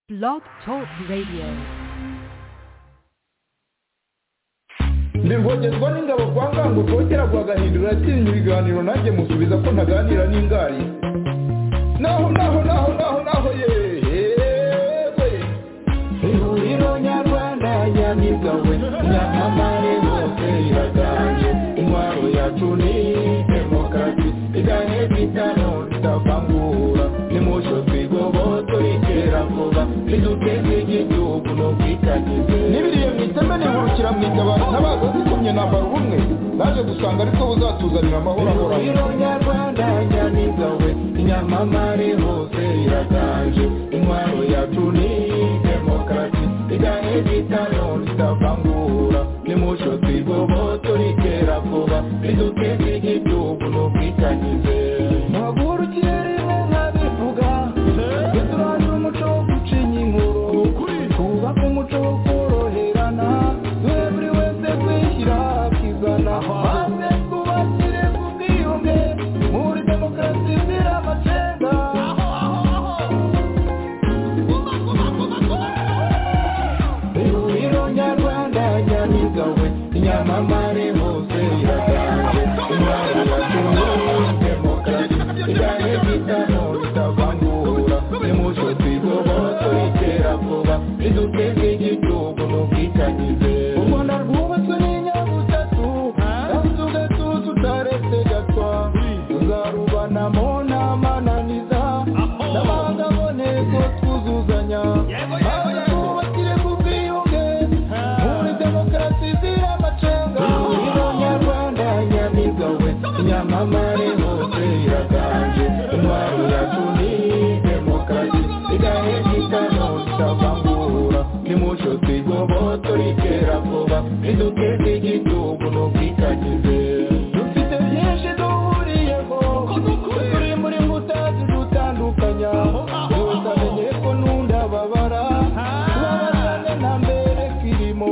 Blog Talk Radio. ndivogezwa n'ingabo kwa ngango kotera kwa gahindura atinya ibiganiro nanjye musubiza ko ntaganira n'ingari naho naho naho naho naho yewe ihuriro nyarwanda yamigawe nyamamare bose iraganje intwaro yacu ni demokarasi igane bitano ritavangura nimusho twigoboto iterabwoba riduteze igihugu no kwitagize n'ibiriye mu iteme nihurukira mu itabaro ntabaza zikomye nambara ubumwe naje gusanga aribwo buzatuzanira amahoro ahoraho ihuriro nyarwanda yamigawe inyamamare hose iraganje intwaro yacu ni demokarasi igane bitano ritavangura nimusho twigoboto riterabwoba riduteze igihugu no kwitagize mpagurukire rimwe nkabivuga duturane umuco wo gucinya inkuru twubake umuco wo koroherana duhe buri wese kwishyira akizana maze twubakire ku bwiyunge muri demokarasi izira amacenga ihuriro nyarwanda nyamigawe inyamamare hose iraganje imana yatumye demokarasi iganye bitano ritavangura nimuco twigoboto iterabwoba riduteze igihugu n'ubwitangize u rwanda rwubatswe n'inyabutatu kandi tugatuza utaretse gatwa tuzarubanamo n'amananiza n'amahanga aboneko twuzuzanya maze twubakire ku bwiyunge muri demokarasi izira amacenga ihuriro nyarwanda nyamigawe nyamamare hose iraganje intwaro yacu ni demokarasi igahe gitano tutavangura nimuco twigoboto riterabwoba riduteze igihugu n'ubwitangize dufite byinshi duhuriyeho turi muri mbuta zidutandukanya byose amenye ko n'undababara tubabarane na mbere kirimo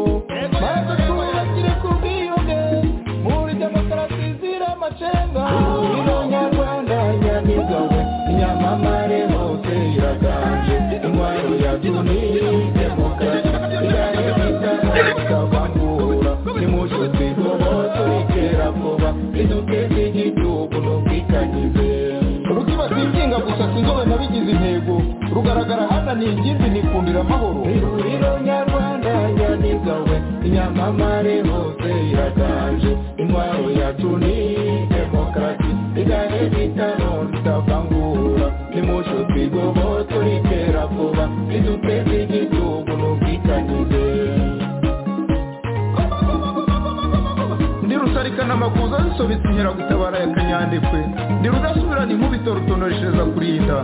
maze twubakire ku bwiyunge muri demokarasi izira amacenga ihuriro nyarwanda nyamigawe inyamamare hose iraganje intwaro yacu ni demokarasi igane bitanu tutavangura nimuco twigoboto iterabwoba riduteze igihugu n'ubwitangize rukiba singinga gusa sinzobe nabigize intego rugaragara hananiye ingimbi nikundira amahoro ihuriro nyarwanda nyamigawe inyamamare hose iraganje intwaro yacu ni demokarasi igane bitano ritavangura nimuco twigoboto riterabwoba riduteze igihugu n'ubwitangize ndi rusarikana amakuza zisobetse inkeragutabara ya kanyandekwe ndi rudasubirana inkubito rutonoreshereza kurinda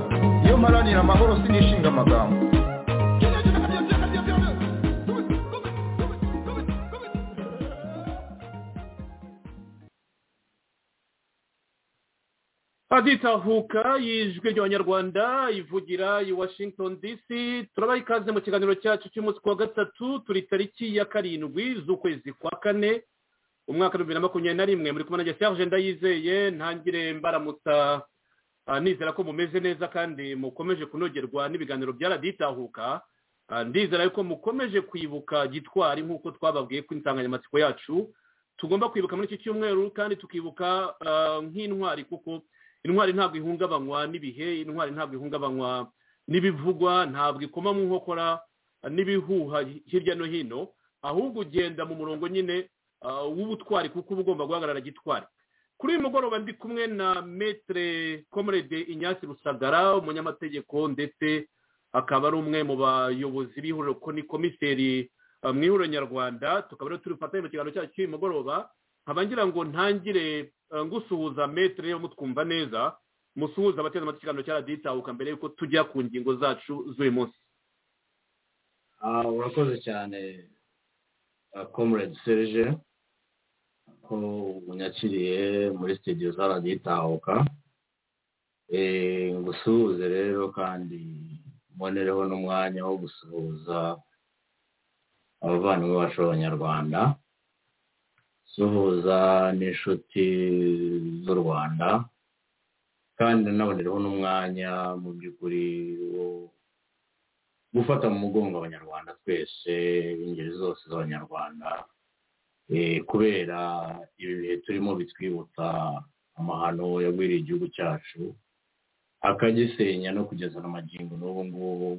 iyo mparanira amahoro sinishinga amagambo aditahuka y'ijwi ry'abanyarwanda ivugira i washington dc turabaha ikaze mu kiganiro cyacu cy'umunsi ku wa gatatu turi tariki ya karindwi z'ukwezi kwa kane umwaka wa bibiri na makumyabiri na rimwe muri kumwe na serge ndayizeye ntangire mbaramutsa ah, nizera ko mumeze neza kandi mukomeje kunogerwa n'ibiganiro byaraditahuka Ah, ndizera yuko mukomeje kwibuka gitwari nk'uko twababwiye ko insanganyamatsiko yacu tugomba kwibuka muri iki cyumweru kandi tukibuka ah, nk'intwari kuko intwari ntabwo ihungabanywa n'ibihe intwari ntabwo ihungabanywa n'ibivugwa ntabwo ikoma mu nkokora ah, n'ibihuha hirya no hino ahubwo ugenda mu murongo nyine ah, w'ubutwari kuko uba ugomba guhagarara gitwari kuri uyu mugoroba ndi kumwe na metere komerede inyasi rusagara umunyamategeko ndetse akaba ari umwe mu bayobozi b'ihuriro ko ni komiseri ah, mu ihuriro nyarwanda tukaba rero turi bufatanye mu kiganiro cyacu cy'uyu mugoroba nkaba ngira ngo ntangire ah, ngusuhuza metere yo mutwumva neza musuhuza abateze amatwi ikiganiro cya radiyo itahuka mbere y'uko tujya ku ngingo zacu z'uyu munsi Ah, urakoze cyane comrade serge ko unyakiriye muri studio za radiyo itahuka Eh, ngusuhuze rero kandi mbonereho n'umwanya wo gusuhuza abavandimwe bacu b'abanyarwanda suhuza n'inshuti z'u rwanda kandi nabonereho n'umwanya mu by'ukuri wo gufata mu mugongo abanyarwanda twese ingeri zose z'abanyarwanda eh, kubera ibi bihe turimo bitwibutsa amahano yagwiriye igihugu cyacu akagisenya no kugeza na magingo n'ubu ngubu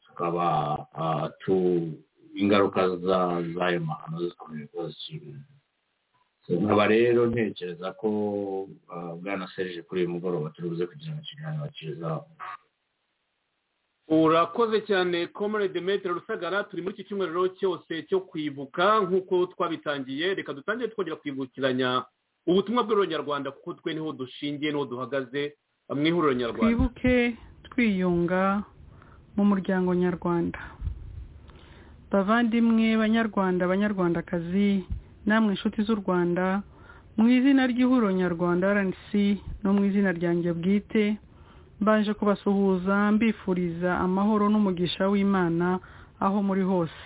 tukaba ah, tu- ingaruka za- z'ayo mahano zikomeje kuba zikibona nkaba rero ntekereza ko ah, bwana serije kuri uyu mugoroba turi buze kugirana ikiganiro cyiza urakoze cyane komerede metero rusagara turi muri iki cyumweru rero cyose cyo kwibuka nk'uko twabitangiye reka dutangire twongera kwibukiranya ubutumwa bw'ururonyarwanda kuko twe niho dushingiye niho duhagaze mu ihuriro nyarwanda twibuke twiyunga mu muryango nyarwanda bavandimwe banyarwanda banyarwandakazi namwe inshuti z'u rwanda mu izina ry'ihuriro nyarwanda rnc no mu izina ryanjye bwite mbanje kubasuhuza mbifuriza amahoro n'umugisha w'imana aho muri hose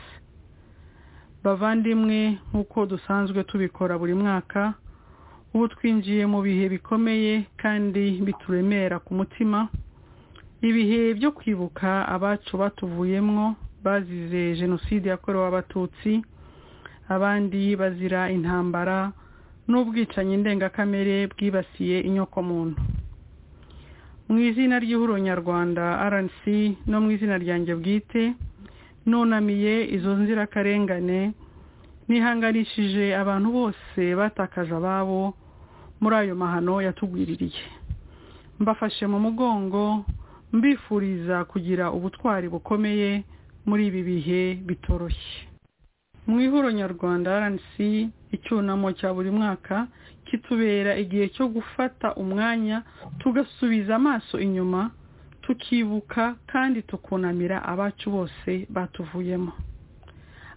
bavandimwe nk'uko dusanzwe tubikora buri mwaka ubu twinjiye mu bihe bikomeye kandi bituremera ku mutima ibihe byo kwibuka abacu batuvuyemwo bazize jenoside yakorewe abatutsi abandi bazira intambara n'ubwicanyi ndengakamere bwibasiye inyokomuntu mu izina ry'ihuriro nyarwanda rnc no mu izina ryanjye bwite nunamiye izo nzirakarengane nihanganishije abantu bose batakaje ababo muri ayo mahano yatugwiririye mbafashe mu mugongo mbifuriza kugira ubutwari bukomeye muri ibi bihe bitoroshye mu ihuro nyarwanda rnc icyunamo cya buri mwaka kitubera igihe cyo gufata umwanya tugasubiza amaso inyuma tukibuka kandi tukunamira abacu bose batuvuyemo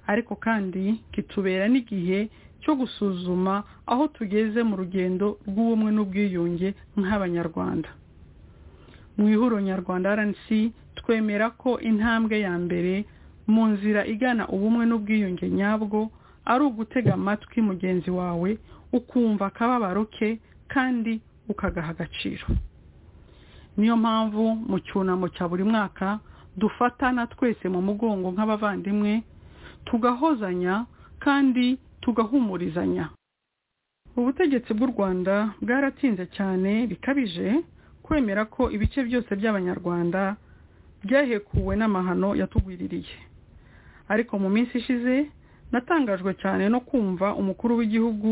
ariko kandi kitubera n'igihe cyo gusuzuma aho tugeze mu rugendo rw'ubumwe n'ubwiyunge nk'abanyarwanda mu ihuriro nyarwanda rnc twemera ko intambwe ya mbere mu nzira igana ubumwe n'ubwiyunge nyabwo ari ugutega amatwi mugenzi wawe ukumva akababaro ke kandi ukagaha agaciro niyo mpamvu mu cyunamo cya buri mwaka dufatana twese mu mugongo nk'abavandimwe tugahozanya kandi tugahumurizanya ubutegetsi bw'u rwanda bwaratinze cyane bikabije kwemera ko ibice byose by'abanyarwanda byahekuwe n'amahano yatugwiririye ariko mu minsi ishize natangajwe cyane no kumva umukuru w'igihugu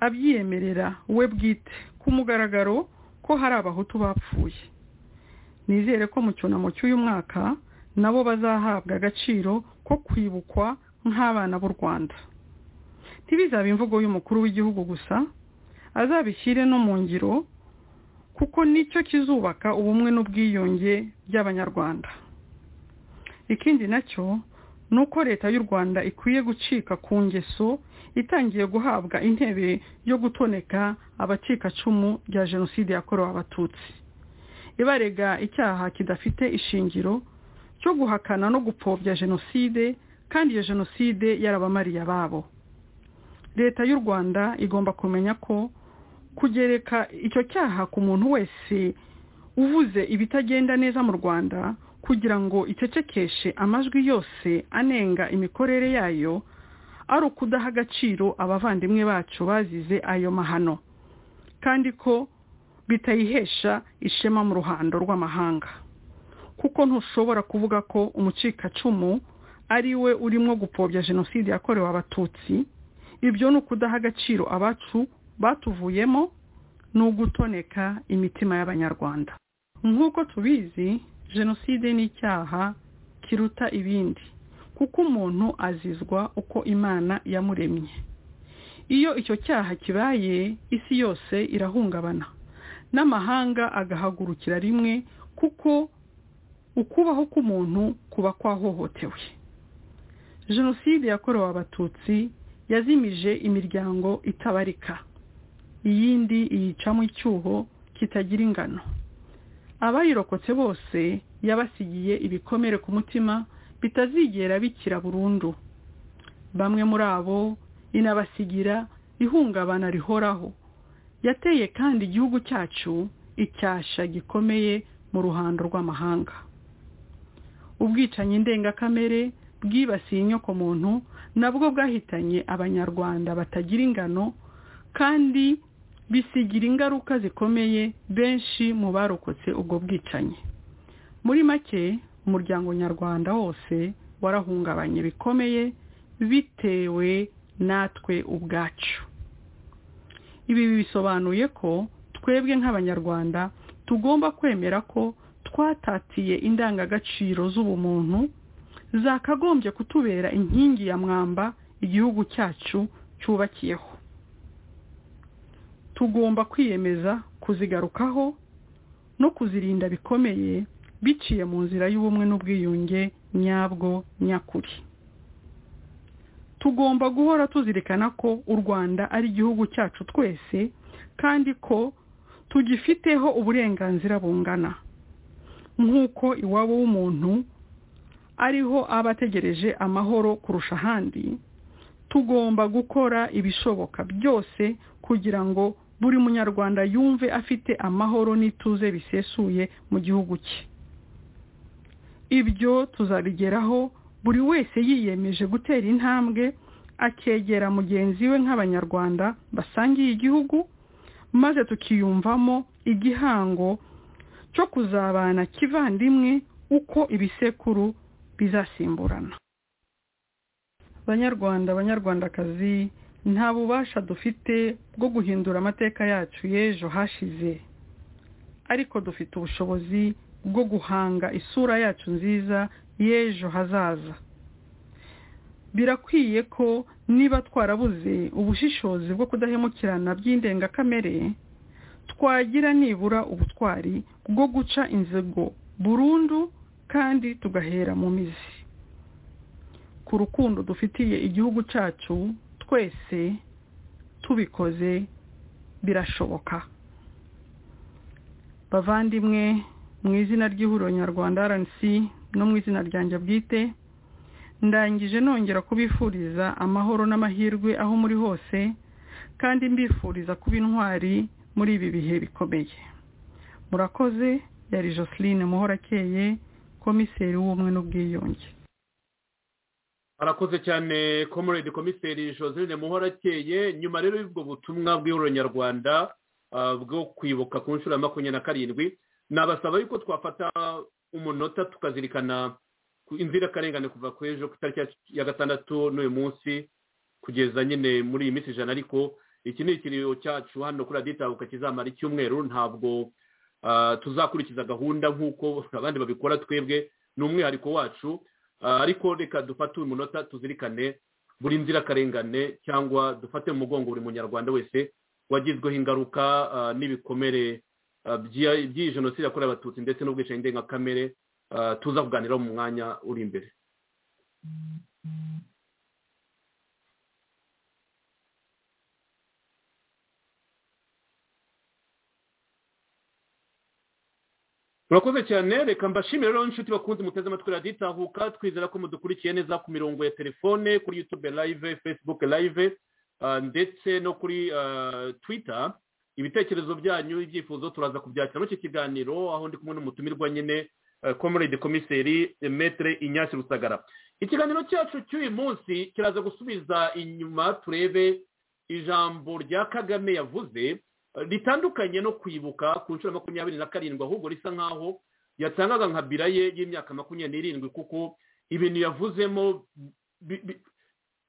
abyiyemerera we bwite ku mugaragaro ko hari abahutu bapfuye nizere ko mu cyunamo cy'uyu mwaka nabo bazahabwa agaciro ko kwibukwa nk'abana b'u rwanda ntibizabe imvugo y'umukuru w'igihugu gusa azabishyire no mu ngiro kuko nicyo kizubaka ubumwe n'ubwiyunge by'abanyarwanda ikindi nacyo ni uko leta y'u rwanda ikwiye gucika ku ngeso itangiye guhabwa intebe yo gutoneka abacikacumu rya jenoside yakorewe abatutsi ibarega icyaha kidafite ishingiro cyo guhakana no gupfobya jenoside kandi iyo jenoside yarabamariye ababo leta y'u rwanda igomba kumenya ko kugereka icyo cyaha ku muntu wese uvuze ibitagenda neza mu rwanda kugira ngo icecekeshe amajwi yose anenga imikorere yayo ari ukudaha agaciro abavandimwe bacu bazize ayo mahano kandi ko bitayihesha ishema mu ruhando rw'amahanga kuko ntushobora kuvuga ko umucikacumu ari we urimo gupfobya jenoside yakorewe abatutsi ibyo ni ukudaha agaciro abacu batuvuyemo ni ugutoneka imitima y'abanyarwanda nk'uko tubizi jenoside ni icyaha kiruta ibindi kuko umuntu azizwa uko imana yamuremye iyo icyo cyaha kibaye isi yose irahungabana n'amahanga agahagurukira rimwe kuko ukubaho k'umuntu kuba kwahohotewe jenoside yakorewe abatutsi yazimije imiryango itabarika iyindi iyicamo icyuho kitagira ingano abayirokotse bose yabasigiye ibikomere ku mutima bitazigera bikira burundu bamwe muri abo inabasigira ihungabana rihoraho yateye kandi igihugu cyacu icyasha gikomeye mu ruhando rw'amahanga ubwicanyi ndengakamere bwibasiye inyokomuntu nabwo bwahitanye abanyarwanda batagira ingano kandi bisigira ingaruka zikomeye benshi mu barokotse ubwo bwicanyi muri make umuryango nyarwanda wose warahungabanye bikomeye bitewe natwe ubwacu ibi bisobanuye ko twebwe nk'abanyarwanda tugomba kwemera ko twatatiye indangagaciro z'ubumuntu zakagombye kutubera inkingi ya mwamba igihugu cyacu cyubakiyeho tugomba kwiyemeza kuzigarukaho no kuzirinda bikomeye biciye mu nzira y'ubumwe n'ubwiyunge nyabwo nyakuri tugomba guhora tuzirikana ko u rwanda ari igihugu cyacu twese kandi ko tugifiteho uburenganzira bungana nk'uko iwabo w'umuntu ariho aba ategereje amahoro kurusha ahandi tugomba gukora ibishoboka byose kugira ngo buri munyarwanda yumve afite amahoro n'ituze bisesuye mu gihugu cye ibyo tuzabigeraho buri wese yiyemeje gutera intambwe akegera mugenzi we nk'abanyarwanda basangiye igihugu maze tukiyumvamo igihango cyo kuzabana kivandimwe uko ibisekuru bizasimburana banyarwanda banyarwandakazi nta bubasha dufite bwo guhindura amateka yacu y'ejo hashize ariko dufite ubushobozi bwo guhanga isura yacu nziza y'ejo hazaza birakwiye ko niba twarabuze ubushishozi bwo kudahemukirana by'indengakamere twagira nibura ubutwari bwo guca inzego burundu kandi tugahera mu mizi ku rukundo dufitiye igihugu cyacu twese tubikoze birashoboka bavandimwe mu izina ry'ihuriro nyarwanda rnc no mu izina ryanjye bwite ndangije nongera kubifuriza amahoro n'amahirwe aho muri hose kandi mbifuriza kuba intwari muri ibi bihe bikomeye murakoze yari joseline muhorakeye komiseri w'ubumwe n'ubwiyunge arakoze cyane komoredi komiseri joseline muhorakeye nyuma rero y'ubwo butumwa bw'ihuriro nyarwanda bwo kwibuka ku nshuro ya makumyabiri na karindwi nabasaba yuko twafata umunota tukazirikana inzirakarengane kuva ku ejo ku itariki ya gatandatu n'uyu munsi kugeza nyine muri iyi minsi ijana ariko iki ni ikiriyo cyacu hano kuri raditabuka kizamara icyumweru ntabwo tuzakurikiza gahunda nk'uko abandi babikora twebwe ni umwihariko wacu ariko reka dufate uyu munota tuzirikane buri nzirakarengane cyangwa dufate mu mugongo buri munyarwanda wese wagizweho ingaruka n'ibikomere by'iyi jenoside yakorewe abatutsi ndetse n'ubwicanyi ndengakamere tuza kuganiraho mu mwanya uri imbere murakoze cyane reka mbashimire rero inshuti bakunze muteze amatwi raditahuka twizera ko mudukurikiye neza ku mirongo ya telefone kuri yutube live facebook live ndetse no kuri twitter ibitekerezo byanyu ibyifuzo turaza kubyakira muri iki kiganiro aho ndi kumwe n'umutumirwa nyine komorede komiseri metere inyasi rusagara ikiganiro cyacu cy'uyu munsi kiraza gusubiza inyuma turebe ijambo rya kagame yavuze ritandukanye no kwibuka ku nshuro makumyabiri na karindwi ahubwo risa nk'aho yatangaga nka bira ye y'imyaka makumyabiri n'irindwi kuko ibintu yavuzemo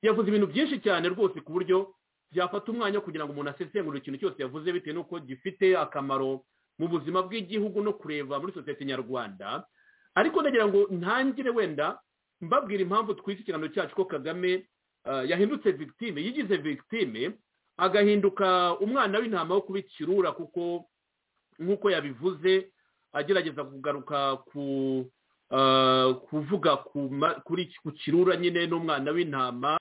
yavuze ibintu byinshi cyane rwose ku buryo byafata umwanya kugira ngo umuntu asesengure ikintu cyose yavuze bitewe n'uko gifite akamaro mu buzima bw'igihugu no kureba muri sosiyete nyarwanda ariko ndagira ngo ntangire wenda mbabwira impamvu twise ikiganiro cyacu ko kagame yahindutse victime yigize victime agahinduka umwana w'intama wo kuba ikirura kuko nk'uko yabivuze agerageza kugaruka ku kuvuga ku kirura nyine n'umwana w'intama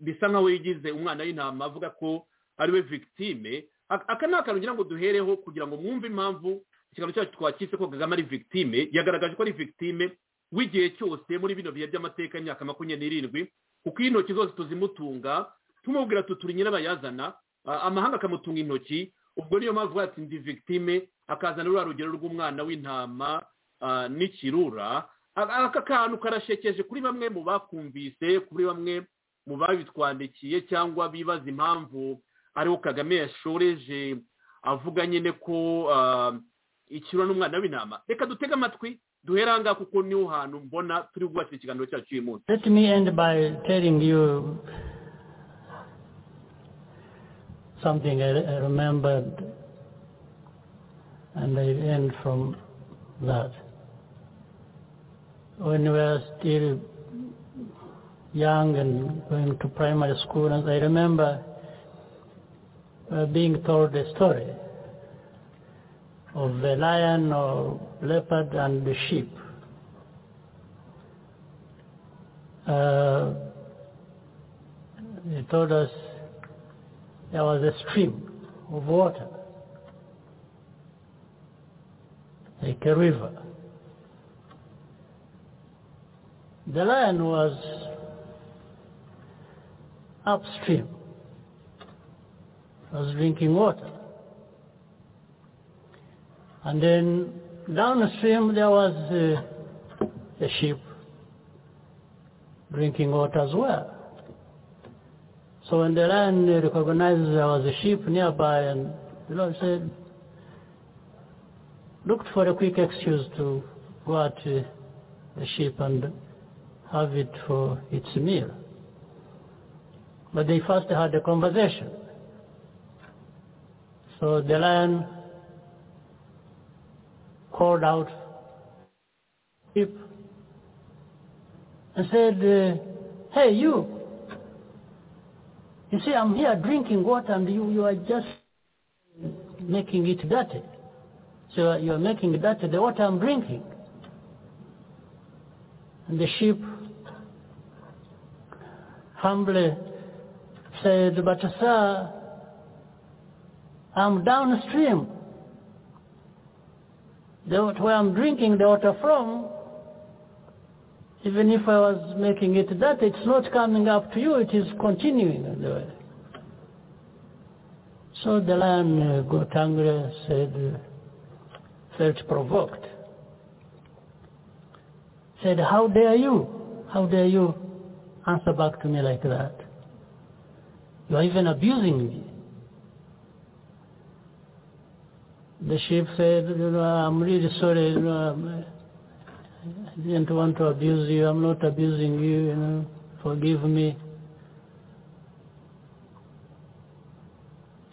bisa nk'aho yigize umwana w'intama avuga ko ariwe victime aka ni akantu ngira ngo duhereho kugira ngo mwumve impamvu ikiganiro cyacu twakitse ko kagame ari victime yagaragaje ko ari victime w'igihe cyose muri bino bihe by'amateka y'imyaka makumyabiri n'irindwi kuko iyi ntoki zose tuzimutunga tumubwira tuturi nyirabayazana amahanga akamutunga intoki ubwo niyo mpamvu ati ndi victime akazana ruriya rugero rw'umwana w'intama n'ikirura aka kantu karashekeje kuri bamwe mu bakumvise kuri bamwe mu babitwandikiye cyangwa bibaza impamvu ariho kagame yashoreje avuga nyine ko ikiro n'umwana w'intama reka dutege amatwi duhere aha ngaha kuko niho hantu mbona turi bwubatse ikiganiro cyacu uyu munsi Let me end by telling you something I I remembered, and I end from that. When we were still young and going to primary school, and I remember uh, being told a story of the lion or leopard and the sheep. Uh, they told us there was a stream of water, like a river. The lion was upstream, was drinking water. And then downstream there was uh, a sheep drinking water as well. So when the lion recognized there was a sheep nearby, and the Lord said, looked for a quick excuse to go at uh, the sheep and have it for its meal. But they first had a conversation. So the lion called out sheep and said, uh, hey you, you see, I'm here drinking water and you, you are just making it dirty. So you are making it dirty the water I'm drinking. And the sheep humbly said, but sir, I'm downstream. The, where I'm drinking the water from, even if I was making it that, it's not coming up to you, it is continuing in the way. So the lion uh, got angry, said, uh, felt provoked. Said, how dare you? How dare you answer back to me like that? You are even abusing me. The sheep said, you know, I'm really sorry, you know, I'm, I didn't want to abuse you. I'm not abusing you. You know, forgive me.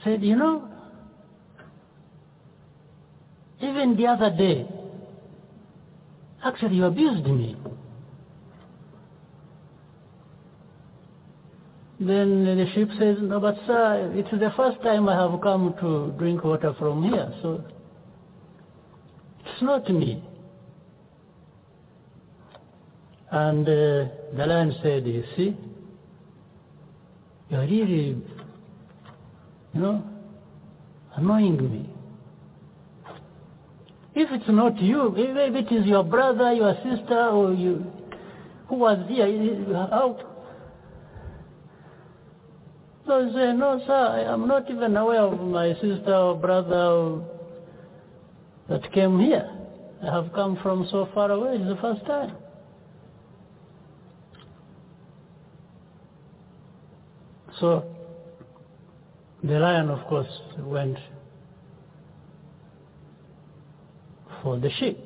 Said, you know, even the other day, actually you abused me. Then the sheep says, no, but sir, it's the first time I have come to drink water from here, so it's not me. And uh, the lion said, you see, you're really, you know, annoying me. If it's not you, maybe it is your brother, your sister, or you, who was here, how? So he said, no, sir, I'm not even aware of my sister or brother or that came here. I have come from so far away, it's the first time. So the lion, of course, went for the sheep.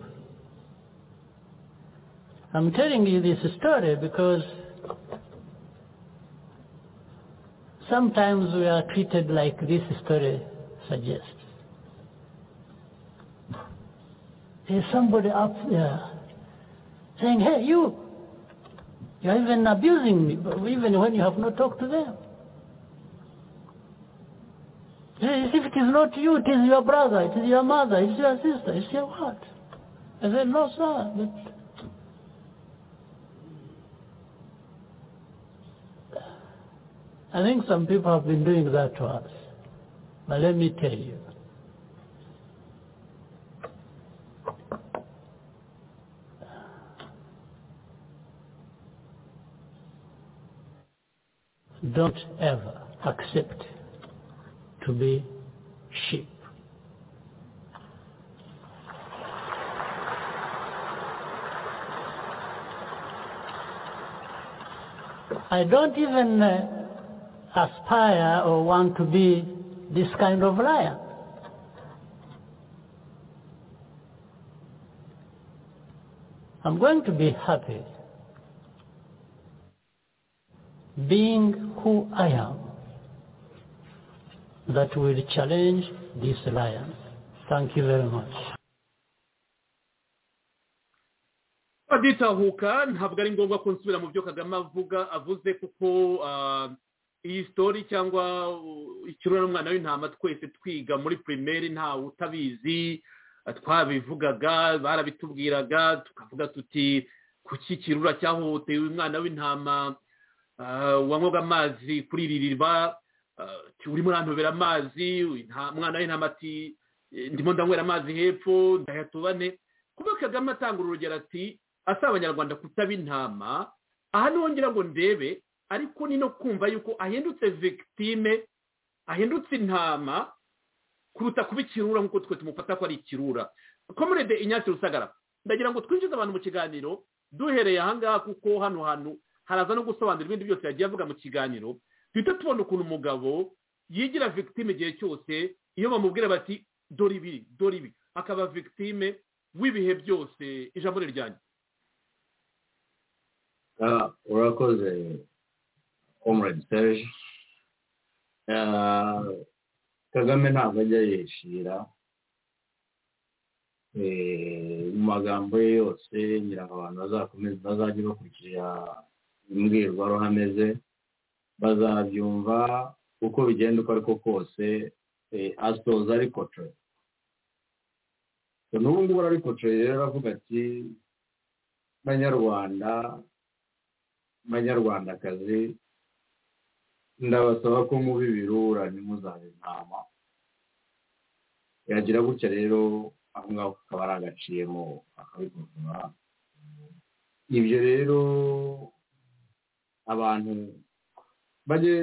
I'm telling you this story because sometimes we are treated like this story suggests. There's somebody up there saying, hey, you, you're even abusing me, even when you have not talked to them. If it is not you, it is your brother, it is your mother, it is your sister, it is your what? I said, no, sir. But I think some people have been doing that to us. But let me tell you. Don't ever accept to be sheep. I don't even uh, aspire or want to be this kind of liar. I'm going to be happy being who I am. That will challenge this lion. Thank you very much. baditahuka ntabwo ari ngombwa ko nsubira mu byo kagame avuga avuze kuko ah, iyi sitori cyangwa uh, ikirura n'umwana w'intama twese twiga muri pirimeri ntawe utabizi ah, twabivugaga barabitubwiraga tukavuga tuti kuki ikirura cyahohotewe umwana w'intama ah, wanywaga amazi kuri iri riba ah, urimo urantobera amazi inta- umwana w'intama ati "Eh, ndimo ndanywera amazi hepfo ndayatubane kuba kagame atanga urugero ati asaba abanyarwanda kutaba intama aha niho ngira ngo ndebe ariko ni no kumva yuko ahindutse victime ahindutse intama kuruta kuba ikirura nk'uko twe tumufata ko ari ikirura komerede inyatsi rusagara ndagira ngo twinjize abantu mu kiganiro duhereye ahangaha kuko hano hantu haraza no gusobanura ibindi byose yagiye avuga mu kiganiro duhita tubona ukuntu umugabo yigira victime igihe cyose iyo bamubwira bati dore ibi dore ibi akaba victime w'ibihe byose ijambo ni ryanjye Ah, urakoze comrade serge Ah, kagame ntabwo ajya yishira Eh, mu magambo ye yose ngira ngo abantu bazakomeza bazajya bakurikira imbwirwaruhame ze bazabyumva uko bigenda uko ariko kose eh, asoza ariko co So, n'ubu ngubu ariko co rero aravuga ati banyarwanda banyarwandakazi ndabasaba ko muba ibirura ntimuzabe intama yagira gutya rero aho ngaho kakaba ari agaciyemo akabikosora ibyo rero abantu bajye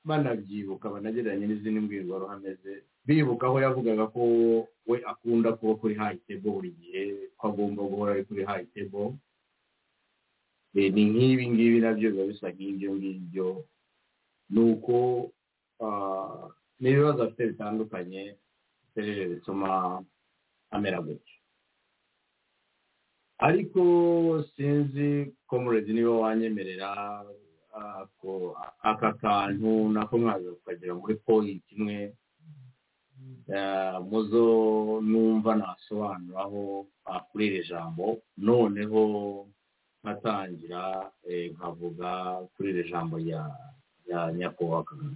banabyibuka banagereranye n'izindi mbwirwaruhame ze bibuka aho yavugaga ko we akunda kuba kuri hayi tebo buri gihe ko agomba guhora ari kuri hayi tebo Eh, ni nk'ibi ngibi nabyo biba bisa nk'ibyo ngibyo ni uko ah, ni ibibazo afite bitandukanye serije bituma amera gutyo ariko sinzi comrade niba wanyemerera ako aka kantu nako mwaza kukagera muri point imwe eh, muzo numva nasobanuraho ah, kuri iri jambo noneho nkatangira eh, nkavuga kuri iri jambo rya rya nyakubahwa Kagame.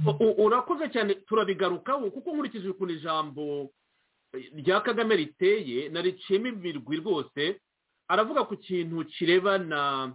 U- u- urakoze cyane turabigarukaho kuko nkurikije ukuntu ijambo eh, rya kagame riteye nariciyemo imirwi rwose aravuga ku kintu kirebana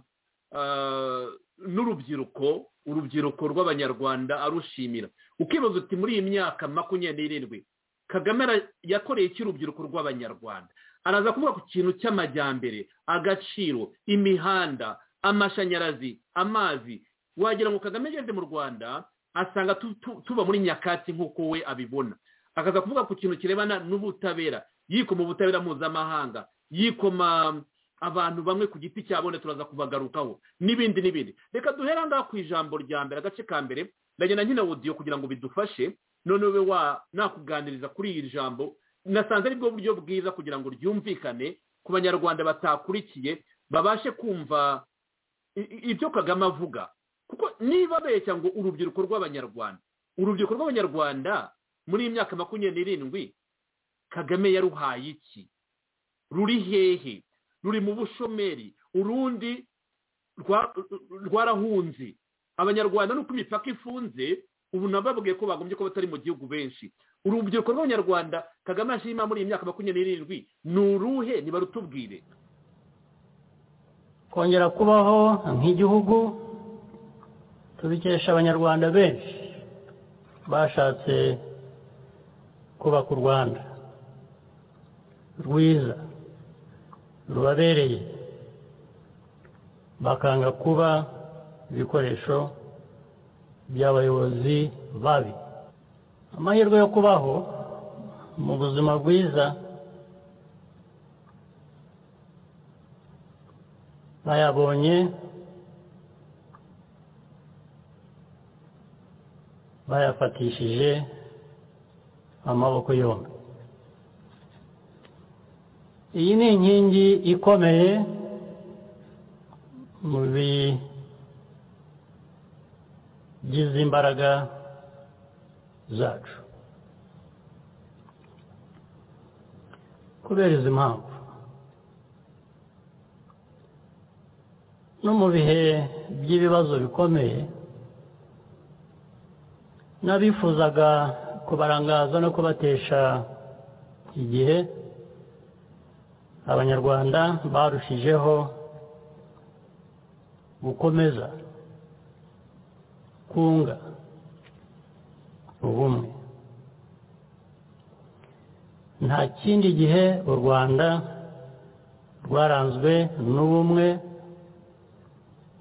ah, n'urubyiruko urubyiruko rw'abanyarwanda arushimira ukibaza uti muri iyi myaka makumyabiri n'irindwi kagame ara- yakoreye iki urubyiruko rw'abanyarwanda araza kuvuga ku kintu cy'amajyambere agaciro imihanda amashanyarazi amazi wagira ngo kagame ageze mu rwanda asanga tu- tu- tuba muri nyakatsi nk'uko we abibona akaza kuvuga ku kintu kirebana n'ubutabera yikoma ubutabera mpuzamahanga yikoma abantu bamwe ku giti cyabo ndetse turaza kubagarukaho n'ibindi n'ibindi reka duhere aha ngaha ku ijambo rya mbere agace ka mbere ndagenda nkina wodiyo kugira ngo bidufashe none we wa nakuganiriza kuri iri jambo nasanze ari bwo buryo bwiza kugira ngo ryumvikane ku banyarwanda batakurikiye babashe kumva i- i- ibyo kagame avuga kuko niba abeshya ngo urubyiruko rw'abanyarwanda urubyiruko rw'abanyarwanda muri iyi myaka makumyabiri n'irindwi kagame yaruhaye iki ruri hehe ruri mu bushomeri urundi rwa- rwarahunze abanyarwanda nuko imipaka ifunze ubu nababwiye ko bagombye kuba batari mu gihugu benshi urubyiruko rw'abanyarwanda kagame ashima muri iyi myaka makumyabiri n'irindwi ni uruhe nibarutubwire kongera kubaho nk'igihugu tubikesha abanyarwanda benshi bashatse kubaka u rwanda rwiza rubabereye bakanga kuba ibikoresho by'abayobozi babi amahirwe yo kubaho mu buzima bwiza bayabonye bayafatishije amaboko yombi iyi ni inkingi ikomeye mu bigize imbaraga zacu kubera izi mpamvu no mu bihe by'ibibazo bikomeye n'abifuzaga kubarangaza no kubatesha igihe abanyarwanda barushijeho gukomeza kunga ubumwe nta kindi gihe u rwanda rwaranzwe n'ubumwe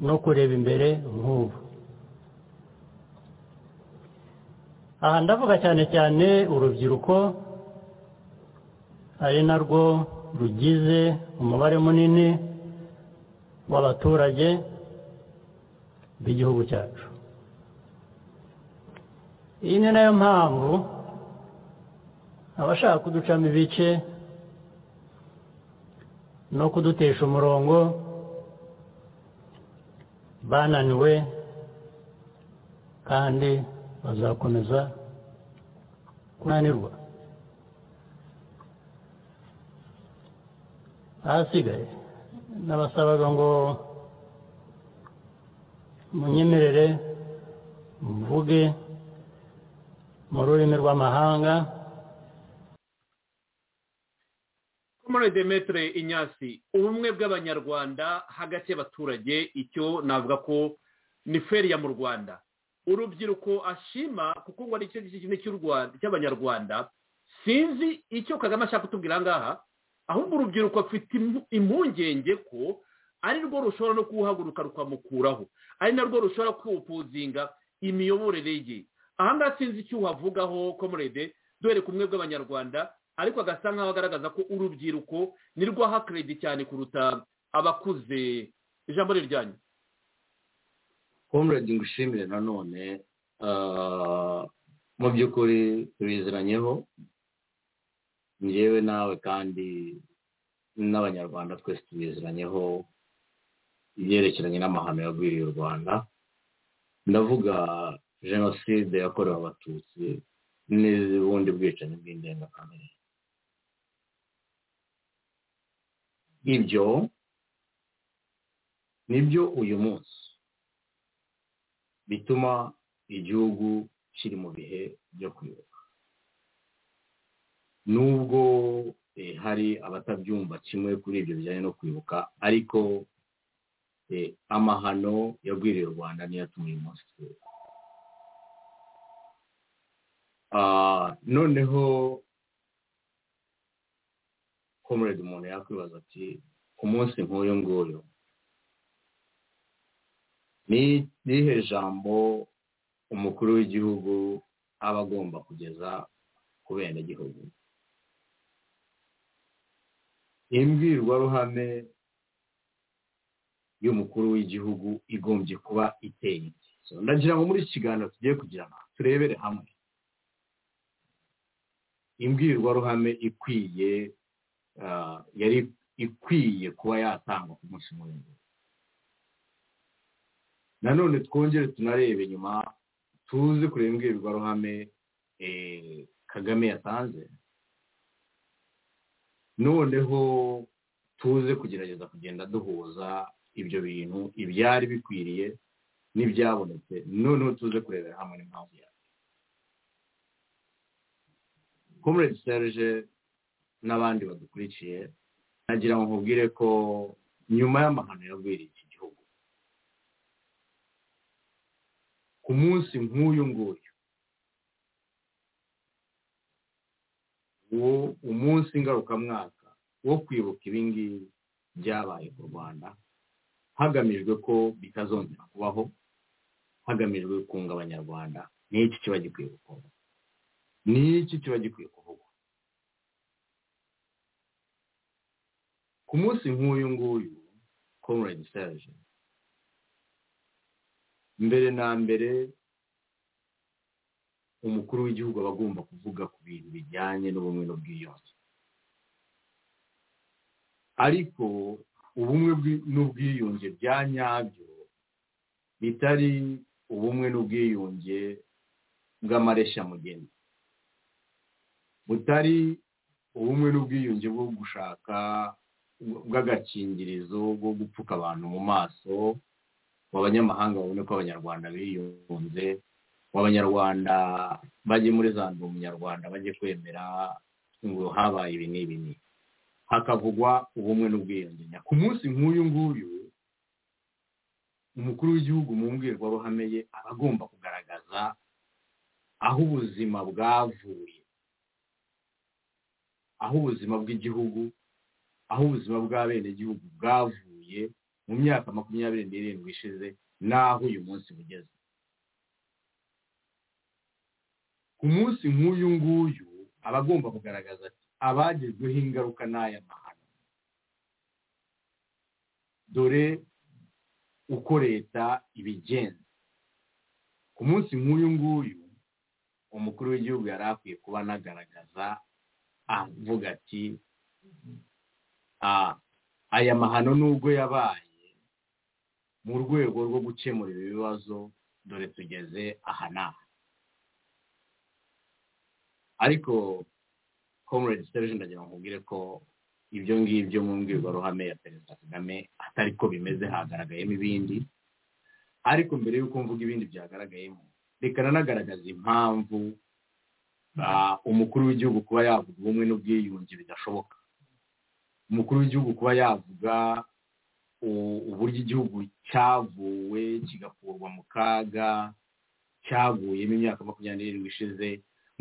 no kureba imbere nk'ubu aha ndavuga cyane cyane urubyiruko ari narwo rugize umubare munini w'abaturage b'igihugu cyacu iyi ni nayo mpamvu abashaka kuducamo ibice no kudutesha umurongo bananiwe kandi bazakomeza kunanirwa ahasigaye n'abasabaga ngo munyemerere mvuge mu rurimi rw'amahanga komore demetre inyasi ubumwe bw'abanyarwanda hagati y'abaturage icyo navuga ko ni feriya mu rwanda urubyiruko ashima kuko ngo ari cyo gice cy'abanyarwanda sinzi icyo kagame ashaka kutubwira aha ngaha ahubwo urubyiruko afite impungenge ko ari rwo rushobora no kuwuhaguruka rukamukuraho ari narwo rushobora kuwupuzinga imiyoborere ye aha ngaha sinzi icyo uhavugaho komorede dore ku bumwe bw'abanyarwanda ariko agasa nk'aho agaragaza ko urubyiruko nirwo aha keredi cyane kuruta abakuze ijambo ryanyu komoredi ngushimire nanone mu by'ukuri tubiziranyeho njyewe nawe kandi n'abanyarwanda twese tubiziranyeho ibyerekeranye n'amahano yagwiriye u rwanda ndavuga jenoside yakorewe abatutsi n'ubundi bwicanyi bw'indengakamere ibyo nibyo uyu munsi bituma igihugu kiri mu bihe byo kwibuka nubwo hari abatabyumva kimwe kuri ibyo bijyanye no kwibuka ariko amahano yagwiriye u rwanda niyo atuma uyu munsi twibuka noneho komurede umuntu yakwibaza ati ku munsi nk'uyu nguyu ni irihe jambo umukuru w'igihugu aba agomba kugeza ku benegihugu imbwirwaruhame y'umukuru w'igihugu igombye kuba iteye ndagira ngo muri iki kiganiro tugiye kugira ngo turebere hamwe imbwirwaruhame ikwiye yari ikwiye kuba yatangwa ku munsi muremure nanone twongere tunarebe inyuma tuze kureba imbwirwaruhame kagame yatanze noneho tuze kugerageza kugenda duhuza ibyo bintu ibyari bikwiriye n'ibyabonetse noneho tuze kurebera hamwe n'impamvu yawe komurede serge n'abandi badukurikiye nagira ngo nkubwire ko nyuma y'amahano yagwiriye iki gihugu ku munsi nk'uyu nguyu umunsi ngarukamwaka wo kwibuka ibingibi byabaye mu rwanda hagamijwe ko bitazongera kubaho hagamijwe kunga abanyarwanda n'iki kiba gikwiye gukorwa n'iki kiba gikwiye kuvugwa ku munsi nk'uyu nguyu komuredi serge mbere na mbere umukuru w'igihugu aba agomba kuvuga ku bintu bijyanye n'ubumwe n'ubwiyunge ariko ubumwe n'ubwiyunge bya nyabyo bitari ubumwe n'ubwiyunge bw'amareshyamugenzi butari ubumwe n'ubwiyunge bwo gushaka bw'agakingirizo bwo gupfuka abantu mu maso abanyamahanga babone ko abanyarwanda biyunze abanyarwanda bajye muri za nzu umunyarwanda bajye kwemera ngo habaye ibi n'ibi ni hakavugwa ubumwe n'ubwiyunge ku munsi nk'uyu nguyu umukuru w'igihugu mu mbwirwaruhame ye aba agomba kugaragaza aho ubuzima bwavuye aho ubuzima bw'igihugu aho ubuzima bw'abenegihugu bwavuye mu myaka makumyabiri n'irindwi ishize n'aho uyu munsi bugeze ku munsi nk'uyu nguyu aba agomba kugaragaza ati abagezweho ingaruka n'aya mahano dore uko leta ibigenza ku munsi nk'uyu nguyu umukuru w'igihugu yari akwiye kuba anagaragaza avuga ati aya mahano nubwo yabaye mu rwego rwo gukemura ibi bibazo dore tugeze aha n'aha ariko comrade serge ndagira ngo nkubwire ko ibyo ngibyo mu mbwirwaruhame ya perezida kagame atari ko bimeze hagaragayemo ibindi ariko mbere y'uko mvuga ibindi byagaragayemo reka nanagaragaza impamvu umukuru w'igihugu kuba yavuga ubumwe n'ubwiyunge bidashoboka umukuru w'igihugu kuba yavuga uburyo igihugu cyavuwe kigakurwa mu kaga cyaguyemo imyaka makumyabiri n'irindwi ishize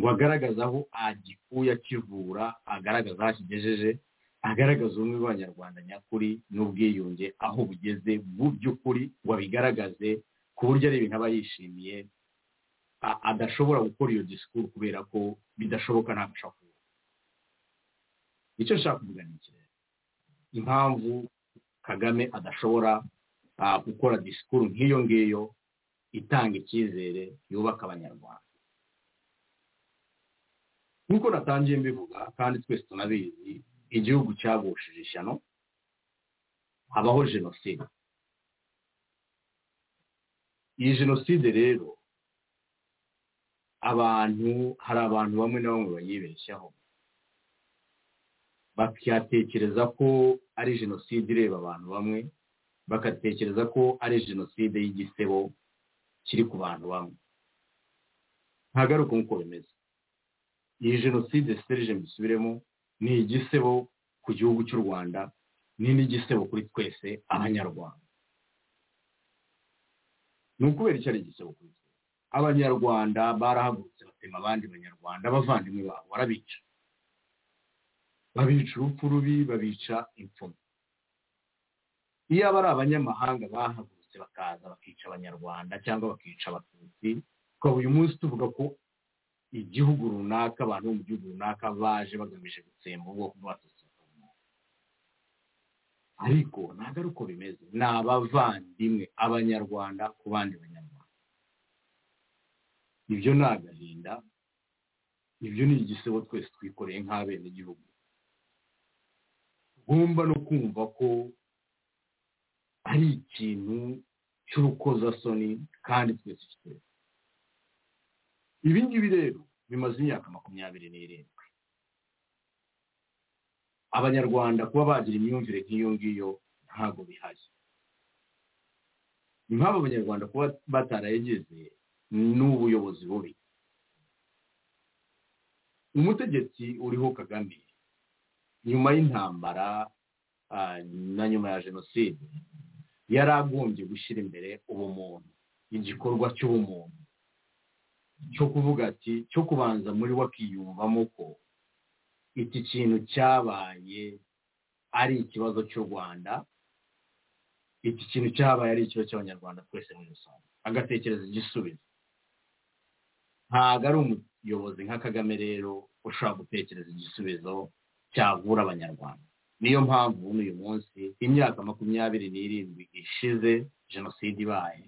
ngo agaragaze aho agikuye akivura agaragaza aho akigejeje agaragaza ubumwe bw'abanyarwanda nyakuri n'ubwiyunge aho bugeze mu by'ukuri ngo abigaragaze ku buryo ari ibintu aba yishimiye adashobora gukora iyo disikuru kubera ko bidashoboka kubivuga icyo nshaka kuvuga ni iki impamvu kagame adashobora gukora disikuru nk'iyo ngiyo itanga icyizere yubaka abanyarwanda nk'uko natangiye mbivuga kandi twese tunabizi igihugu cyagushije ishyano habaho jenoside iyi jenoside rero abantu hari abantu bamwe na bamwe bayibeshyaho bakatekereza ko ari jenoside ireba abantu bamwe bakatekereza ko ari jenoside y'igisebo kiri ku bantu bamwe ntagaruka nk'uko bimeze iyi jenoside serije mbisubiremo ni igisebo ku gihugu cy'u rwanda ni n'igisebo kuri twese abanyarwanda ni ukubera icyo ari igisebo kuri twese abanyarwanda barahagurutse batema abandi banyarwanda abavandimwe babo barabica babica urupfu rubi babica imfumu iyo aba ari abanyamahanga bahagurutse bakaza bakica abanyarwanda cyangwa bakica abatutsi ukaba uyu munsi tuvuga ko igihugu runaka abantu bo mu gihugu runaka baje bagamije gutsemba ubwoko bw'abatutsi ariko ntabwo ari uko bimeze ni abavandimwe abanyarwanda ku bandi banyarwanda ibyo ni agahinda ibyo ni igisebo twese twikoreye nk'abenegihugu tugomba no kumva ko ari ikintu cy'urukozasoni kandi twese twese ibi ngibi rero bimaze imyaka makumyabiri n'irindwi abanyarwanda kuba bagira imyumvire nk'iyo ngiyo ntabwo bihari impamvu abanyarwanda kuba batarayigeze ni ubuyobozi bubi umutegetsi uriho kagame nyuma y'intambara na nyuma ya jenoside yari agombye gushyira imbere ubumuntu igikorwa cy'ubumuntu cyo kuvuga ati cyo kubanza muri wakiyumvamo ko iki kintu cyabaye ari ikibazo cy'u rwanda iki kintu cyabaye ari ikibazo cy'abanyarwanda twese muri rusange agatekereza igisubizo ntabwo ari umuyobozi nka kagame rero ushobora gutekereza igisubizo cyavura abanyarwanda niyo mpamvu n'uyu munsi imyaka makumyabiri n'irindwi ishize jenoside ibaye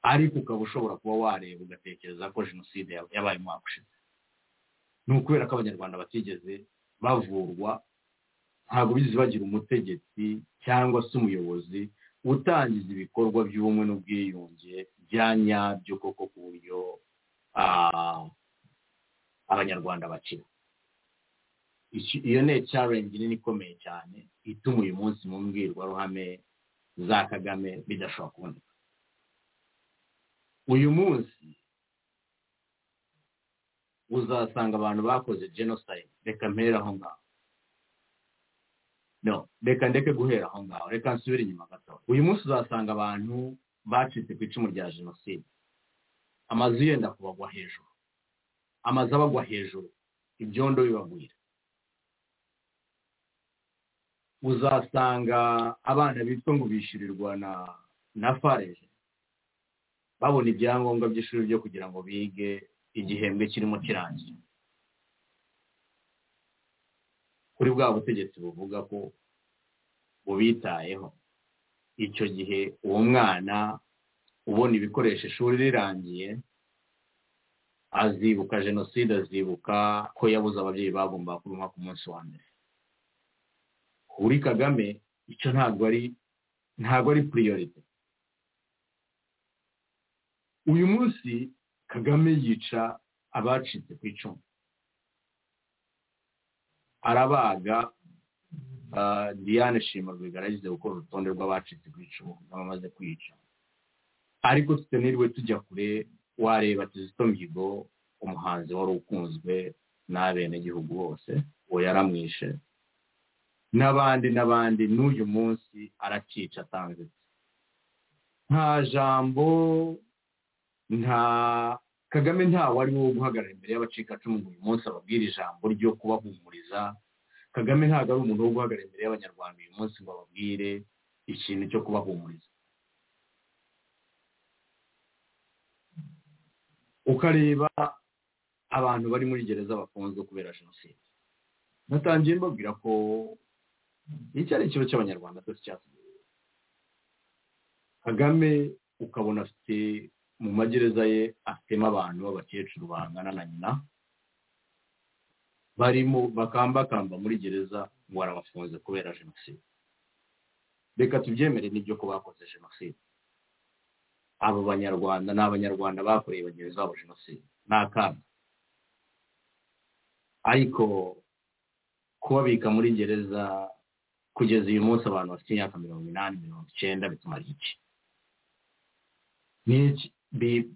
ariko ukaba ushobora kuba wareba ugatekereza ko jenoside yabaye umwaka ushize ni ukubera ko abanyarwanda batigeze bavurwa ntabwo bizibagira umutegetsi cyangwa se umuyobozi utangiza ibikorwa by'ubumwe n'ubwiyunge bya nyabyo koko ku buryo abanyarwanda bakina iyo ni challenge nini ikomeye cyane ituma uyu munsi mu mbwirwaruhame za kagame bidashobora kuboneka uyu munsi uzasanga abantu bakoze genocide reka mpera aho ngaho no reka ndeke guhera aho ngaho reka nsubire inyuma gato uyu munsi uzasanga abantu bacitse ku icumu rya jenoside amazu yenda kubagwa hejuru amazu abagwa hejuru ibyondo bibagwira uzasanga abana bitwa ngo bishyurirwa na na fareje babona ibyangombwa by'ishuri byo kugira ngo bige igihembwe kirimo kirangiye kuri bwa butegetsi buvuga ko bubitayeho icyo gihe uwo mwana ubona ibikoresho ishuri rirangiye azibuka jenoside azibuka ko yabuze ababyeyi bagomba kuruha ku munsi wa mbere kuri kagame icyo ntabwo ari ntabwo ari puriyorite uyu munsi kagame yica abacitse ku icumu arabaga diane shima bigaragaza gukora urutonde rw'abacitse ku icumu n'abamaze kwica ariko tutaniriwe tujya kure wareba kizito mihigo umuhanzi wari ukunzwe n'abenegihugu bose uwo yaramwishe n'abandi n'abandi n'uyu munsi aracica atanzitse nta jambo nta kagame ntawe ari wo guhagarara imbere y'abacikacumu ngo uyu munsi ababwire ijambo ryo kubahumuriza kagame ntabwo ari umuntu wo guhagarara imbere y'abanyarwanda uyu munsi ngo ababwire ikintu cyo kubahumuriza ukareba abantu bari muri gereza bafunzwe kubera jenoside natangiye mbabwira ko iki ari ikibazo cy'abanyarwanda cyose cyatugejeje kagame ukabona afite mu magereza ye afitemo abantu b'abakecuru bangana na nyina barimo bakambakamba muri gereza ngo arabafunze kubera jenoside reka tubyemere n'ibyo ko bakoze jenoside abo banyarwanda ni abanyarwanda bakoreye bagenzi babo jenoside ni akana ariko kubabika muri gereza kugeza uyu munsi abantu bafite imyaka mirongo inani mirongo icyenda bituma iki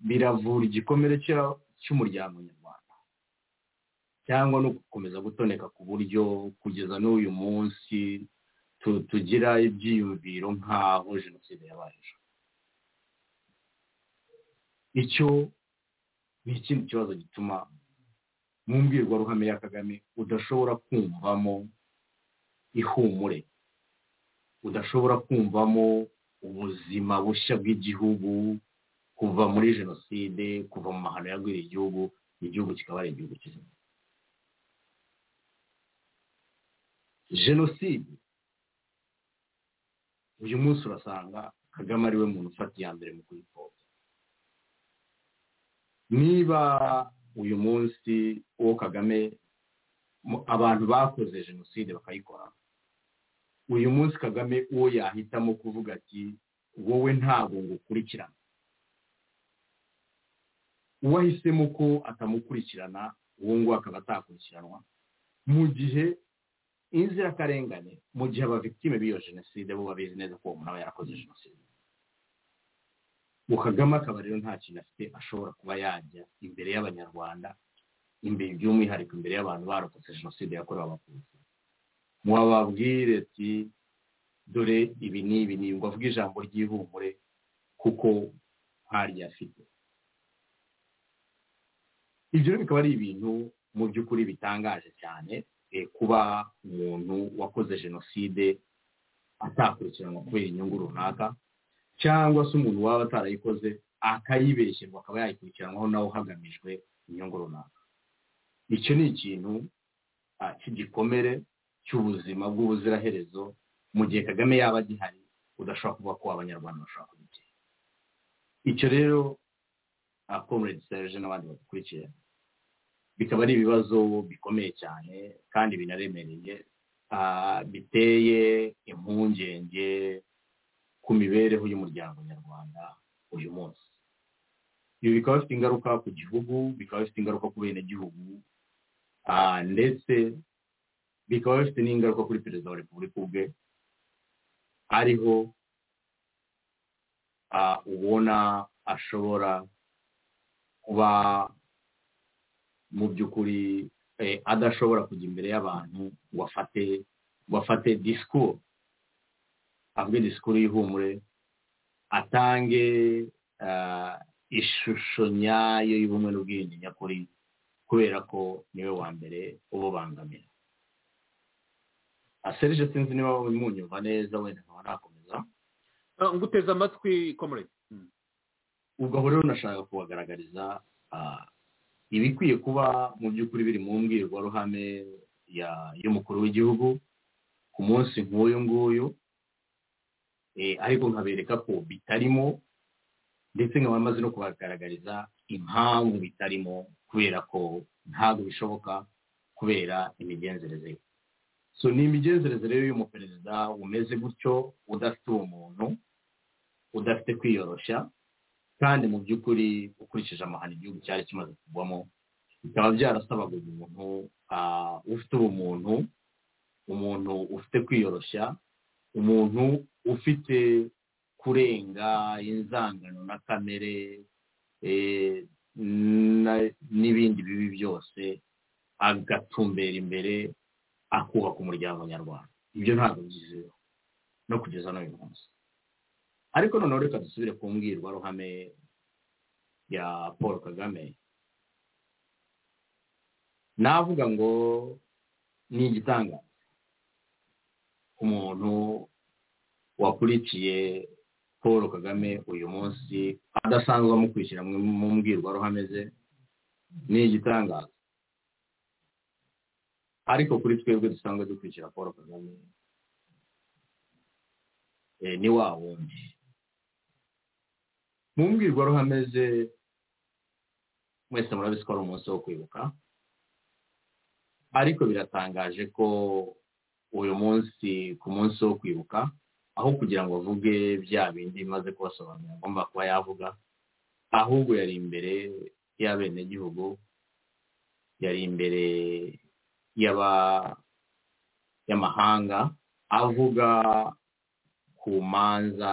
biravura igikomere cy'umuryango nyarwanda cyangwa no gukomeza gutoneka ku buryo kugeza n'uyu munsi tugira ibyiyumviro nk'aho jenoside yabayeho icyo ni ikindi kibazo gituma mu mbwirwaruhame ya kagame udashobora kumvamo ihumure udashobora kumvamo ubuzima bushya bw'igihugu kuva muri jenoside kuva mu mahano yagwiriye igihugu igihugu kikaba ari igihugu kizima jenoside uyu munsi urasanga kagame ariwe muntu ufata iya mbere mu kuyipfobya niba uyu munsi uwo kagame abantu bakoze jenoside bakayikora uyu munsi kagame uwo yahitamo kuvuga ati wowe ntabwo ngo ukurikirane uwo ahisemo ko atamukurikirana uwo nguwo akaba atakurikiranwa mu gihe inzirakarengane mu gihe abavitime b'iyo jenoside bo babizi neza ko uwo muntu aba yarakoze jenoside kagame akaba rero nta kintu afite ashobora kuba yajya imbere y'abanyarwanda imbere by'umwihariko imbere y'abantu barokotse jenoside yakorewe abatutsi mwababwire ati dore ibi ni ibi ni ngo avuge ijambo ry'ihumure kuko ntaryo afite ibyo bikaba ari ibintu mu by'ukuri bitangaje cyane kuba umuntu wakoze jenoside atakurikiranwa kubera inyungu runaka cyangwa se umuntu waba atarayikoze akayibeshyerwa akaba yayikurikiranwaho nawe hagamijwe inyungu runaka icyo ni ikintu cy'igikomere cy'ubuzima bw'ubuziraherezo mu gihe kagame yaba agihari udashobora kuvuga ko abanyarwanda bashobora kubigera icyo rero akomedi serge n'abandi badukurikiye bikaba ari ibibazo bikomeye cyane kandi binaremereye ah, biteye impungenge ku mibereho y'umuryango nyarwanda uyu munsi ibi bikaba bifite ingaruka ku gihugu bikaba bifite ingaruka ku bene gihugu ndetse bikaba bifite n'ingaruka kuri perezida wa repubulika ubwe ariho ah, ubona ashobora kuba mu by'ukuri eh, adashobora kujya imbere y'abantu ngo afate ngo afate disikuru avuge disikuru y'ihumure atange ah, ishusho nyayo y'ubumwe n'ubwiyunge nyakuri kubera ko niwe wa mbere ububangamira aserije sinzi niba munyumva neza wenda nkaba nakomeza Ah, nguteze amatwi comrade Mm. ubwo aho rero nashaka kubagaragariza ah, ibikwiye kuba mu by'ukuri biri mu mbwirwaruhame ya- y'umukuru w'igihugu ku munsi nk'uyu nguyu Eh, ariko nkabereka ko bitarimo ndetse nkaba maze no kubagaragariza impamvu bitarimo kubera ko ntabwo bishoboka kubera imigenzereze ye so ni imigenzereze rero y'umuperezida umeze gutyo udafite ubumuntu udafite kwiyoroshya kandi mu by'ukuri ukurikije amahano igihugu cyari kimaze kugwamo bikaba byarasabaga umuntu ah, ufite ubumuntu umuntu ufite kwiyoroshya umuntu ufite kurenga inzangano na kamere eh, na- n'ibindi bibi byose agatumbera imbere akubaka umuryango nyarwanda ibyo ntabwo byizewe no kugeza n'uyu munsi ariko noneho reka dusubire ku mbwirwaruhame ya paul kagame navuga ngo ni igitangaza umuntu wakurikiye paul kagame uyu munsi adasanzwe amukurikira mu mu mbwirwaruhame ze ni igitangaza ariko kuri twebwe dusanzwe dukurikira paul kagame eh, ni wa wundi mu mbwirwaruhame ze mwese murabizi ko ari umunsi wo kwibuka ariko biratangaje ko uyu munsi ku munsi wo kwibuka aho kugira ngo avuge bya bindi bimaze kubasobanurira agomba kuba yavuga ahubwo yari imbere y'abenegihugu yari imbere y'aba y'amahanga avuga ku manza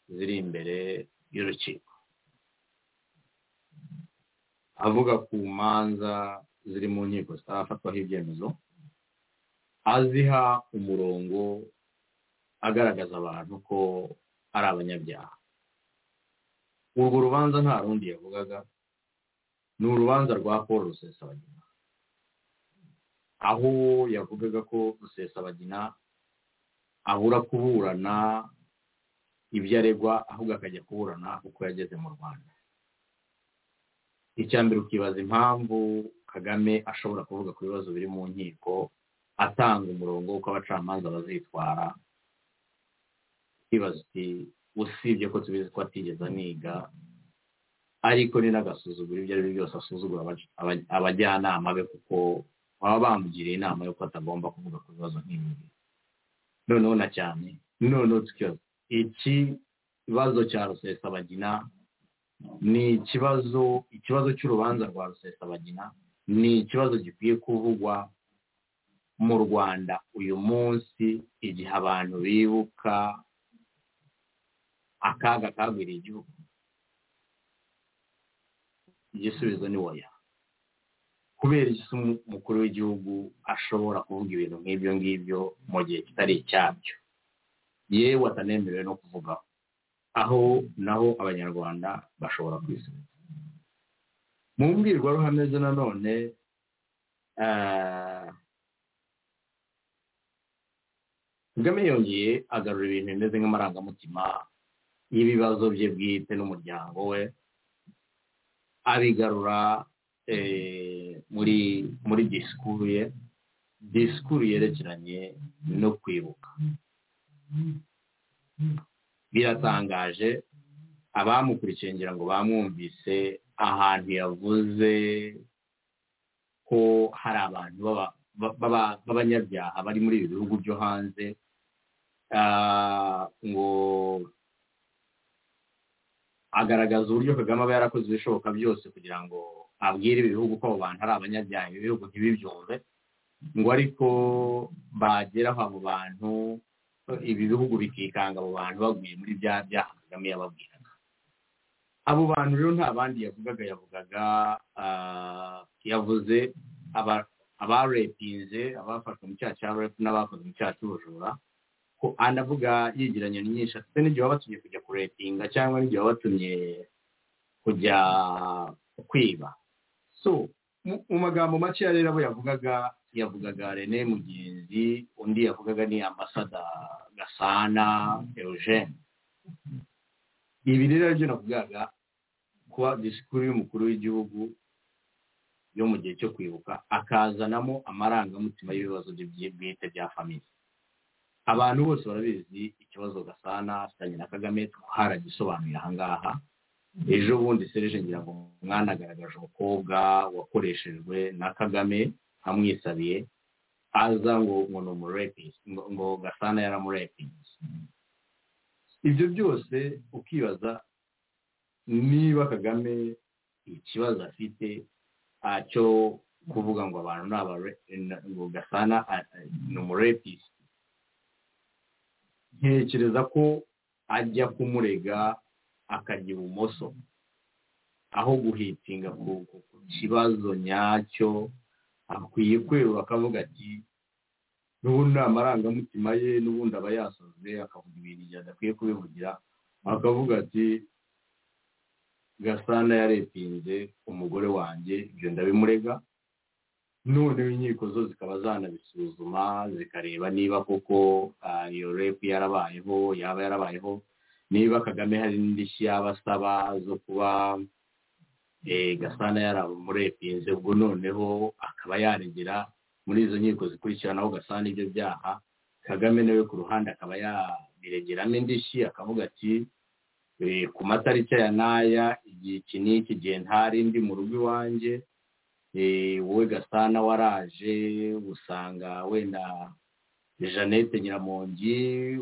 ziri imbere y'urukiko avuga ku manza ziri mu nkiko zitarafatwaho ibyemezo aziha umurongo agaragaza abantu ko ari abanyabyaha urwo rubanza nta rundi yavugaga ni urubanza rwa paul rusesabagina aho yavugaga ko rusesabagina abura kuburana ibyo aregwa ahubwo akajya kuburana uko yageze mu rwanda icya mbere ukibaza impamvu kagame ashobora kuvuga ku bibazo biri mu nkiko atanga umurongo w'uko abacamanza bazitwara ikibazo uti usibye ko tubizi ko atigeze aniga ariko ni n'agasuzuguro ibyo ari byo byose asuzugura abac- aba- abajyanama be kuko baba bamugiriye inama y'uko atagomba kuvuga ku bibazo nk'ibi ngibi. noneho na cyane noneho tukibaza iki kibazo cya rusesabagina ni ikibazo ikibazo cy'urubanza rwa rusesabagina ni ikibazo gikwiye kuvugwa mu rwanda uyu munsi igihe abantu bibuka akaga kagwiriye igihugu igisubizo ni oya kubera iki se umukuru w'igihugu ashobora kuvuga ibintu nk'ibyo ngibyo mu gihe kitari icyabyo yewe atanemerewe no kuvugaho aho naho abanyarwanda bashobora kwisubiza mu mbwirwaruhame ze nanone ah, kagame yongeye agarura ibintu bimeze nk'amarangamutima y'ibibazo bye bwite n'umuryango we abigarura eh, muri muri disikuru ye disikuru yerekeranye no kwibuka biratangaje abamukurikiye ngira ngo bamwumvise ahantu yavuze ko hari abantu baba- baba- b'abanyabyaha bari muri ibi bihugu byo hanze ah, ngo agaragaza uburyo kagame aba yarakoze ibishoboka byose kugira ngo abwire ibi bihugu ko abo bantu ari abanyabyaha ibi bihugu ntibibyumve ngo ariko bagera aho abo bantu ibi bihugu bikikanga abo bantu baguye muri bya byaha kagame yababwiraga abo bantu rero nta bandi yavugaga yavugaga ah, yavuze aba- abarepinze abafashwe mu cyaha cya repu n'abakoze mu cyaha cy'ubujura ko anavuga yegeranya nyinshi afite n'igihe baba batumye kujya kurepinga cyangwa n'igihe baba batumye kujya kwiba so mu mu magambo makeya rero abo yavugaga yavugaga rene mugenzi undi yavugaga ni ambasada gasana eugene ibi rero aribyo navugaga kuba disikuru y'umukuru w'igihugu yo mu gihe cyo kwibuka akazanamo amarangamutima y'ibibazo bye bwite bya famiye abantu bose barabizi ikibazo gasana afitanye na kagame twaragisobanuye aha ngaha ejo bundi sereje ngira ngo umwana agaragaje umukobwa wakoreshejwe na kagame amwisabiye aza ngo ngo ni umurepisi ngo ngo gasana yaramurepisi ibyo byose ukibaza niba kagame ikibazo afite acyo kuvuga ngo abantu ni abare- na- ngo gasana a- a- ni umurepisi ntekereza ko ajya kumurega akajya ibumoso aho guhitinga ku ku- ku kibazo nyacyo akwiye kwerura akavuga ati n'ubundi ni amarangamutima ye n'ubundi aba yasoze akavuga ibintu igihe adakwiye kubivugira akavuga ati gasana yarepinze umugore wanjye ibyo ndabimurega noneho inkiko zo zikaba zanabisuzuma zikareba niba koko ah, iyo repu yarabayeho yaba yarabayeho niba kagame hari n'indishyi yaba asaba zo kuba eh, gasana yaramurepinze ubwo noneho akaba yaregera muri izo nkiko zikurikiranaho gasana ibyo byaha kagame nawe ku ruhande akaba yabiregeramo indishyi akavuga ati eh, ku matariki aya n'aya igihe iki n'iki gihe ntari ndi mu rugo iwanjye eh, wowe gasana waraje usanga wenda jeannette nyiramongi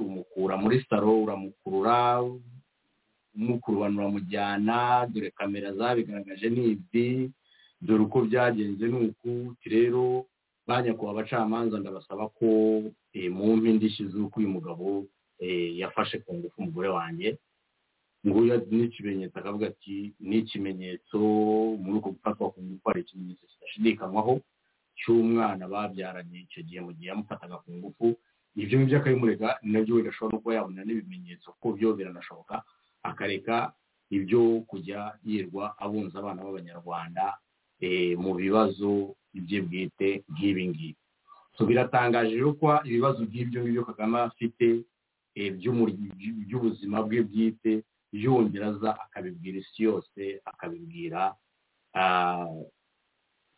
umukura muri salo uramukurura umukurubanura mujyana dore kamera zabigaragaje ni izi dore uko byagenze ni uku uti rero ba nyakubahwa abacamanza ndabasaba ko eh, mumpa indishyi z'uko uyu mugabo eh, yafashe ku ngufu umugore wanjye nguyu ni ikimenyetso akavuga ati ni ikimenyetso muri uko gufatwa ku ngufu hari ikimenyetso kidashidikanywaho cy'umwana babyaranye icyo gihe mu gihe yamufataga ku ngufu ibyo ngibyo akabimurega ni nabyo wenda ashobora no kuba yabona n'ibimenyetso kuko byo biranashoboka akareka ibyo kujya yirirwa abunza abana b'abanyarwanda eh, mu bibazo bye bwite nk'ibi ngibi so biratangaje rero ko ibibazo nk'ibyo ngibyo kagame afite eh, by'umur- by'ubuzima bwe bwite yongera aza akabibwira isi yose akabibwira ah,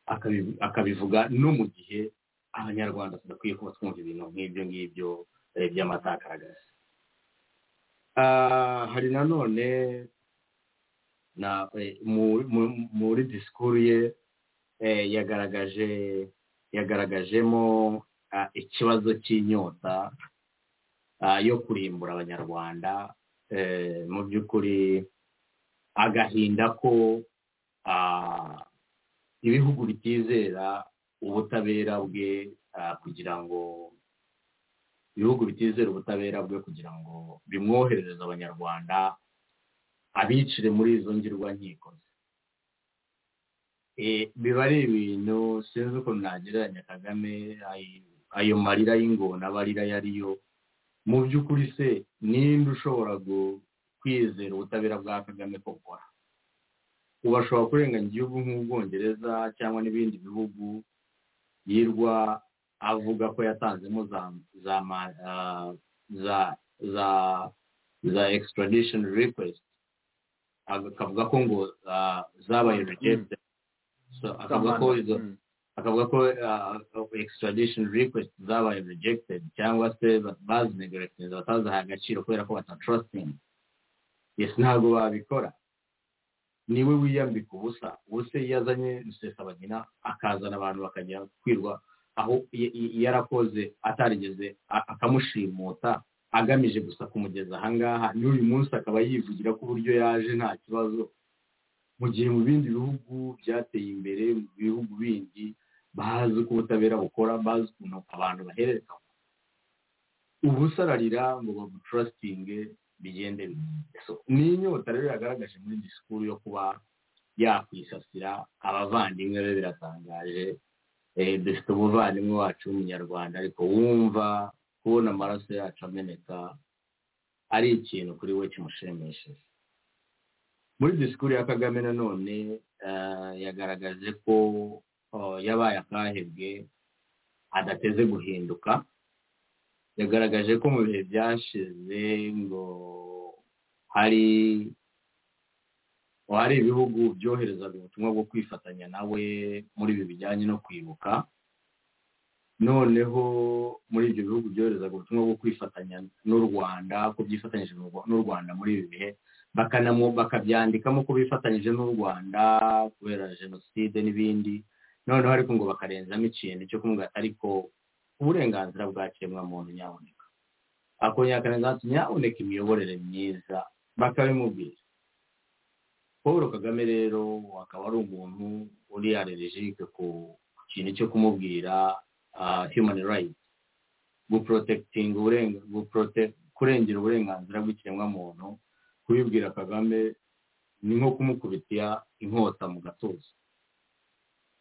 akabi- akabivuga no mu gihe abanyarwanda tudakwiye kuba twumva ibintu nk'ibyo ngibyo eh, by'amatakaragasi Ah, hari nanone na eh, mu- mu- muri disikuru ye eh, yagaragaje yagaragajemo ah, ikibazo cy'inyota ah, yo kurimbura abanyarwanda eh, mu by'ukuri agahinda ko ah, ibihugu bitizera ubutabera bwe ah, kugira ngo ibihugu bitizera ubutabera bwe kugira ngo bimwoherereze abanyarwanda abicire muri izo ngirwankiko ze Eh, biba ari ibintu sinzi uko nagereranya kagame ay- ayo marira y'ingona abarira yariyo mu by'ukuri se ninde ushobora gu- kwizera ubutabera bwa kagame ko bukora ubu ashobora kurenganya igihugu nk'ubwongereza cyangwa n'ibindi bihugu yirwa avuga ko yatanzemo za za ma- ah, za za za extradition request Ag- akavuga ko ngo ah, zabaye rejected So, akavuga ko izo Mm. akavuga ko ah, extradition request zabaye rejected cyangwa se bazinegeretinze batazahaye agaciro kubera ko batatrusting ese ntabwo babikora niwe wiyambika ubusa ubuse yazanye rusesabagina akazana abantu bakajya kwirwa aho i- i- yarakoze atarigeze a- akamushimuta agamije gusa kumugeza ahangaha n'uyu munsi akaba yivugira ko uburyo yaje nta kibazo mu gihe mu bindi bihugu byateye imbere mu bihugu bindi bazi uko ubutabera bukora bazi ukuntu abantu bahererekanya ubu usararira ngo baguturasitinge bigende bimeze. So, ni inyota rero yagaragaje muri disikuru yo kuba yakwisasira abavandimwe be biratangaje Eh, dufite umuvandimwe wacu w'umunyarwanda ariko wumva kubona amaraso yacu ameneka ari ikintu kuri we kimushimishije muri disikuru ya kagame nanone eh, yagaragaje ko oh, yabaye akahebwe adateze guhinduka yagaragaje ko mu bihe byashize ngo hari ngo hari ibihugu byoherezaga ubutumwa bwo kwifatanya nawe muri ibi bijyanye no kwibuka noneho muri ibyo bihugu byoherezaga ubutumwa bwo kwifatanya n'u rwanda ko byifatanyije n'u Rwa- n'u rwanda muri ibi bihe bakanamu- bakabyandikamo ko bifatanyije n'u rwanda kubera jenoside n'ibindi noneho ariko ngo bakarenzamo ikintu cyo kumubwira ariko uburenganzira bwa kiremwamuntu nyaboneka akongera akarenganzira nyaboneka imiyoborere myiza bakabimubwira paul kagame rero akaba ari umuntu uri allergique ku kintu cyo kumubwira ah, human rights guprotectinga uburenga guprote- kurengera uburenganzira bw'ikiremwamuntu kubibwira kagame ni nko kumukubitira inkota mu gatuza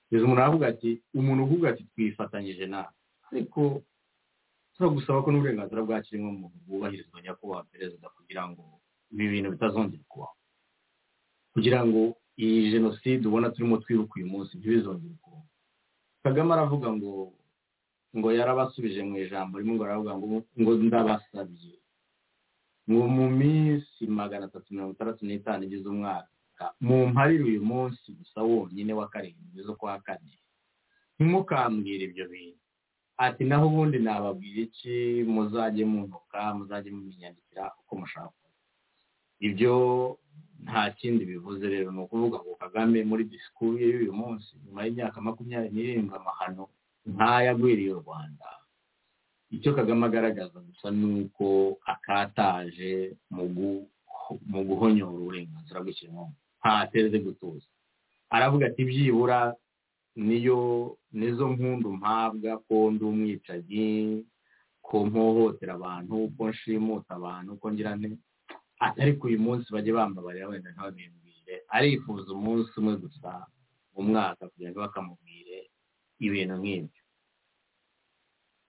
kugeza umuntu aravuga ati umuntu uvuga ati twifatanyije nawe ariko turagusaba ko n'uburenganzira bwa kiremwamuntu bwubahirizwa nyakubahwa perezida kugira ngo ibi bintu bitazongera kubaho kugira ngo iyi jenoside ubona turimo twibuka uyu munsi ntibizongere kubaho kagame aravuga ngo ngo yarabasubije mu ijambo rimwe ngo aravuga ngo ngo ndabasabye ngo mu minsi magana atatu mirongo itandatu n'itanu igize umwaka mumparire uyu munsi gusa wonyine wa karindwi zo kwa kane ntimukambwire ibyo bintu ati naho ubundi nababwira iki muzajye munuka muzajye mumenyandikira uko mushaka ibyo nta kindi bivuze rero ni ukuvuga ngo kagame muri disikuru ye y'uyu munsi nyuma y'imyaka makumyabiri n'irindwi amahano ntayagwiriye u rwanda icyo kagame agaragaza gusa ni uko akataje mu gu- mu guhonyora uburenganzira bw'ikiremwamuntu ntateze gutuza aravuga ati byibura niyo nizo mpundu mpabwa ko ndi umwicanyi ko mpohotera abantu ko nshimuta abantu ko ngira nte atari ko uyu munsi bajye bambabarira wenda ntababimbwire arifuza umunsi umwe gusa mu mwaka kugira ngo bakamubwire ibintu nk'ibyo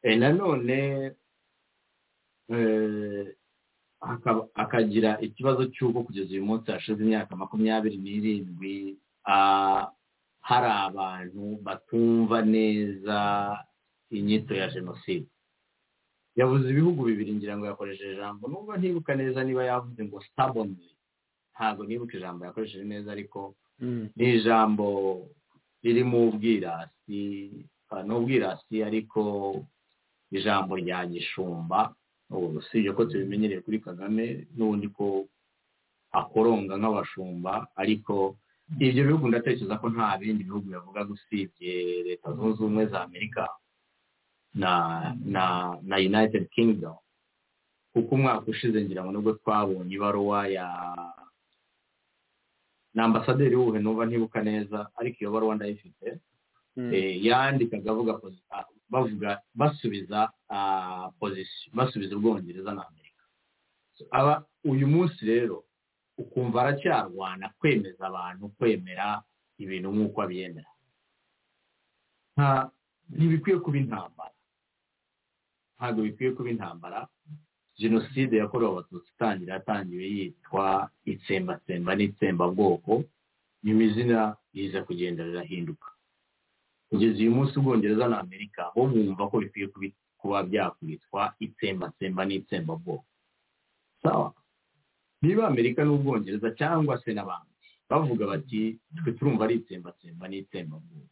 Eh, nanone eh, akaba- akagira ikibazo cy'uko kugeza uyu munsi hashize imyaka makumyabiri n'irindwi ah, hari abantu batumva neza inyito ya jenoside yavuze ibihugu bibiri ngira ngo yakoresheje ijambo nubwo ntibuka neza niba yavuze ngo stabonly ntabwo nibuka ijambo yakoresheje neza ariko ni ijambo ririmo ubwirasi ah, ni ubwirasi ariko ijambo rya gishumba ubu usibye ko tubimenyereye kuri kagame n'ubundi ko akoronga nk'abashumba ariko ibyo bihugu ndatekereza ko nta bindi bihugu bivuga usibye leta zunze ubumwe za amerika na na na united kingdom kuko umwaka ushize ngira ngo nibwo twabonye ibaruwa ya ni ambasaderi w'ubuhe numva ntibuka neza ariko iyo baruwa ndayifite Eh, yandikaga avuga posi- ah, bavuga basubiza ah, position basubiza ubwongereza na amerika So, aba uyu munsi rero ukumva aracyarwana kwemeza abantu kwemera ibintu nk'uko abyemera nta- ntibikwiye kuba intambara ntabwo bikwiye kuba intambara jenoside yakorewe abatutsi itangira yatangiwe yitwa itsembatsemba n'itsembabwoko nyuma izina riza kugenda rirahinduka kugeza uyu munsi ubwongereza na amerika bo bumva ko bikwiye kubi- kuba byakubitwa itsembatsemba n'itsembabwoko sawa niba amerika n'ubwongereza cyangwa se n'abandi bavuga bati twe turumva ari itsembatsemba n'itsembabwoko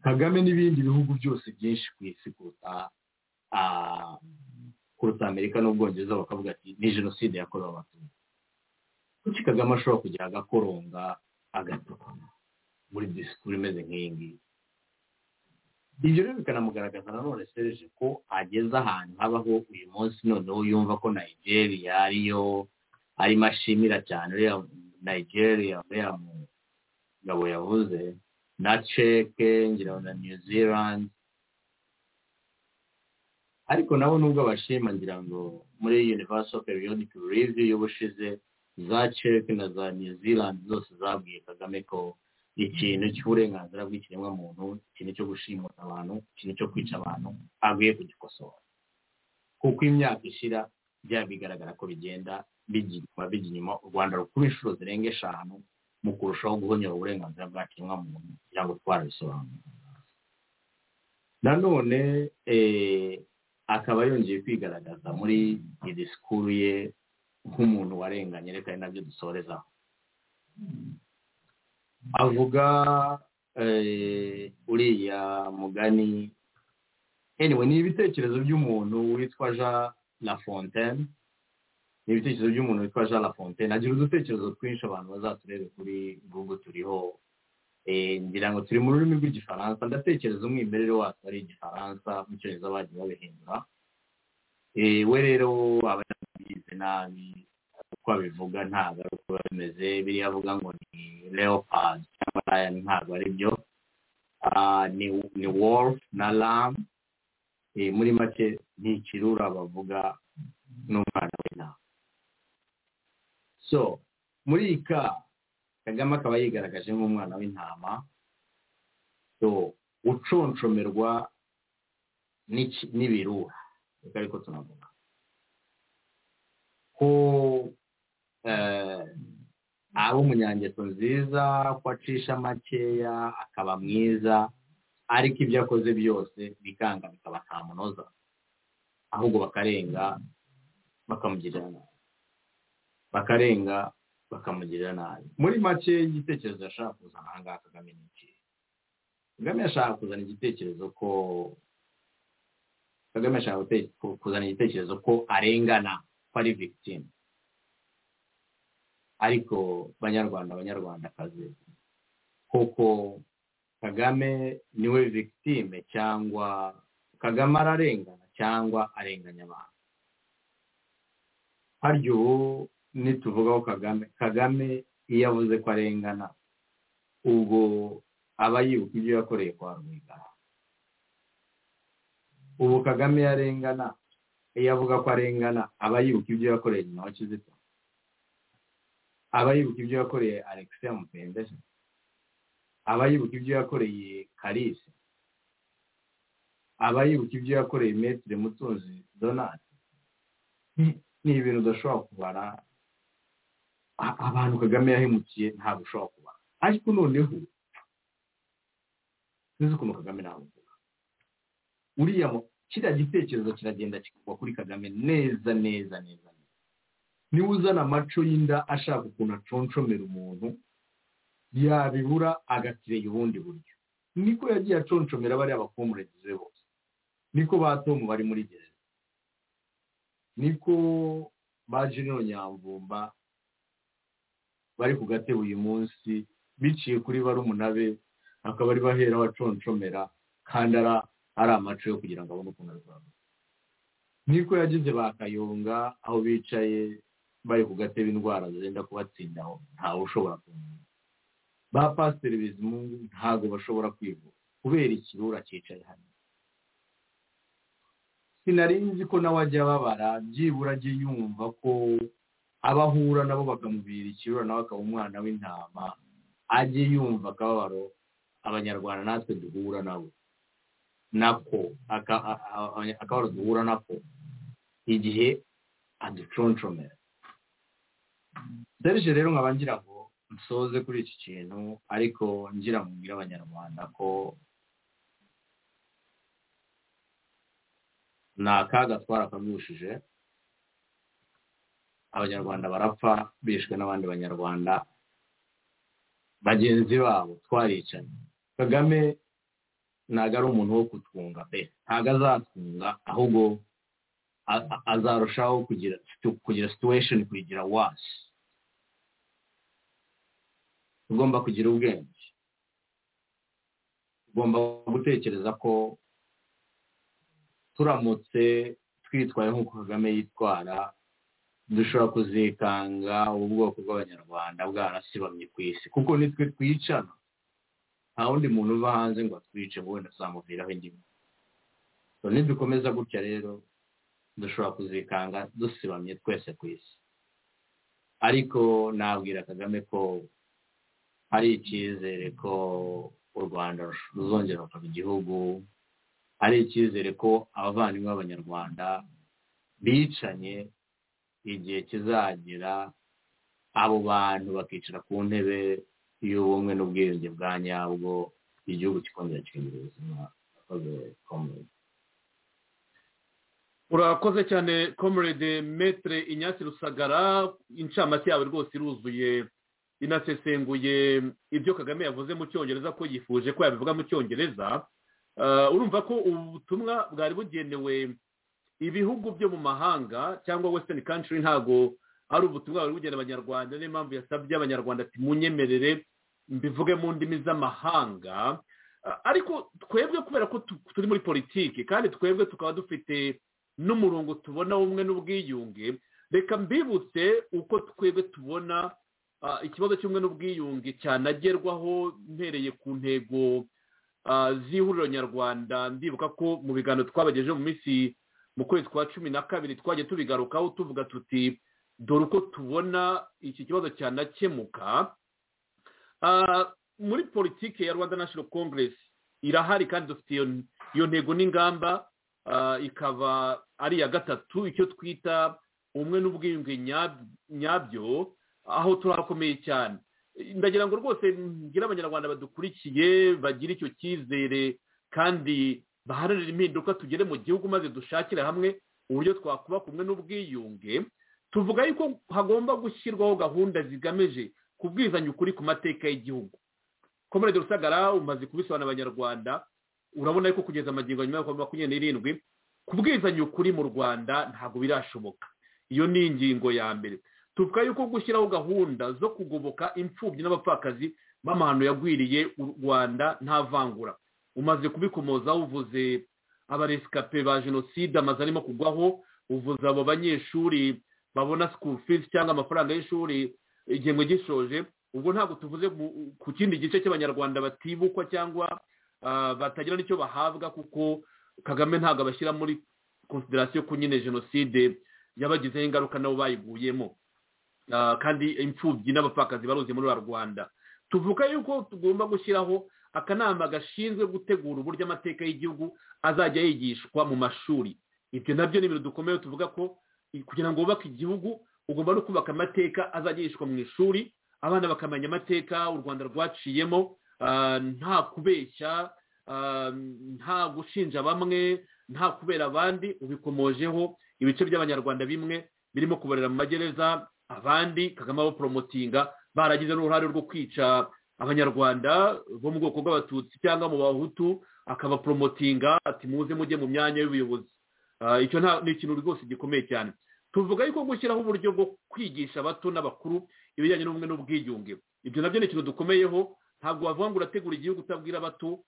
kagame n'ibindi bihugu byose byinshi ku isi kuruta ah, kuruta amerika n'ubwongereza bakavuga ati ni jenoside yakorewe abatutsi kuki kagame ashobora kujya agakoronga agatukana muri disikuru imeze nk'iyi ngiyi ibyo rero bikanamugaragaza nanone serije ko ageze ahantu habaho uyu munsi noneho yumva ko nigeria ariyo arimo ashimira cyane uriya nigeria uriya mugabo yavuze na ceke ngira na new zealand ariko nabo nubwo abashima ngira ngo muri universal periodic review y'ubushize za ceke na za new zealand zose zabwiye kagame ko ikintu cy'uburenganzira bw'ikiremwamuntu ikintu cyo gushimuta abantu ikintu cyo kwica abantu akwiye kugikosora kuko imyaka ishira bya bigaragara ko bigenda bigira bijya inyuma u rwanda rukura inshuro zirenga eshanu mu kurushaho guhonyora uburenganzira bwa kiremwamuntu kugira ngo twarabisobanure nanone akaba yongeye kwigaragaza muri iri sikuru ye nk'umuntu warenganye reka ari nabyo dusorezaho avuga uriya mugani anyway ni ibitekerezo by'umuntu witwa jean lafontaine ni ibitekerezo by'umuntu witwa jean lafontaine agira udutekerezo twinshi abantu bazaturebe kuri google turiho ngira ngo turi mu rurimi rw'igifaransa ndatekereza umwimerere watwo ari igifaransa mu cyongereza bagiye babihindura we rero aba yabigize nabi uko abivuga ntabwo ari uko biba bimeze biriya avuga ngo ni leopard cyangwa raya ntabwo ari byo ni wolf na lam muri make ni ikirura bavuga n'umwana w'intama so muri iyi ka kagame akaba yigaragaje nk'umwana w'intama so uconshomerwa n'ibirura reka ariko tunavuga ko aba umunyangeso nziza ko acisha makeya akaba mwiza ariko ibyo akoze byose bikanga bikaba nta munoza ahubwo bakarenga bakamugirira nabi bakarenga bakamugirira nabi muri make igitekerezo yashaka kuzana aha ngaha kagame ni iki kagame yashaka kuzana igitekerezo ko kagame yashaka kuzana igitekerezo ko arengana ko ari victime ariko banyarwanda abanyarwandakazi kuko kagame niwe victime cyangwa kagame ararengana cyangwa arenganya abantu harya ubu nituvugaho kagame kagame iyo avuze ko arengana ubwo aba yibuka ibyo yakoreye kwa rwigara ubu kagame yarengana iyo avuga ko arengana aba yibuka ibyo yakoreye nyina wa kizito aba yibuka ibyo yakoreye alexia mupendesi aba yibuka ibyo yakoreye karisi aba yibuka ibyo yakoreye metire mutunzi donati ni ibintu udashobora kubara abantu kagame yahemukiye ntabwo ushobora kubara ariko noneho sinzi ukuntu kagame navuga uriya kiriya gitekerezo kiragenda kikagwa kuri kagame neza neza neza niba uzana amaco y'inda ashaka ukuntu aconshomera umuntu yabibura agatire ubundi buryo niko yagiye aconshomera bariya bakomuragize bose niko ba tomu bari muri gereza niko ba jenero nyamvumba bari ku gatebe uyu munsi biciye kuri barumuna be akaba ari bahera abaconshomera kandi ari amacu yo kugira ngo abone ukuntu arwara niko yagize ba kayonga aho bicaye bari ku gatebe indwara zenda kubatsindaho ntawe ushobora kumenya ba pasiteri bizimungu ntabwo bashobora kwivura kubera ikirura cyicaye hano nzi ko nawe ajya ababara byibura ajye yumva ko abahura nabo bakamubwira ikirura nawe akaba umwana w'intama ajye yumva akababaro abanyarwanda natwe duhura nabo nako akababaro duhura nako igihe aduconshomera serije rero nkaba ngira ngo nsoze kuri iki kintu ariko ngira ngo mbwire abanyarwanda ko ni akaga twarakagushije abanyarwanda barapfa bishwe n'abandi banyarwanda bagenzi babo twaricanye kagame ntabwo ari umuntu wo kutwunga pe ntabwo azatwunga ahubwo azarushaho kugira situwesheni kuyigira wasi ugomba kugira ubwenge ugomba gutekereza ko turamutse twitwaye nk'uko kagame yitwara dushobora kuzikanga ubwoko bw'abanyarwanda bwarasibamye ku isi kuko nitwe twicana nta wundi muntu uva hanze ngo atwice ngo wenda zamuviraho ingingo nidukomeza gutya rero dushobora kuzikanga dusibamye twese ku isi ariko nabwira kagame ko hari icyizere ko u rwanda ruzongera rukaba igihugu hari icyizere ko abavandimwe b'abanyarwanda bicanye igihe kizagera abo bantu bakicara ku ntebe y'ubumwe n'ubwiyunge bwa nyabwo igihugu kikongera kikagira ubuzima urakoze cyane comrade metre inyasi rusagara incamake yawe rwose iruzuye inasesenguye ibyo kagame yavuze mu cyongereza ko yifuje ko yabivuga mu cyongereza urumva ko ubutumwa bwari bugenewe ibihugu byo mu mahanga cyangwa western country ntabwo ari ubutumwa bwari bugenewe abanyarwanda niyo mpamvu yasabye abanyarwanda ati munyemerere mbivuge mu ndimi z'amahanga ariko twebwe kubera ko turi muri politiki kandi twebwe tukaba dufite n'umurongo tubona umwe n'ubwiyunge reka mbibutse uko twebwe tubona ikibazo cy'ubumwe n'ubwiyunge cyanagerwaho mpereye ku ntego z'ihuriro nyarwanda ndibuka ko mu biganiro twabagejeje mu minsi mu kwezi kwa cumi na kabiri twagiye tubigarukaho tuvuga tuti dore uko tubona iki kibazo cyanakemuka muri politiki ya rwanda national congress irahari kandi dufite iyo ntego n'ingamba ikaba ari iya gatatu icyo twita umwe n'ubwiyunge nyabyo aho turakomeye cyane ndagira ngo rwose ngira abanyarwanda badukurikiye bagire icyo cyizere kandi baharanira impinduka tugere mu gihugu maze dushakire hamwe uburyo twakubaka umwe n'ubwiyunge tuvuga yuko hagomba gushyirwaho gahunda zigamije kubwizanya ukuri ku mateka y'igihugu komerede rusagara umaze kubisobanura abanyarwanda urabona yuko kugeza amagingo nyuma ya makumyabiri n'irindwi kubwizanya ukuri mu rwanda ntabwo birashoboka iyo ni ingingo ya mbere tuvuga yuko gushyiraho gahunda zo kugoboka imfubyi n'abapfakazi b'amahano yagwiriye u rwanda nta vangura umaze kubikomozaho uvuze abaresikape ba jenoside amaze arimo kugwaho uvuze abo banyeshuri babona sikuru fizi cyangwa amafaranga y'ishuri igihembwe gishoje ubwo ntabwo tuvuze ku kindi gice cy'abanyarwanda batibukwa cyangwa batagira n'icyo bahabwa kuko kagame ntabwo abashyira muri konsiderasiyo ko nyine jenoside yabagizeho ingaruka nabo bayiguyemo kandi imfubyi n'abapfakazi baruzi muri rwanda tuvuga yuko tugomba gushyiraho akanama gashinzwe gutegura uburyo amateka y'igihugu azajya yigishwa mu mashuri ibyo nabyo ni ibintu dukomeye tuvuga ko kugira ngo wubake igihugu ugomba no kubaka amateka azajya yigishwa mu ishuri abana bakamenya amateka u rwanda rwaciyemo nta kubeshya nta gushinja bamwe nta kubera abandi ubikomojeho ibice by'abanyarwanda bimwe birimo kubarera mu magereza abandi kagame abaporomotinga baragize n'uruhare rwo kwica abanyarwanda bo mu bwoko bw'abatutsi cyangwa mu bahutu akabaporomotinga ati muze mujye mu myanya y'ubuyobozi icyo ni ikintu rwose gikomeye cyane tuvuga yuko gushyiraho uburyo bwo kwigisha abato n'abakuru ibijyanye n'ubumwe n'ubwiyunge ibyo nabyo ni ikintu dukomeyeho ntabwo wavuga ngo urategura igihugu utabwira abato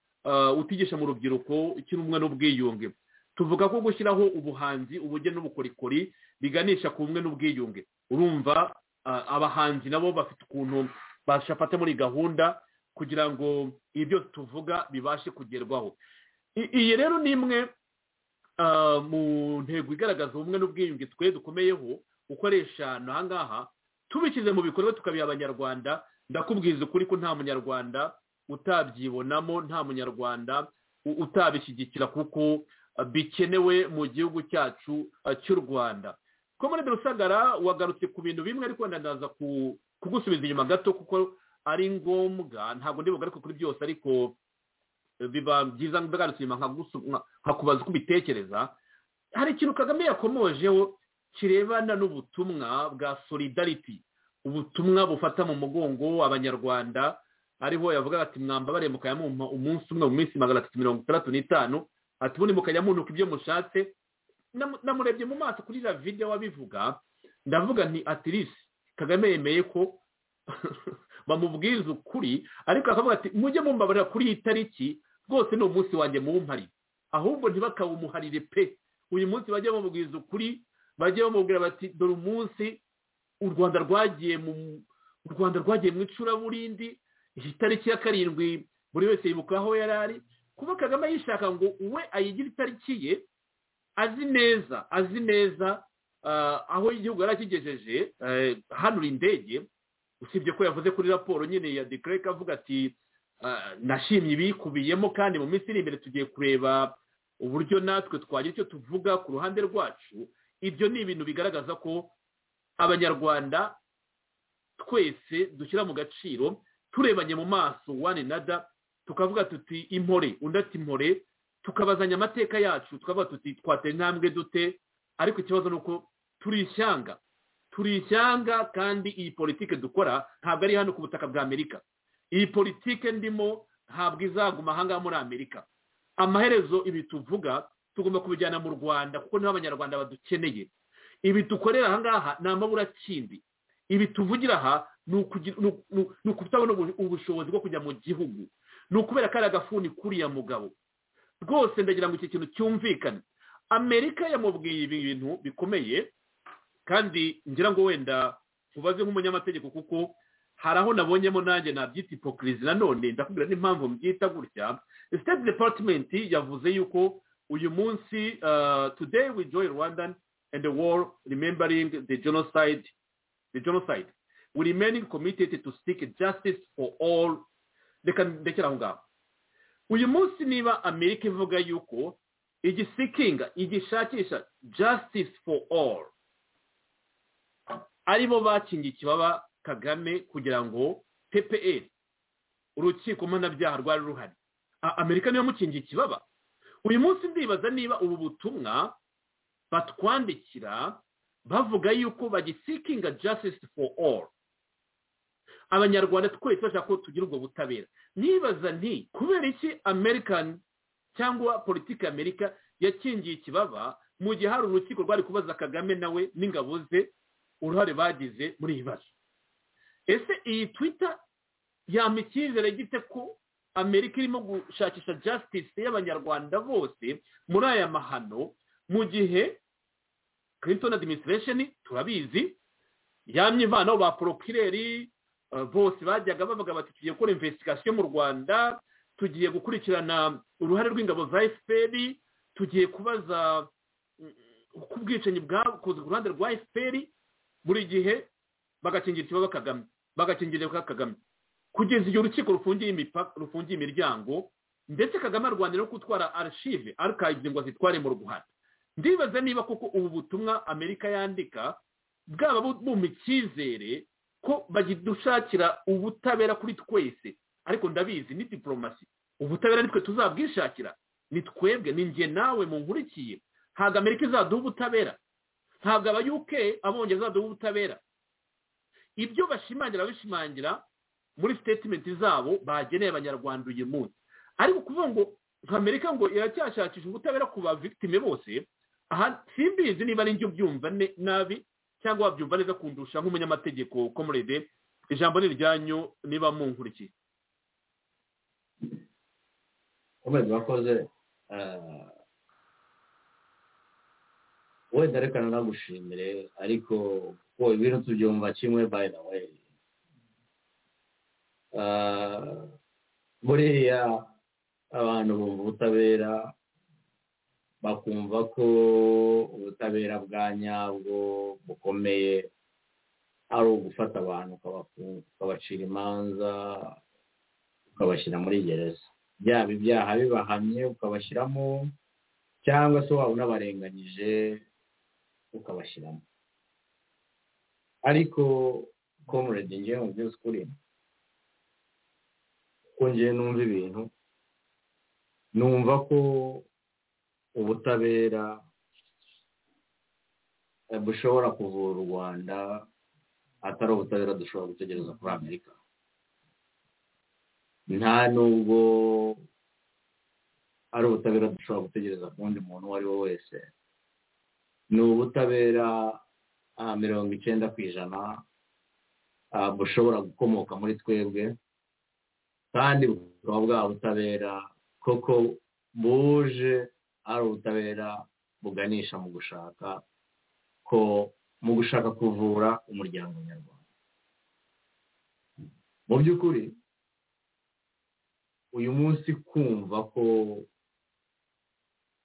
utigisha mu rubyiruko icy'ubumwe n'ubwiyunge tuvuga ko gushyiraho ubuhanzi ubugeni n'ubukorikori biganisha ku bumwe n'ubwiyunge urumva abahanzi nabo bafite ukuntu bashafata muri gahunda kugira ngo ibyo tuvuga bibashe kugerwaho iyi rero ni imwe mu ntego igaragaza ubumwe n'ubwiyunge twe dukomeyeho ukoresha aha ngaha tubishyize mu bikorwa tukabiha abanyarwanda ndakubwiza ukuri ko nta munyarwanda utabyibonamo nta munyarwanda utabishyigikira kuko bikenewe mu gihugu cyacu cy'u rwanda komerede rusagara wagarutse ku bintu bimwe ariko ndaza kugusubiza inyuma gato kuko ari ngombwa ntabwo ndibuga ariko kuri byose ariko biba byiza ndagarutse inyuma nkakubaza uko ubitekereza hari ikintu kagame yakomojeho kirebana n'ubutumwa bwa solidarity ubutumwa bufata mu mugongo abanyarwanda ariho yavuga ati mwambabare mukayamumpa umunsi umwe mu minsi magana atatu mirongo itandatu n'itanu ati ubundi mukayamunuka ibyo mushatse namurebye mu maso kuri iriya videwo abivuga ndavuga nti atirisi kagame yemeye ko bamubwiriza ukuri ariko akavuga ati mujye mumbabarira kuri iyi tariki rwose ni umunsi wanjye muwumpari ahubwo ntibakawumuharire pe uyu munsi bajye bamubwiriza ukuri bajye bamubwira bati dore umunsi u rwanda rwagiye mu u rwanda rwagiye mu icuraburindi iyi tariki ya karindwi buri wese yibuka aho yari ari kuba kagame yishaka ngo we ayigire itariki ye azi neza azi neza aho igihugu yari akigejeje hanura indege usibye ko yavuze kuri raporo nyine ya dekereka avuga ati nashimye ibikubiyemo kandi mu minsi iri imbere tugiye kureba uburyo natwe twagira icyo tuvuga ku ruhande rwacu ibyo ni ibintu bigaragaza ko abanyarwanda twese dushyira mu gaciro turebanye mu maso wane nada tukavuga tuti impore undi ati impore tukabazanya amateka yacu tukavuga tuti twatera intambwe dute ariko ikibazo ni uko turi ishyanga turi ishyanga kandi iyi politiki dukora ntabwo ari hano ku butaka bwa amerika iyi politiki ndimo ntabwo izaguma aha ngaha muri amerika amaherezo ibi tuvuga tugomba kubijyana mu rwanda kuko niho abanyarwanda badukeneye ibi dukorera aha ngaha ni amaburakindi ibi tuvugira aha ni ukutabona ubushobozi bwo kujya mu gihugu ni ukubera ko ari agafuni kuriya mugabo rwose ndagira ngo iki kintu cyumvikane amerika yamubwiye ibintu bikomeye kandi ngira ngo wenda ubaze nk'umunyamategeko kuko hari aho nabonyemo nanjye nabyita ipokirizi nanone ndakubwira n'impamvu mbyita gutya state department yavuze yuko uyu munsi today we joy rwanda and the war remembering the genocide the genocide we remaining committed to seek justice for all reka ndekera aho ngaho uyu munsi niba amerika ivuga yuko igisikinga igishakisha justice for all aribo bakingiye ikibaba kagame kugira ngo ppr urukiko mpanabyaha rwari ruhari amerika niyo mukingiye ikibaba uyu munsi ndibaza niba ubu butumwa batwandikira bavuga yuko bagisikinga justice for all abanyarwanda twese bashaka ko tugira ubwo butabera nibaza nti kubera iki american cyangwa politiki amerika yakingiye ikibaba mu gihe hari urukiko rwari kubaza kagame nawe n'ingabo ze uruhare bagize muri iyi bazo ese iyi twita yampa icyizere gite ko amerika irimo gushakisha justice y'abanyarwanda bose muri aya mahano mu gihe clinton administration turabizi yamye ivanaho ba porokireri bose bajyaga bavuga bati tugiye gukora imvesitigasiyo mu rwanda tugiye gukurikirana uruhare rw'ingabo za efuperi tugiye kubaza uko ubwicanyi bwakoze ku ruhande rwa efuperi buri gihe bagakingira ikibazo kagame bagakingirwa kagame kugeza igihe urukiko rufungiye imiryango ndetse kagame arwanira no gutwara arashive arikayizi ngo azitware mu rwanda ndibaza niba koko ubu butumwa amerika yandika bwaba bumva icyizere ko badushakira ubutabera kuri twese ariko ndabizi ni diporomasi ubutabera nitwe tuzabwishakira ni twebwe ni njye nawe nkurikiye ntabwo amerika izaduha ubutabera ntabwo aba yuke abongereza azaduha ubutabera ibyo bashimangira bishimangira muri sitetimenti zabo bageneye abanyarwanda uyu munsi ariko kuvuga ngo nka amerika ngo iracyashakisha ubutabera ku bavitime bose aha simbizi niba ari njye ubyumva nabi cyangwa wabyumva neza kundusha nk'umunyamategeko komurede ijambo ni iryanyu niba munkurikiye komurede wakoze wenda reka nanagushimire ariko ko ibintu tubyumva kimwe by the way buriya abantu bumva ubutabera bakumva ko ubutabera bwa nyabwo bukomeye ari ugufata abantu ukabacira imanza ukabashyira muri gereza byaba ibyaha bibahamye ukabashyiramo cyangwa se waba unabarenganyije ukabashyiramo ariko komurede ngewe mu by'ukuri kuko ngewe numva ibintu numva ko ubutabera bushobora kuvura u rwanda atari ubutabera dushobora gutegereza kuri amerika nta nubwo ari ubutabera dushobora gutegereza ku wundi muntu uwo ari we wese ni ubutabera mirongo icyenda ku ijana ah, bushobora gukomoka muri twebwe kandi bukaba bwa butabera koko buje ari ubutabera buganisha mu gushaka ko mu gushaka kuvura umuryango nyarwanda mu by'ukuri uyu munsi kumva ko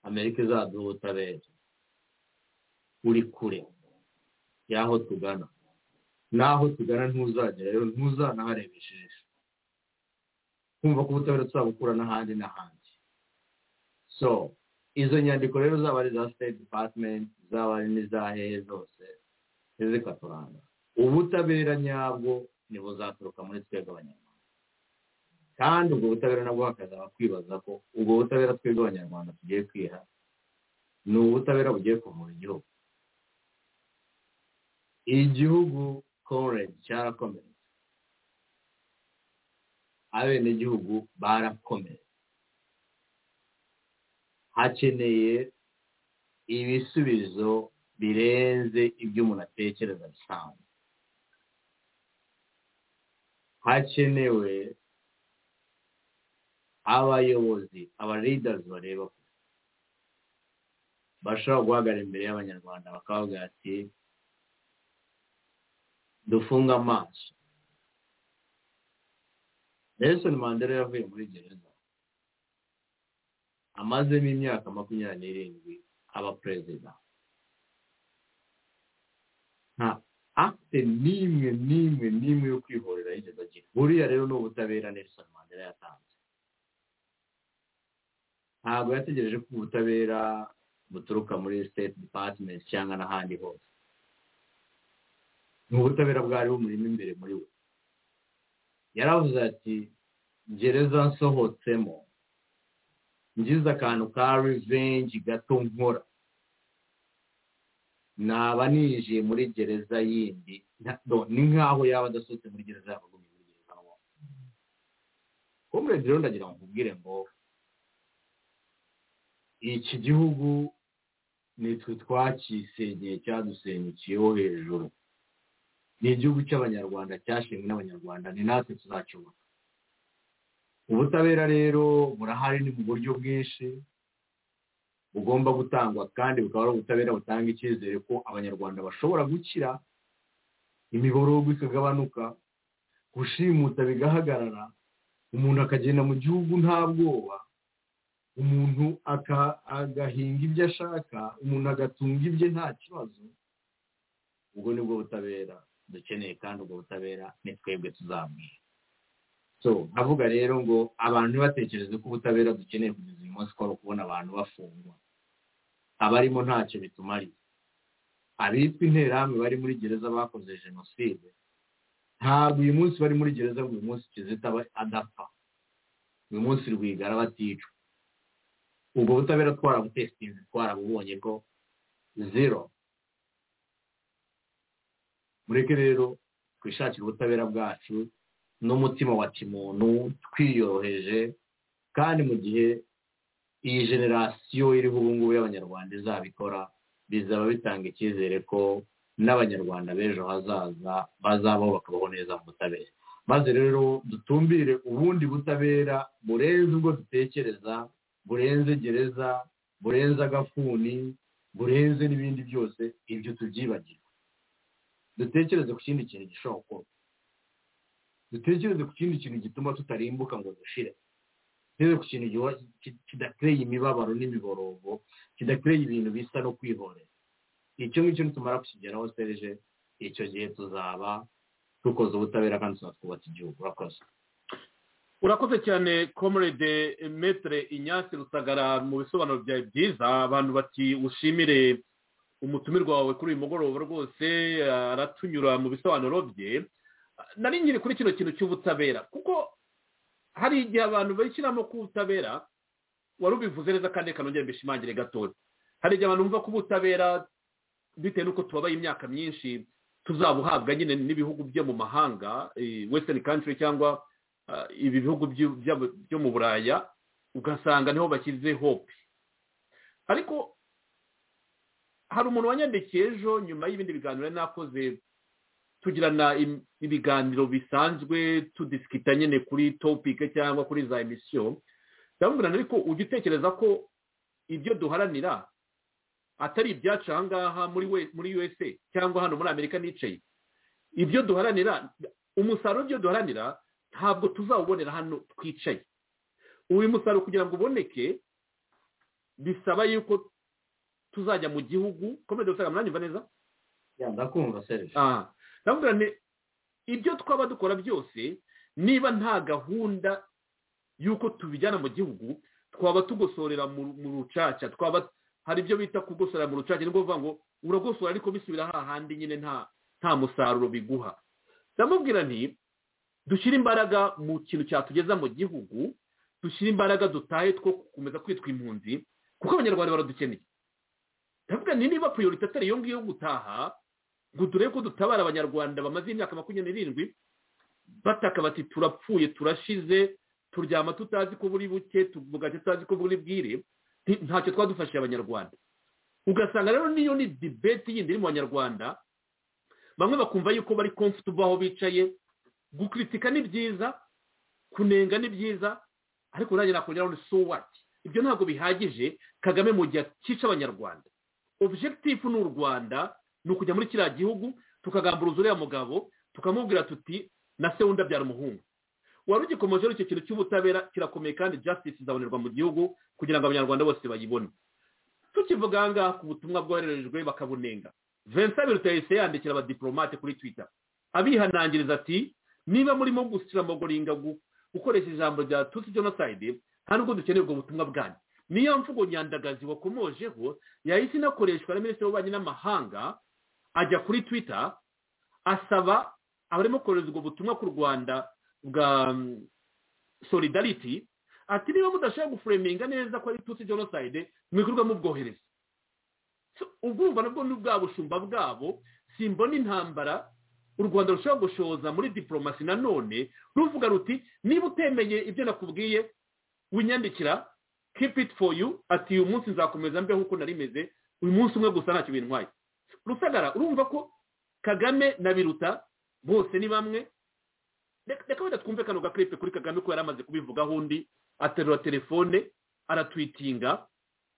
amerika izaduha ubutabera uri kure y'aho tugana n'aho tugana ntuzagera rero ntuzanahareba ijisho kumva ko ubutabera tuzabukura n'ahandi n'ahandi so izo nyandiko rero zaba ari iza state department zaba ari n'iza hehe zose ntizikaturanga ubutabera nyabwo ntibuzaturuka muri twebwe abanyarwanda kandi ubwo butabera nabwo hakazaba kwibaza ko ubwo butabera twebwe abanyarwanda tugiye kwiha ni ubutabera bugiye kuvura igihugu igihugu koredi cyarakomeye abenegihugu barakomeye hakeneye ibisubizo birenze ibyo umuntu atekereza bisanzwe hakenewe abayobozi aba leaders bareba kure bashobora guhagarara imbere y'abanyarwanda bakababwira ati dufunga amaso nelson mandela yavuye muri gereza amazemo imyaka makumyabiri n'irindwi aba perezida nta akite n'imwe n'imwe n'imwe yo kwihorera yigeze agira buriya rero ni ubutabera nelson mandela yatanze ntabwo yategereje ko ubutabera buturuka muri state department cyangwa n'ahandi hose ni ubutabera bwari bumurimo imbere muri we yaravuze ati gereza nsohotsemo ngize akantu ka rivenji gato nkora naba ninjiye muri gereza yindi ni nk'aho yaba adasohotse muri gereza yaba agumye muri gereza aho kumurezi rero ndagira ngo nkubwire ngo iki gihugu nitwe twakisenyeye cyadusenyekiyeho hejuru ni igihugu cy'abanyarwanda cyashinzwe n'abanyarwanda ni natwe tuzacubaka ubutabera rero burahari ni mu buryo bwinshi bugomba gutangwa kandi bukaba ari ubutabera butanga icyizere ko abanyarwanda bashobora gukira imiborogo ikagabanuka gushimuta bigahagarara umuntu akagenda mu gihugu nta bwoba umuntu agahinga ibyo ashaka umuntu agatunga ibye nta kibazo ubwo nibwo butabera dukeneye kandi ubwo butabera ni twebwe tuzabwira so nkavuga rero ngo abantu batekereze ko ubutabera dukeneye kugeza uyu munsi twari kubona abantu bafungwa abarimo ntacyo bitumariye abitwa interahamwe bari muri gereza bakoze jenoside ntabwo uyu munsi bari muri gereza ngo uyu munsi kizita adapfa uyu munsi rwigara baticwa ubwo butabera twarabutesitinze twarabubonye ko zero mureke rero twishakire ubutabera bwacu n'umutima wa kimuntu twiyoroheje kandi mu gihe iyi generasiyo iriho ubu ngubu y'abanyarwanda izabikora bizaba bitanga icyizere ko n'abanyarwanda b'ejo hazaza bazabaho bakabaho neza mu butabera maze rero dutumbire ubundi butabera burenze ubwo dutekereza burenze gereza burenze agafuni burenze n'ibindi byose ibyo tubyibagire dutekereze ku kindi kintu gishobora gukorwa dutekereze ku kindi kintu gituma tutarimbuka ngo dushire dutekereze ku kintu kidatereye imibabaro n'imiborogo kidatereye ibintu bisa no kwihorera icyo ngicyo nitumara kukigeraho sereje icyo gihe tuzaba dukoze ubutabera kandi tunatwubatse igihugu urakoze urakoze cyane comrade metre inyasi rusagara mu bisobanuro byawe byiza abantu bati ushimire umutumirwa wawe kuri uyu mugoroba rwose aratunyura mu bisobanuro bye nari nyiri kuri kino kintu cy'ubutabera kuko hari igihe abantu bashyiramo ko ubutabera wari ubivuze neza kandi kanongera mbishimangire gatoya hari igihe abantu bumva ko ubutabera bitewe n'uko tubabaye imyaka myinshi tuzabuhabwa nyine n'ibihugu byo mu mahanga western country cyangwa ibi bihugu byo mu buraya ugasanga niho bashyize hope ariko hari umuntu wanyandikiye ejo nyuma y'ibindi biganiro nakoze tugirana im- ibiganiro bisanzwe tudisikita nyine kuri topike cyangwa kuri za emisiyo ndamubwira ariko ujya utekereza ko ibyo duharanira atari ibyacu aha ngaha muri we- muri usa cyangwa hano muri amerika nicaye ibyo duharanira umusaruro w'ibyo duharanira ntabwo tuzawubonera hano twicaye uyu musaruro kugira ngo uboneke bisaba yuko tuzajya mu gihugu komedi usanga muranyumva neza ndakumva serivisi aha ndamubwira nti ibyo twaba dukora byose niba nta gahunda y'uko tubijyana mu gihugu twaba tugosorera mu mu rucaca twaba hari ibyo bita kugosorera mu rucaca ni ukuvuga ngo uragosora ariko bisubira hahandi nyine nta nta musaruro biguha ndamubwira nti dushyire imbaraga mu kintu cyatugeza mu gihugu dushyire imbaraga dutahe two gukomeza kwitwa impunzi kuko abanyarwanda baradukeneye ndavuga nti niba priorite atari iyo ngiyo yo gutaha ngo turebe ko dutabara abanyarwanda bamaze imyaka makumyabiri n'irindwi bataka bati turapfuye turashize turyama tutazi ko buri buke tubugake tutazi ko buri bwire nti- ntacyo twadufashije abanyarwanda ugasanga rero niyo ni dibeti yindi iri mu banyarwanda bamwe bakumva yuko bari comfortable aho bicaye gukritika ni byiza kunenga ni byiza ariko nanjye nakongeraho ni so what ibyo ntabwo bihagije kagame mu gihe akica abanyarwanda objectif ni u rwanda ni ukujya muri kiriya gihugu tukagamburuza uriya mugabo tukamubwira tuti na se wundi abyara umuhungu wari ugikomeje icyo kintu cy'ubutabera kirakomeye kandi justice izabonerwa mu gihugu kugira ngo abanyarwanda bose bayibone tukivuga aha ngaha ku butumwa bwohererejwe bakabunenga vincent birutayise yandikira abadiplomate kuri twitter abihanangiriza ati niba murimo gusiramagoringa gukoresha ijambo rya tutsi genocide nta nubwo dukeneye ubwo butumwa bwanyu niyo mvugo nyandagazi wakomojeho yahise inakoreshwa na minisitiri w'ububanyi n'amahanga ajya kuri twita asaba abarimo kohereza ubwo butumwa ku rwanda bwa mm, solidarity ati niba mudashobora gufureminga neza ko ari tutsi genocide mwikorwa mubwohereza So, ubwo urumva nabwo ni bwa bushumba bwabo simbona intambara u rwanda rushobora gushoza muri diporomasi nanone ruvuga ruti niba utemeye ibyo nakubwiye winyandikira keep it for you ati uyu munsi nzakomeza mbeho uko nari meze uyu munsi umwe gusa ntacyo bintwaye rusagara urumva ko kagame na biruta bose ni bamwe Reka- reka wenda twumve kano gakiripe kuri kagame ko yari amaze kubivugaho undi aterura telefone aratwitinga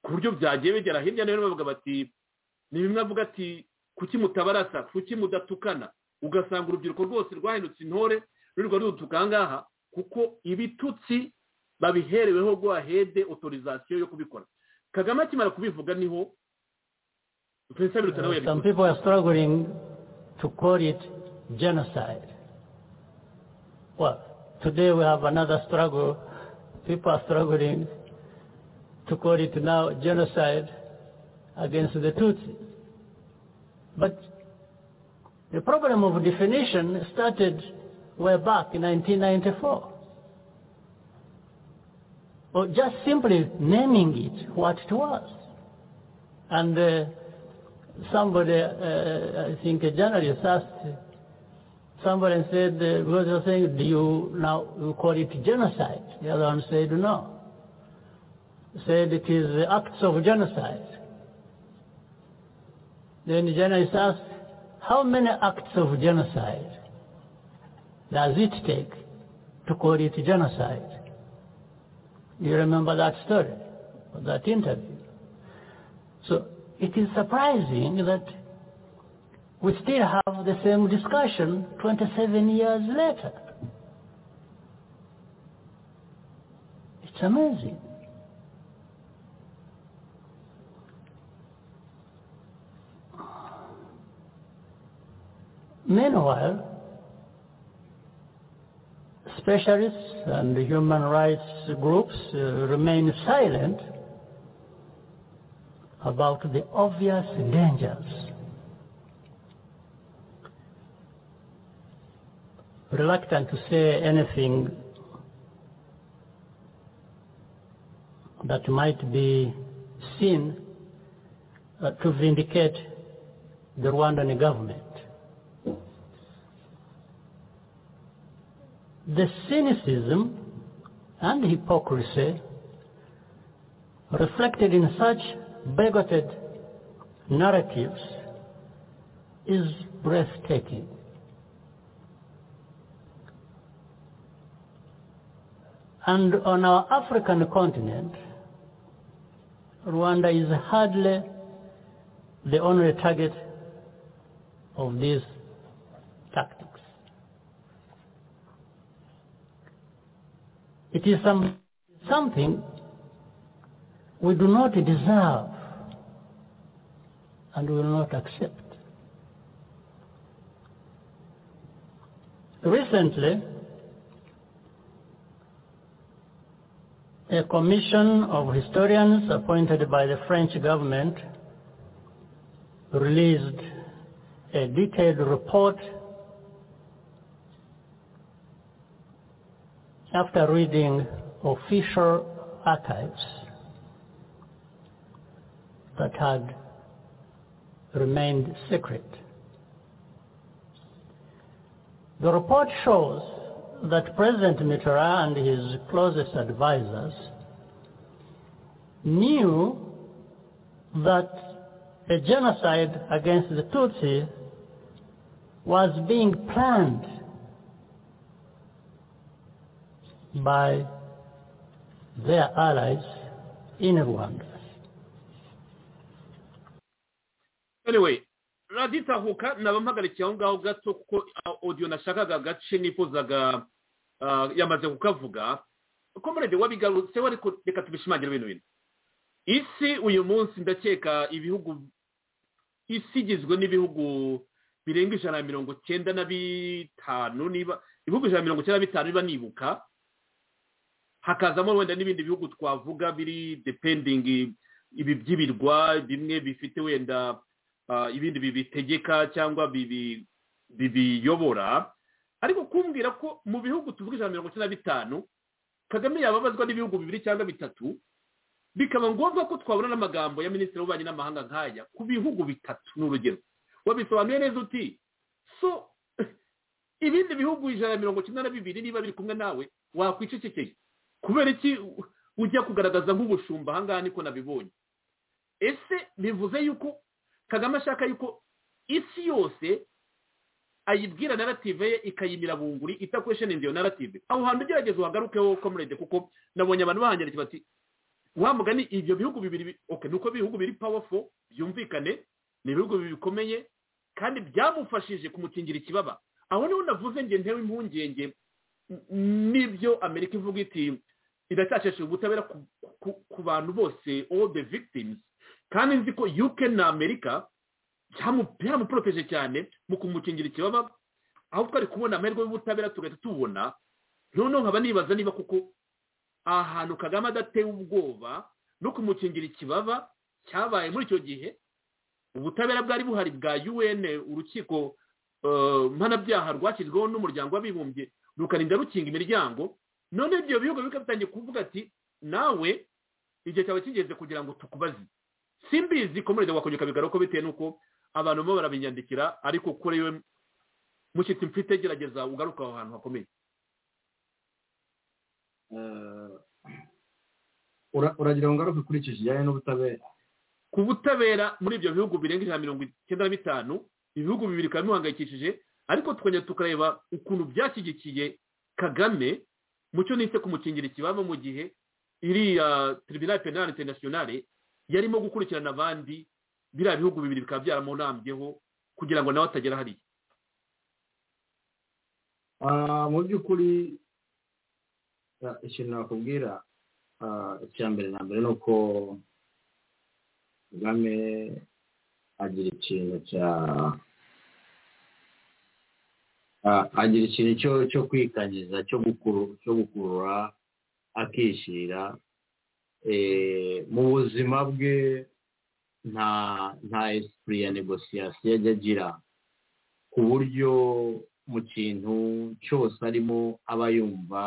ku buryo byagiye bigera hirya no hino bavuga bati ni bimwe avuga ati kuki mutabarasa kuki mudatukana ugasanga urubyiruko rwose rwahindutse intore rurirwa rudutuka aha ngaha kuko ibitutsi babihereweho rwahede otorizasiyo yo kubikora kagame akimara kubivuga niho vincent biruta nawe Some yabikoze people are struggling to call it genocide. Well, today we have another struggle. People are struggling to call it now genocide against the Tutsi. But the problem of definition started way back in 1994. Or just simply naming it what it was. And uh, somebody, uh, I think a journalist asked somebody and said, uh, because you're saying, do you now you call it genocide? The other one said, no. Said it is the acts of genocide. Then the journalist asked, how many acts of genocide does it take to call it genocide? You remember that story, that interview. So it is surprising that we still have the same discussion 27 years later. It's amazing. Meanwhile, specialists and human rights groups uh, remain silent about the obvious dangers. Reluctant to say anything that might be seen uh, to vindicate the Rwandan government. The cynicism and hypocrisy reflected in such bigoted narratives is breathtaking. And on our African continent, Rwanda is hardly the only target of these tactics. It is some, something we do not deserve and will not accept. Recently, a commission of historians appointed by the French government released a detailed report after reading official archives that had remained secret. The report shows that President Mitterrand and his closest advisors knew that a genocide against the Tutsi was being planned by their allies in Rwanda. anyway raditahuka naba mpagarikiye aho ngaho gato kuko odiyo nashakaga agace nifuzaga yamaze kukavuga uko murede wabigarutse we reka tubishimangire ibintu bintu isi uyu munsi ndakeka ibihugu isi igizwe n'ibihugu birenga ijana na mirongo icyenda na bitanu niba ibihugu ijana na mirongo icyenda na bitanu biba nibuka hakazamo wenda n'ibindi bihugu twavuga biri dependingi ibi by'ibirwa bimwe bifite wenda ibindi bibitegeka cyangwa bibiyobora ariko kumbwira ko mu bihugu tuvuga ijana na mirongo icyenda na bitanu kagame yababazwa n'ibihugu bibiri cyangwa bitatu bikaba ngombwa ko twabona n'amagambo ya minisitiri w'ububanyi n'amahanga nk'aya ku bihugu bitatu ni urugero wabisobanuye neza uti so ibindi bihugu ijana na mirongo icyenda na bibiri niba biri kumwe nawe wakwicecekeye kubera iki ujya kugaragaza nk'ubushumba ahangaha niko nabibonye ese bivuze yuko kagame ashaka yuko isi yose ayibwira narative ye ikayimira bunguri itakwesheninze iyo narative aho hantu ugerageza uhagarukeho komurede kuko nabonye abantu bahanyarukira bati wa mugani ibyo bihugu bibiri oke ni uko ibihugu biri powerful byumvikane ni ibihugu bikomeye kandi byamufashije kumukingira ikibaba aho niho navuze nge ntewe impungenge n'ibyo amerika ivuga iti iracyashishije ubutabera ku bantu bose all the victims kandi nzi ko yuke na amerika byamuporoteje cyane mu kumukingira ikibaba aho twari kubona amahirwe y'ubutabera tugahita tubona noneho nkaba nibaza niba kuko ahantu kagame adatewe ubwoba no kumukingira ikibaba cyabaye muri icyo gihe ubutabera bwari buhari bwa un urukiko mpanabyaha rwashyizweho n'umuryango w'abibumbye rukarinda rukinga imiryango none ibyo bihugu bikabitangiye kuvuga ati nawe igihe cyawe kigeze kugira ngo tukubaze simbizi komereza wakongera ukabigaruka uko bitewe n'uko abantu barimo barabinyandikira ariko kuri we mushyitsi mfite gerageza ugaruka aho hantu hakomeye uragira ngo ngaruke kuri icyo kijyanye n'ubutabera ku butabera muri ibyo bihugu birenga ijana na mirongo icyenda na bitanu ibihugu bibiri bikaba bimuhangayikishije ariko tukongera tukareba ukuntu byashyigikiye kagame mucyo nise kumukingira ikibaba mu gihe iriya teribinari penali interinasiyonari yarimo gukurikirana abandi biriya bihugu bibiri bikaba byaramunambyeho kugira ngo nawe atagera hariya mu by'ukuri ikintu nakubwira icya mbere na mbere ni uko kagame agira ikintu cya agira ikintu cyo kwikangiza cyo gukurura akishyira mu buzima bwe nta nta esipuri ya negosiyasiyo ajya agira ku buryo mu kintu cyose arimo aba yumva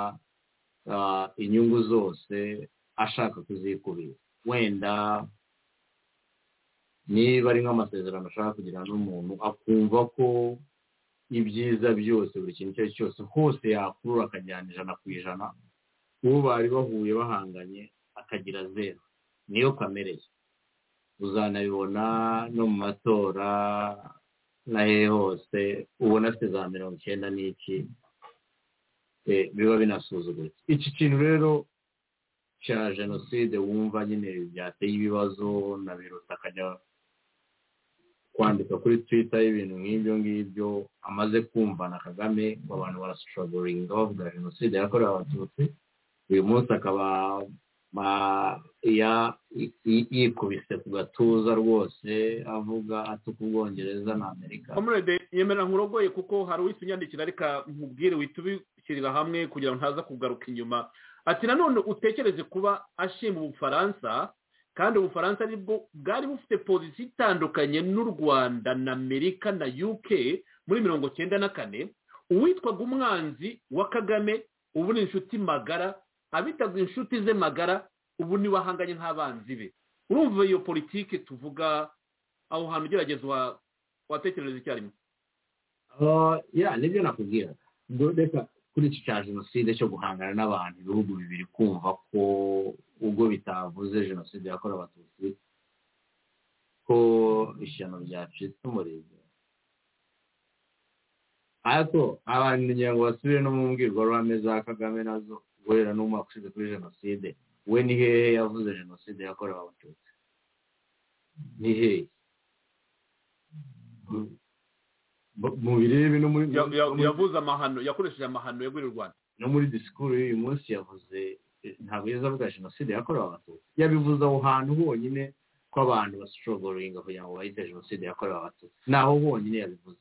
inyungu zose ashaka kuzikubira wenda niba ari nk'amasezerano ashaka kugira n'umuntu akumva ko ibyiza byose buri kintu icyo ari cyo cyose hose yakurura akajyana ijana ku ijana uwo bari bahuye bahanganye akagira zeru niyo kamere ye uzanabibona no mu matora na hehe hose ubona afite za mirongo icyenda n'iki biba binasuzuguritse iki kintu rero cya jenoside wumva nyine byateye ibibazo na biruta akajya kwandika kuri twita y'ibintu nk'ibyo ngibyo amaze kumva na kagame ngo abantu barashoboringa bavuga jenoside yakorewe abatutsi uyu munsi akaba yikubise ku gatuza rwose avuga atuka ubwongereza na amerika komurede yemera nkurogoye kuko hari unyandikira reka nkubwire wihita ubishyirira hamwe kugira ngo ntaza kugaruka inyuma ati nanone utekereze kuba ashima ubufaransa kandi ubufaransa nibwo bwari bufite polisi itandukanye n'u rwanda na amerika na uk muri mirongo cyenda na kane uwitwaga umwanzi wa kagame ubu ni inshuti magara abitabwa inshuti ze magara ubu niba ahanganye nk'abanzi be urumva iyo politiki tuvuga aho hantu ugerageza watekereza icyarimwe ya nibyo nakubwira reka kuri iki cya jenoside cyo guhangana n'abantu ibihugu bibiri kumva ko ubwo bitavuze jenoside yakorewe abatutsi ko ishyano ryacitse umuriro ariko abantu kugira ngo basubire no mu mbwirwaruhame za kagame nazo guhera n'umwaka ushize kuri jenoside we ni hehe yavuze jenoside yakorewe abatutsi ni hehe mu birebe no muri yavuze amahano yakoresheje amahano yagurira u rwanda no muri disikuru y'uyu munsi yavuze ntabwo yeza avuga jenoside yakorewe abatutsi yabivuze aho hantu honyine ko abantu bashoboringa kugira ngo bahite jenoside yakorewe abatutsi naho honyine yabivuze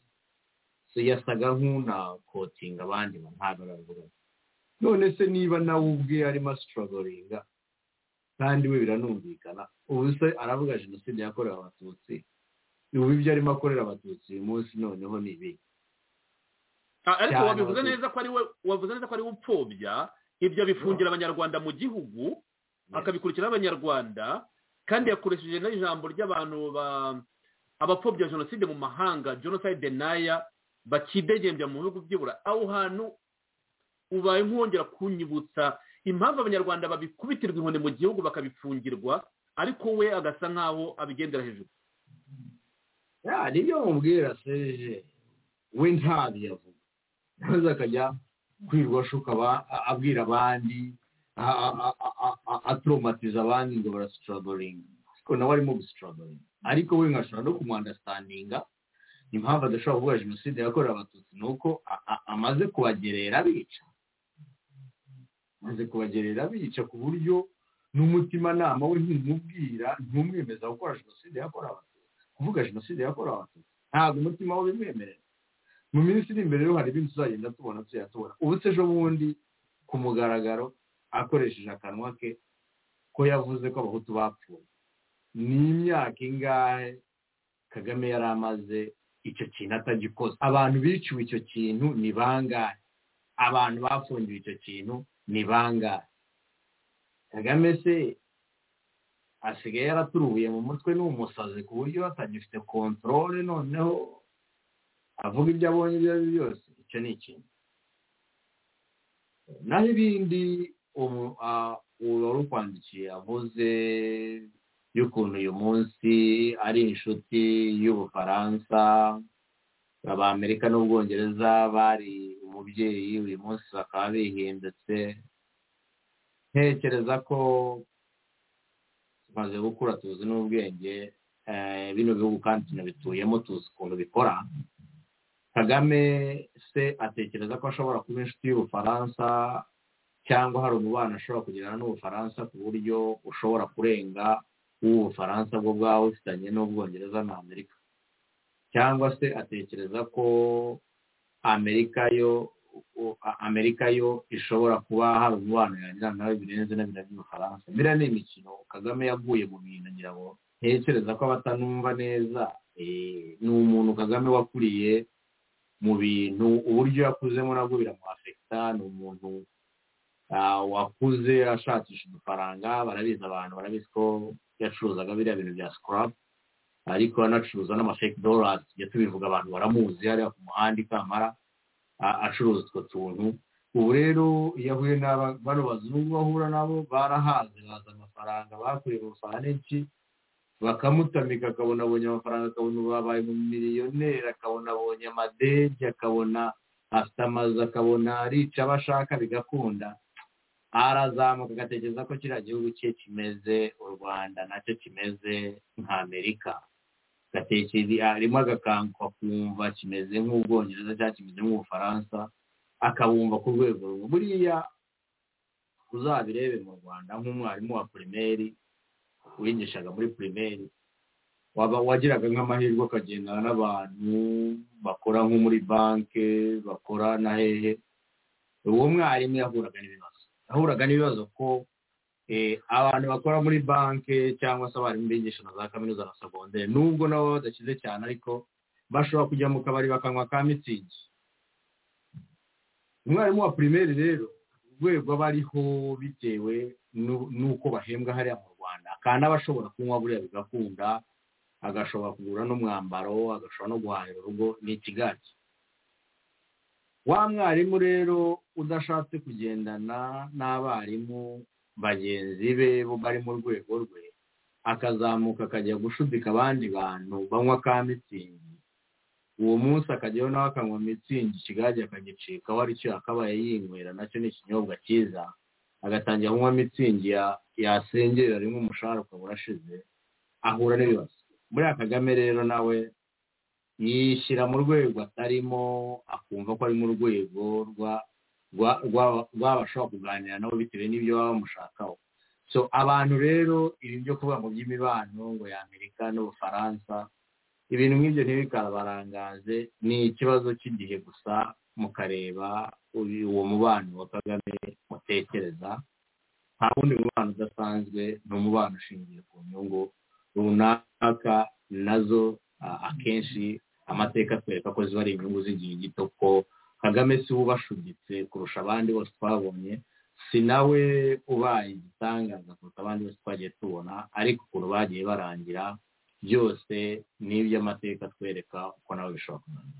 yasaga nk'unakotinga abandi ntabwo arabivuga none se niba nawe ubwe arimo ashoboringa kandi we biranumvikana ubu se aravuga jenoside yakorewe abatutsi ubu ibyo arimo akorera abatutsi uyu munsi noneho ni ibi ariko wabivuze neza ko ari we wavuze neza ko ari we upfobya ibyo abifungira abanyarwanda mu gihugu akabikurikira abanyarwanda kandi yakoresheje n'ijambo ry'abantu abapfobya jenoside mu mahanga jenoside naya bakidegembya mu bihugu byibura aho hantu ubaye nk'uwongera kunyibutsa impamvu abanyarwanda babikubitirwa inkoni mu gihugu bakabipfungirwa ariko we agasa nk'aho abigendera hejuru nibyo mubwira seje we ntabyo avuga maze akajya kwirwa ashuka abwira abandi atoromatiza abandi ngo barasitoroboringa ariko nawe arimo gusitoroboringa ariko we nkashobora no kumwandasitandinga impamvu adashobora kuvuga jenoside yakorewe abatutsi ni uko amaze kubagerera abica amaze kubagerera abica ku buryo n'umutimanama we ntumubwira ntumwemeza gukora jenoside yakorewe abatutsi kuvuga jenoside yakorewe abatutsi ntabwo umutima we ubimwemerera mu minsi iri imbere hari ibintu tuzagenda tubona tuyatubona ubu se ejo bundi ku mugaragaro akoresheje akanwa ke ko yavuze ko abahutu bapfuye ni imyaka ingahe kagame yari amaze icyo kintu atagikoze abantu biciwe icyo kintu ni bangahe abantu bafungiwe icyo kintu ni bangahe kagame se asigaye yaraturubuye mu mutwe ni umusazi ku buryo atagifite kontorore noneho avuga ibyo abonye ibyo ari byo byose icyo ni ikintu naho ibindi ubu wari ukwandikiye avuze y'ukuntu uyu munsi ari inshuti y'ubufaransa abamerika n'ubwongereza bari umubyeyi uyu munsi bakaba bihindutse ntekereza ko tumaze gukura tuzi n'ubwenge bino bihugu kandi tunabituyemo tuzi ukuntu bikora kagame se atekereza ko ashobora kuba inshuti y'ubufaransa cyangwa hari umubano ashobora kugirana n'ubufaransa ku buryo ushobora kurenga uw'ubufaransa bwo bwaba bufitanye n'ubwongereza na amerika cyangwa se atekereza ko amerika yo amerika yo ishobora kuba hari umubano yagira nawe birenze na biriya by'ubufaransa biriya ni imikino kagame yaguye mu bintu ngira ngo ntekereza ko abatanumva neza ni umuntu kagame wakuriye mu bintu uburyo yakuzemo nabwo biramuhafekita ni umuntu wakuze ashakisha udufaranga barabizi abantu barabizi ko yacuruzaga biriya bintu bya sikarapu ariko anacuruza n'amafeki dorasi tujya tubivuga abantu baramuzi hariya ku muhanda ikamara acuruza utwo tuntu ubu rero iyo ahuye bano bazungu bahura nabo barahaze baza amafaranga bakuye mu faraneki bakamutamika akabona abonye amafaranga akabona ubu babaye umumiliyoneri akabona abonye amadege akabona afite amazu akabona arica abo ashaka bigakunda arazamuka agatekereza ko kiriya gihugu cye kimeze u rwanda nacyo kimeze nka amerika arimo agakanguka kumva kimeze nk'ubwongereza cyangwa kimeze nk'ubufaransa akabumva ku rwego rumwe buriya uzabirebe mu rwanda nk'umwarimu wa pirimeri wigishaga muri pirimeri waba wagiraga nk'amahirwe ukagendana n'abantu bakora nko muri banki bakora na hehe uwo mwarimu yahuraga n'ibibazo yahuraga n'ibibazo ko abantu bakora muri banki cyangwa se abarimu bigisha na za kaminuza na segonderi nubwo nabo badashyize cyane ariko bashobora kujya mu kabari bakanywa ka mitsingi umwarimu wa pirimeri rero urwego aba ariho bitewe n'uko bahembwa hariya mu rwanda kandi aba ashobora kunywa buriya bigakunda agashobora kugura n'umwambaro agashobora no guhahira urugo ni ikigage wa mwarimu rero udashatse kugendana n'abarimu bagenzi be bo bari mu rwego rwe akazamuka akajya gushudika abandi bantu banywa ka mitsingi uwo munsi akajyayo nawe akanywa mitsingi ikigage akagicikaho aricyo yakabaye yinywera nacyo ni ikinyobwa cyiza agatangira kunywa mitsingi yasengerera rimwe umushahara ukaba urashize ahura n'ibibazo buriya kagame rero nawe yishyira mu rwego atarimo akumva ko ari mu rwego rw'abashobora kuganira nabo bitewe n'ibyo baba bamushakaho so abantu rero ibi byo kuvuga mu by'imibano ngo y'amerika n'ubufaransa ibintu nk'ibyo ntibikabarangaze ni ikibazo cy'igihe gusa mukareba uwo mubano wa kagame mutekereza nta wundi mubano udasanzwe ni umubano ushingiye ku nyungu runaka nazo akenshi amateka atwereka ko ziba ari inyungu z'igihe gito ko kagame si we ubashuditse kurusha abandi bose twabonye si nawe ubaye igitangaza kurusha abandi bose twagiye tubona ariko ukuntu bagiye barangira byose ni iby'amateka atwereka uko nawe bishobora kunanira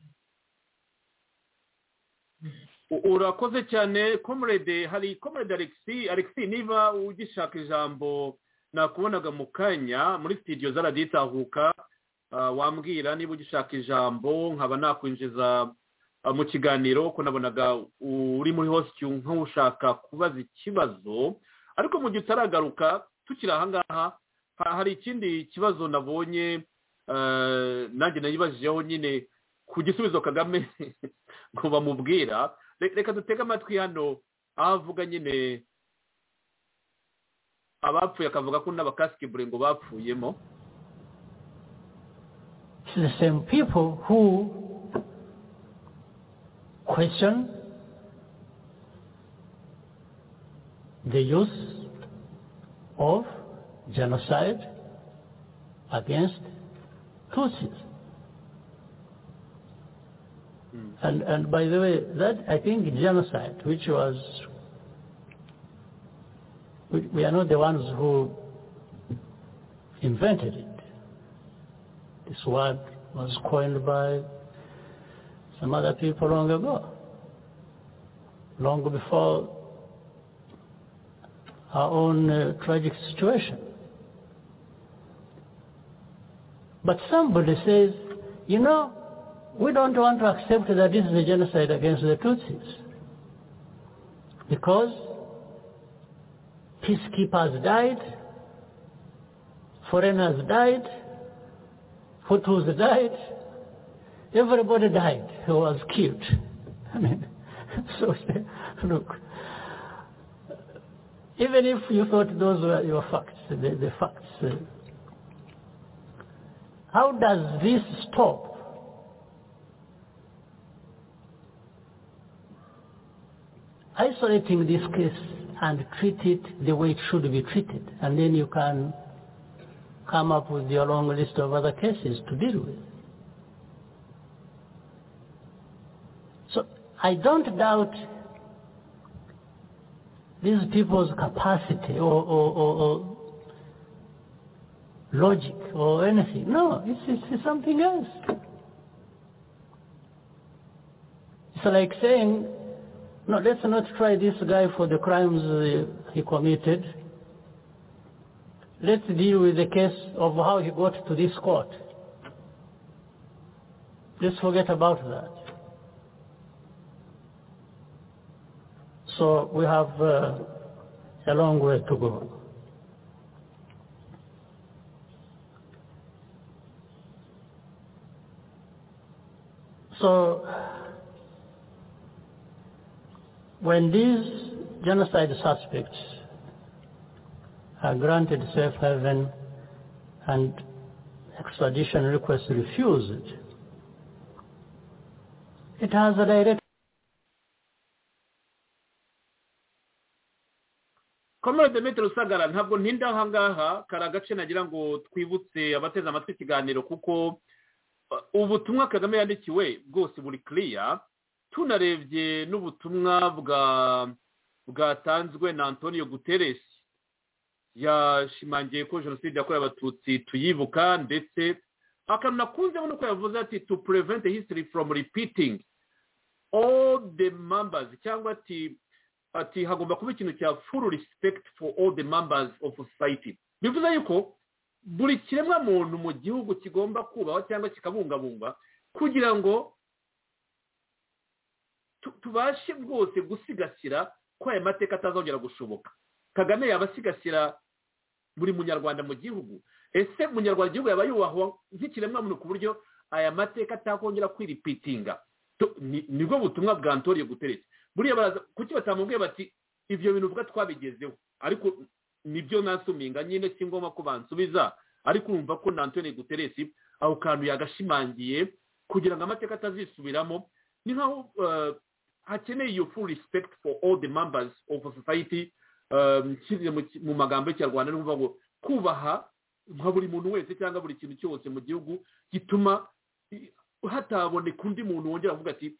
urakoze cyane komurede hari komurede alexi alexi niba ugishaka ijambo nakubonaga mu kanya muri sitidiyo zaraditahuka wambwira niba ugishaka ijambo nkaba nakwinjiza mu kiganiro ko nabonaga uri muri hositi nk'ushaka kubaza ikibazo ariko mu gihe utaragaruka tukiri ahangaha hari ikindi kibazo nabonye nanjye nayibajijeho nyine ku gisubizo kagame ngo bamubwira reka dutege amatwi hano aho avuga nyine abapfuye akavuga ko n'abakasikibure ngo bapfuyemo the same people who question the use of genocide against Tutsis. Mm. And, and by the way, that I think genocide, which was, we, we, are not the ones who invented it. This word was coined by some other people long ago, long before our own uh, tragic situation. But somebody says, you know, we don't want to accept that this is a genocide against the Tutsis. Because peacekeepers died, foreigners died, Hutus died, everybody died who was killed. I mean, so look, even if you thought those were your facts, the, the facts, uh, how does this stop isolating this case and treat it the way it should be treated? And then you can come up with your long list of other cases to deal with. So I don't doubt these people's capacity or, or, or, or logic or anything. No, it's, it's, it's, something else. It's like saying, no, let's not try this guy for the crimes he committed. Let's deal with the case of how he got to this court. Let's forget about that. So we have uh, a long way to go. So when these genocide suspects are granted safe haven and extradition requests refused, it has a direct komere demetero rusagara ntabwo ntinda aha ngaha kari agace nagira ngo twibutse abateze amatwi ikiganiro kuko ubutumwa kagame yandikiwe bwose buri kiriya tunarebye n'ubutumwa bwa bwatanzwe na antonio guterres yashimangiye ko jenoside yakorewe abatutsi tuyibuka ndetse akantu nakunzemo ni uko yavuze ati to prevent history from repeating all the members cyangwa ati ati hagomba kuba ikintu cya full respect for all the members of society bivuze yuko buri kiremwa muntu mu gihugu kigomba kubahwa cyangwa kikabungabungwa kugira ngo tubashe rwose gusigasira ko aya mateka atazongera gushoboka kagame yaba asigasira buri munyarwanda mu gihugu ese munyarwanda igihugu yaba yubahwa nk'ikiremwa muntu ku buryo aya mateka atakongera kwiripitinga nibwo butumwa bwa antonio guteretse buriya baraza kuki batamubwiye bati ibyo bintu uvuga twabigezeho ariko nibyo nasuminga nyine si ngombwa ko bansubiza ariko urumva ko na antoni guteresi aho kantu yagashimangiye kugira ngo amateka atazisubiramo ni nkaho hakeneye iyo full respect for all the members of society mu magambo y'ikinyarwanda ni ukuvuga ngo kubaha nka buri muntu wese cyangwa buri kintu cyose mu gihugu gituma hataboneka undi muntu wongera avuga ati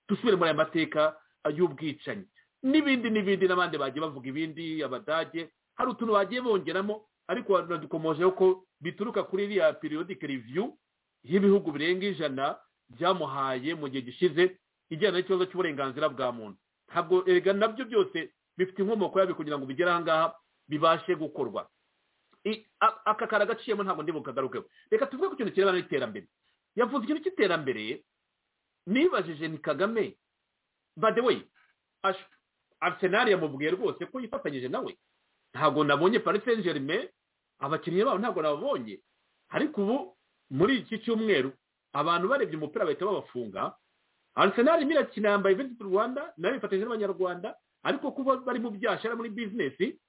dusubire muri aya mateka y'ubwicanyi n'ibindi n'ibindi n'abandi bagiye bavuga ibindi abadage hari utuntu bagiye bongeramo ariko badukomojeho ko bituruka kuri iriya periodike reviyu y'ibihugu birenga ijana byamuhaye mu gihe gishize ijyana n'ikibazo cy'uburenganzira bwa muntu ntabwo erega nabyo byose bifite inkomoko yabyo kugira ngo bigere ahangaha bibashe gukorwa aka kara gaciyemo ntabwo ndi bukagarukeho reka tuvuge ku kintu kirebana n'iterambere yavuze ikintu cy'iterambere nibajije ni kagame by the way arsenal yamubwiye rwose ko yifatanyije nawe ntabwo nabonye paris saint germain abakinnyi babo ntabwo nababonye ariko ubu muri iki cyumweru abantu barebye umupira bahita babafunga arsenal irimo irakina yambaye visit rwanda nayo yifatanyije n'abanyarwanda ariko kuba bari mu byashara muri bizinesi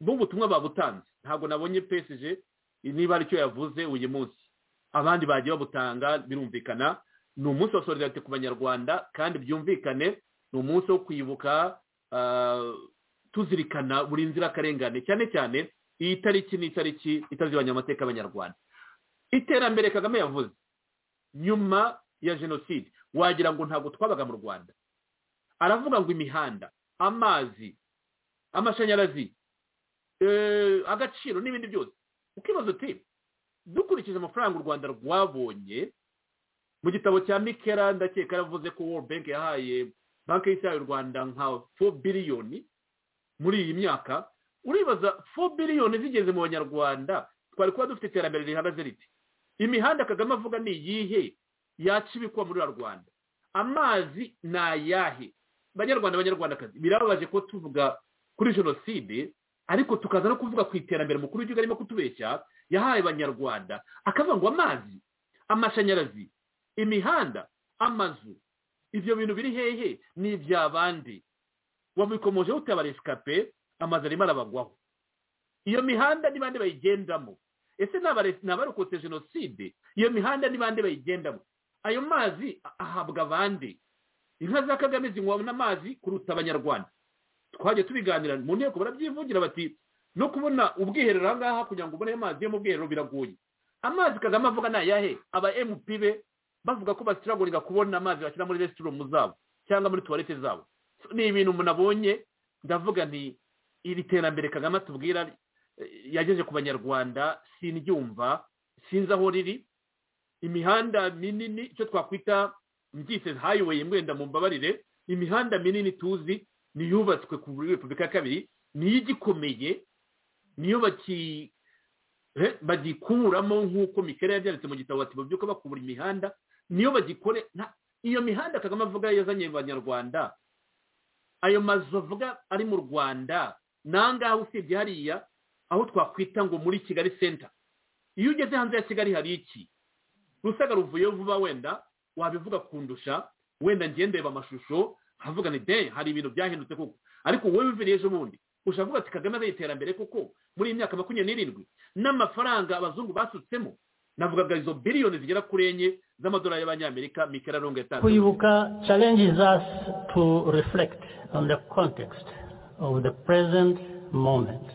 n'ubutumwa babutanze ntabwo nabonye psg niba aricyo yavuze uyu munsi abandi bagiye babutanga birumvikana ni umunsi wa solidarite ku banyarwanda kandi byumvikane ni umunsi wo kwibuka tuzirikana buri nzirakarengane cyane cyane iyi tariki ni itariki itazibanye amateka y'abanyarwanda iterambere kagame yavuze nyuma ya jenoside wagira ngo ntabwo twabaga mu rwanda aravuga ngo imihanda amazi amashanyarazi agaciro n'ibindi byose ukibaza uti dukurikije amafaranga u rwanda rwabonye mu gitabo cya mikera ndakeka yaravuze ko world bank yahaye banki y'isi y'u rwanda nka fo biliyoni muri iyi myaka uribaza fo biliyoni zigeze mu banyarwanda twari kuba dufite iterambere rihagaze riti imihanda kagame avuga ni iyihe yaca ibikwa muri rwanda amazi ni ayahe banyarwanda banyarwandakazi birababaje ko tuvuga kuri jenoside ariko tukaza no kuvuga ku iterambere mukuru w'igihugu arimo kutubeshya yahaye abanyarwanda akavuga ngo amazi amashanyarazi imihanda amazu ibyo bintu biri hehe ni iby'abandi wabikomojeho utabara esikape amazu arimo arabagwaho iyo mihanda ni bande bayigendamo ese ni abarokotse jenoside iyo mihanda ni bande bayigendamo ayo mazi ahabwa abandi inka za kagame zinywa amazi kuruta abanyarwanda twajya tubiganira mu nteko barabyivugira bati no kubona ubwiherero aha ngaha kugira ngo ubone ayo mazi yo mu bwiherero biragoye amazi kagame avuga ni ayahe aba mp be bavuga ko basiragurira kubona amazi bashyira muri resitorumu zabo cyangwa muri tuwarete zabo ni ibintu umuntu abonye ndavuga nti iri terambere kagame atubwira yageze ku banyarwanda sindyumva sinzi aho riri imihanda minini icyo twakwita mbyise hayiweyi mwenda mu mbabarire imihanda minini tuzi niyubatswe ku repubulika ya kabiri niyo igikomeye niyo baki bagikuramo nk'uko mikera yabyanditse mu gitabo bati babyuka bakubura imihanda niyo bagikore iyo mihanda kagame avuga yazanye abanyarwanda ayo mazu bavuga ari mu rwanda nangaha usibye hariya aho twakwita ngo muri kigali senta iyo ugeze hanze ya kigali hari iki rusaga ruvuyeho vuba wenda wabivuga kundusha wenda ngendeba amashusho havuga ni de hari ibintu byahindutse koko ariko wowe wiviriye ejo bundi ushobora kuvuga ati kagame azaye iterambere kuko muri iyi myaka makumyabiri n'irindwi n'amafaranga abazungu basutsemo navugaga izo biliyoni zigera kuri enye z'amadolari y'abanyamerika mikera rongo yatanze kwibuka challenges us to reflect on the context of the present moment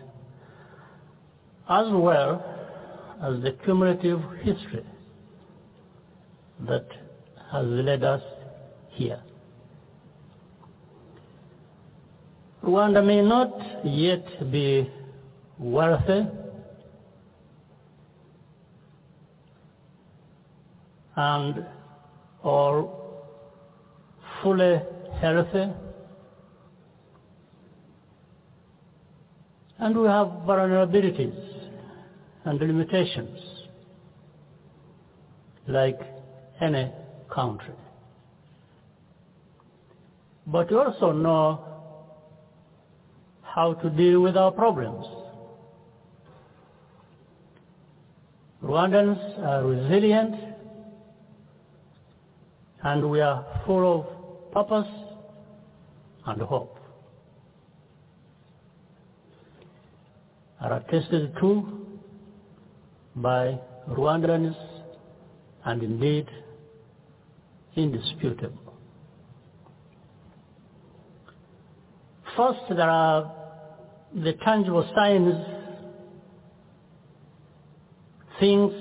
as well as the cumulative history that has led us here. Rwanda may not yet be wealthy and or fully healthy. And we have vulnerabilities and limitations like any country. But we also know how to deal with our problems. Rwandans are resilient and we are full of purpose and hope. Are attested to by Rwandans and indeed indisputable. First, there are the tangible signs, things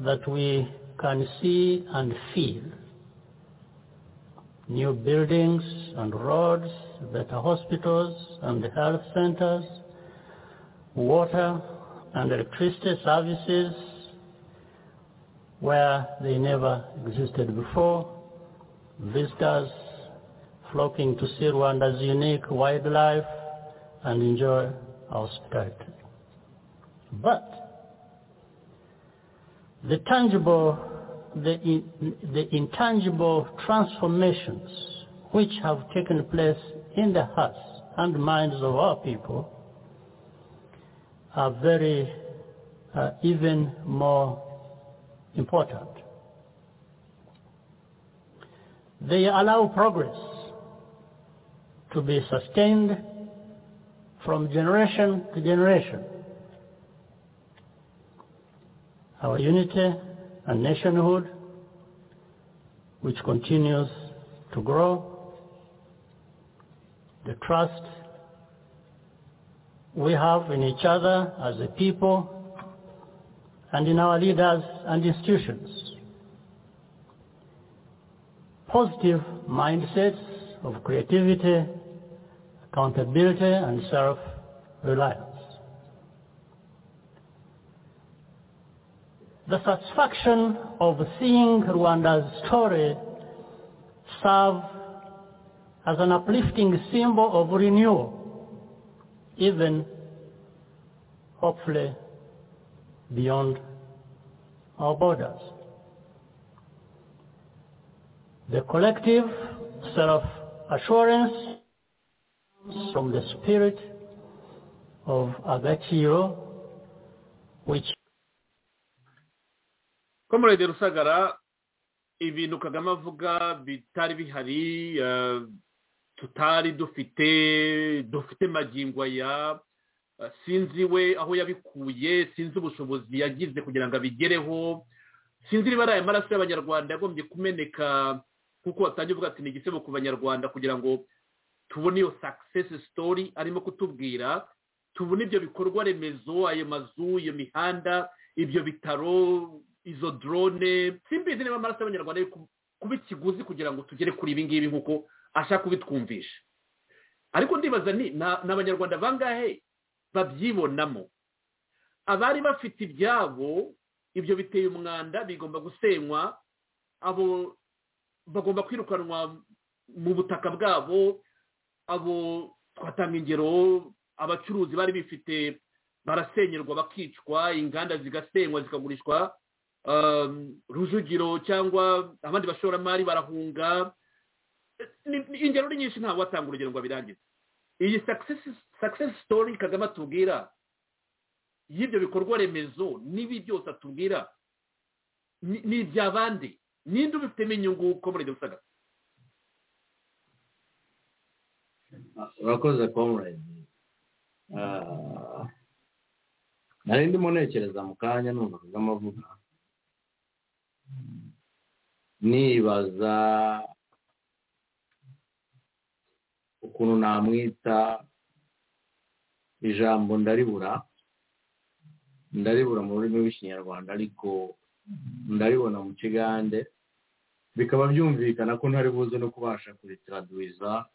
that we can see and feel new buildings and roads, better hospitals and health centers, water and electricity services where they never existed before, visitors flocking to see Rwanda's unique wildlife and enjoy our hospitality. But the tangible the, in, the intangible transformations which have taken place in the hearts and minds of our people are very, uh, even more important. They allow progress to be sustained from generation to generation. Our unity and nationhood, which continues to grow, the trust we have in each other as a people and in our leaders and institutions, positive mindsets of creativity, accountability and self-reliance. the satisfaction of seeing Rwanda's story serve as an uplifting symbol of renewal, even hopefully beyond our borders. The collective self-assurance from the spirit of Agachiro, which komorede rusagara ibintu kagame avuga bitari bihari tutari dufite dufite aya sinzi we aho yabikuye sinzi ubushobozi yagize kugira ngo abigereho sinzi niba ari aya maraso y'abanyarwanda yagombye kumeneka kuko watangiye uvuga ati ni igisebo ku banyarwanda kugira ngo tubone iyo sakisesi sitori arimo kutubwira tubone ibyo bikorwa remezo ayo mazu iyo mihanda ibyo bitaro izo drone simbizi niba amaraso y'abanyarwanda ari kuba ikiguzi kugira ngo tugere kuri ibi ngibi nk'uko ashaka kubitwumvisha ariko ndibaza ni abanyarwanda bangahe babyibonamo abari bafite ibyabo ibyo biteye umwanda bigomba gusenywa abo bagomba kwirukanwa mu butaka bwabo abo twatanga ingero abacuruzi bari bifite barasenyerwa bakicwa inganda zigasenywa zikagurishwa rujugiro cyangwa abandi bashoramari barahunga ingero ni nyinshi ntabwo watanga urugero ngo abirangize iyi success story kagame atubwira y'ibyo bikorwa remezo n'ibi byose atubwira ni iby'abandi ninde ubifitemo inyungu ko muri ibyo bisagara urakoze komuredi nari ndimo ntekereza mu kanya numva kagame avuga nibaza ukuntu namwita ijambo ndaribura ndaribura mu rurimi rw'ikinyarwanda ariko ndaribona mu kigande bikaba byumvikana ko ntari buze no kubasha kuritaraduwiza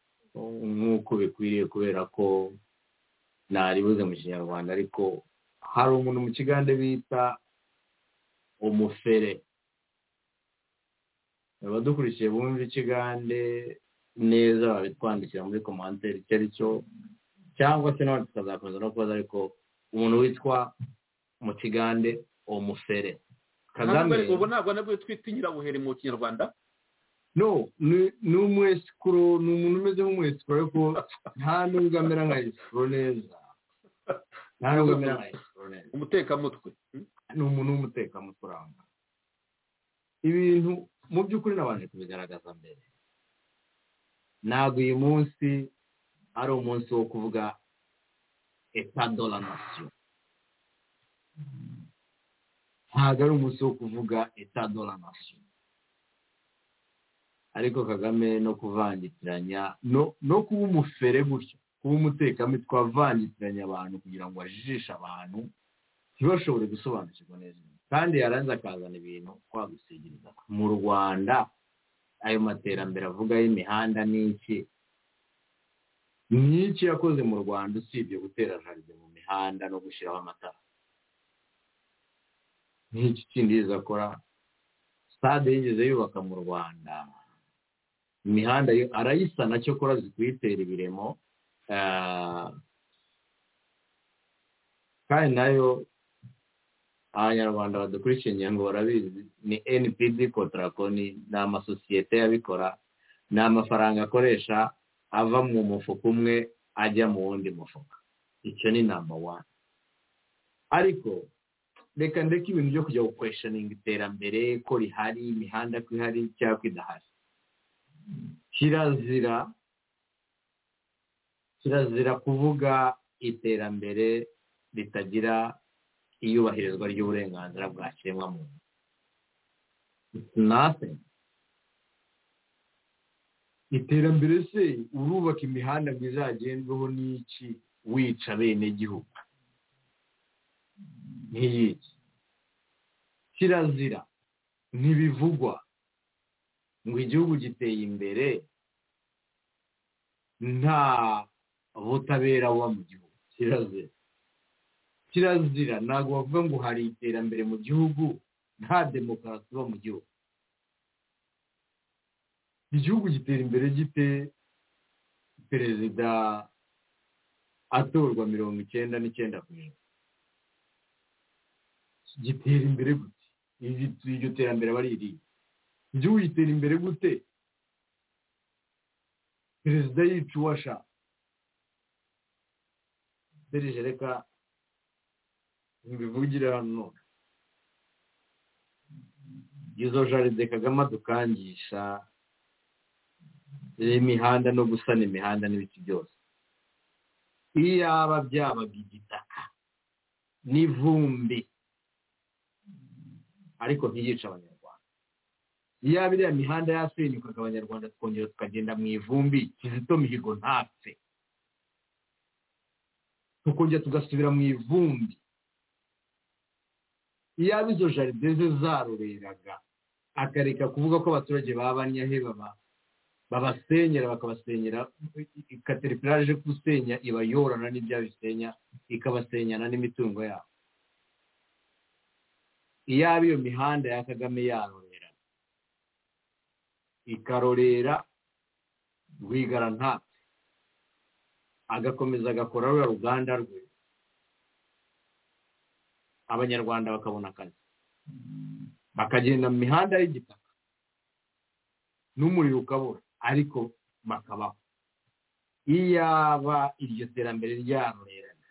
nk'uko bikwiriye kubera ko ntaribuze mu kinyarwanda ariko hari umuntu mu kigande bita umufere abadukurikiye bumva ikigande neza babitwandikira muri komanteri icyo ari cyo cyangwa se nawe tukazakomeza no kubaza ariko umuntu witwa mu kigande umufere kagame ubu ntabwo nabwo twita inyirabuheri mu kinyarwanda no ni umwesikuru ni umuntu umeze nk'umwesikuru ariko nta nubwo amera nka esikuru neza nta nubwo amera nka esikuru neza umutekamutwe ni umuntu w'umutekamutwe uramba ibintu mu by'ukuri nabanje kubigaragaza mbere ntabwo uyu munsi ari umunsi wo kuvuga etadola nasiyo ntabwo ari umunsi wo kuvuga etadola nasiyo ariko kagame no kuvangitiranya no kuba umufere gutyo kuba umutekamutwe avangitiranya abantu kugira ngo ajijishe abantu ntibashobore gusobanukirwa neza kandi yaranze akazana ibintu twagusigiriza mu rwanda ayo materambere avuga y'imihanda n'iki n'iki yakoze mu rwanda usibye gutera jaride mu mihanda no gushyiraho amatara n'iki kindi akora sitade yigeze yubaka mu rwanda imihanda arayisana cyo kora kuyitera ibiremo kandi nayo abanyarwanda badukurikiye ingingo barabizi ni npd kotarakoni ni amasosiyete yabikora ni amafaranga akoresha ava mu mufuka umwe ajya mu wundi mufuka icyo ni namba wani ariko reka ndeke ibintu byo kujya gukweshaninga iterambere ko rihari imihanda ko ihari cyangwa ko idahari kirazira kirazira kuvuga iterambere ritagira iyubahirizwa ry'uburenganzira bwa kiremwamuntu nase iterambere se urubaka imihanda myiza yagendweho n'iki wica bene gihugu nk'iyiki kirazira ntibivugwa ngo igihugu giteye imbere nta butabera buba mu gihugu kirazira kirazira ntabwo bavuga ngo hari iterambere mu gihugu nta demokarasi iba mu gihugu igihugu gitera imbere gite perezida atorwa mirongo icyenda n'icyenda ku ijana gitera imbere gute iryo terambere aba ari iriya igihugu gitera imbere gute perezida yica uwo ashaka reka ntibivugire hano izo jaride kagame adukangisha imihanda no gusana imihanda n'ibiti byose iyaba byabaga igitaka n'ivumbi ariko ntiyica abanyarwanda iyaba iriya mihanda yasenyukaga abanyarwanda tukongera tukagenda mu ivumbi kizito mihigo ntapfe tukongera tugasubira mu ivumbi iyaba izo jaride ze zarureraga akareka kuvuga ko abaturage babanyahe babasenyera bakabasenyera ikateripirare ije gusenya iba yorana n'ibya bisenya ikabasenyana n'imitungo yabo iyaba iyo mihanda ya kagame yarorera ikarorera rwigara ntatse agakomeza agakora ruriya ruganda rwe abanyarwanda bakabona akazi bakagenda mu mihanda y'igitaka n'umuriro ukabura ariko bakabaho iyaba iryo terambere ryarorerana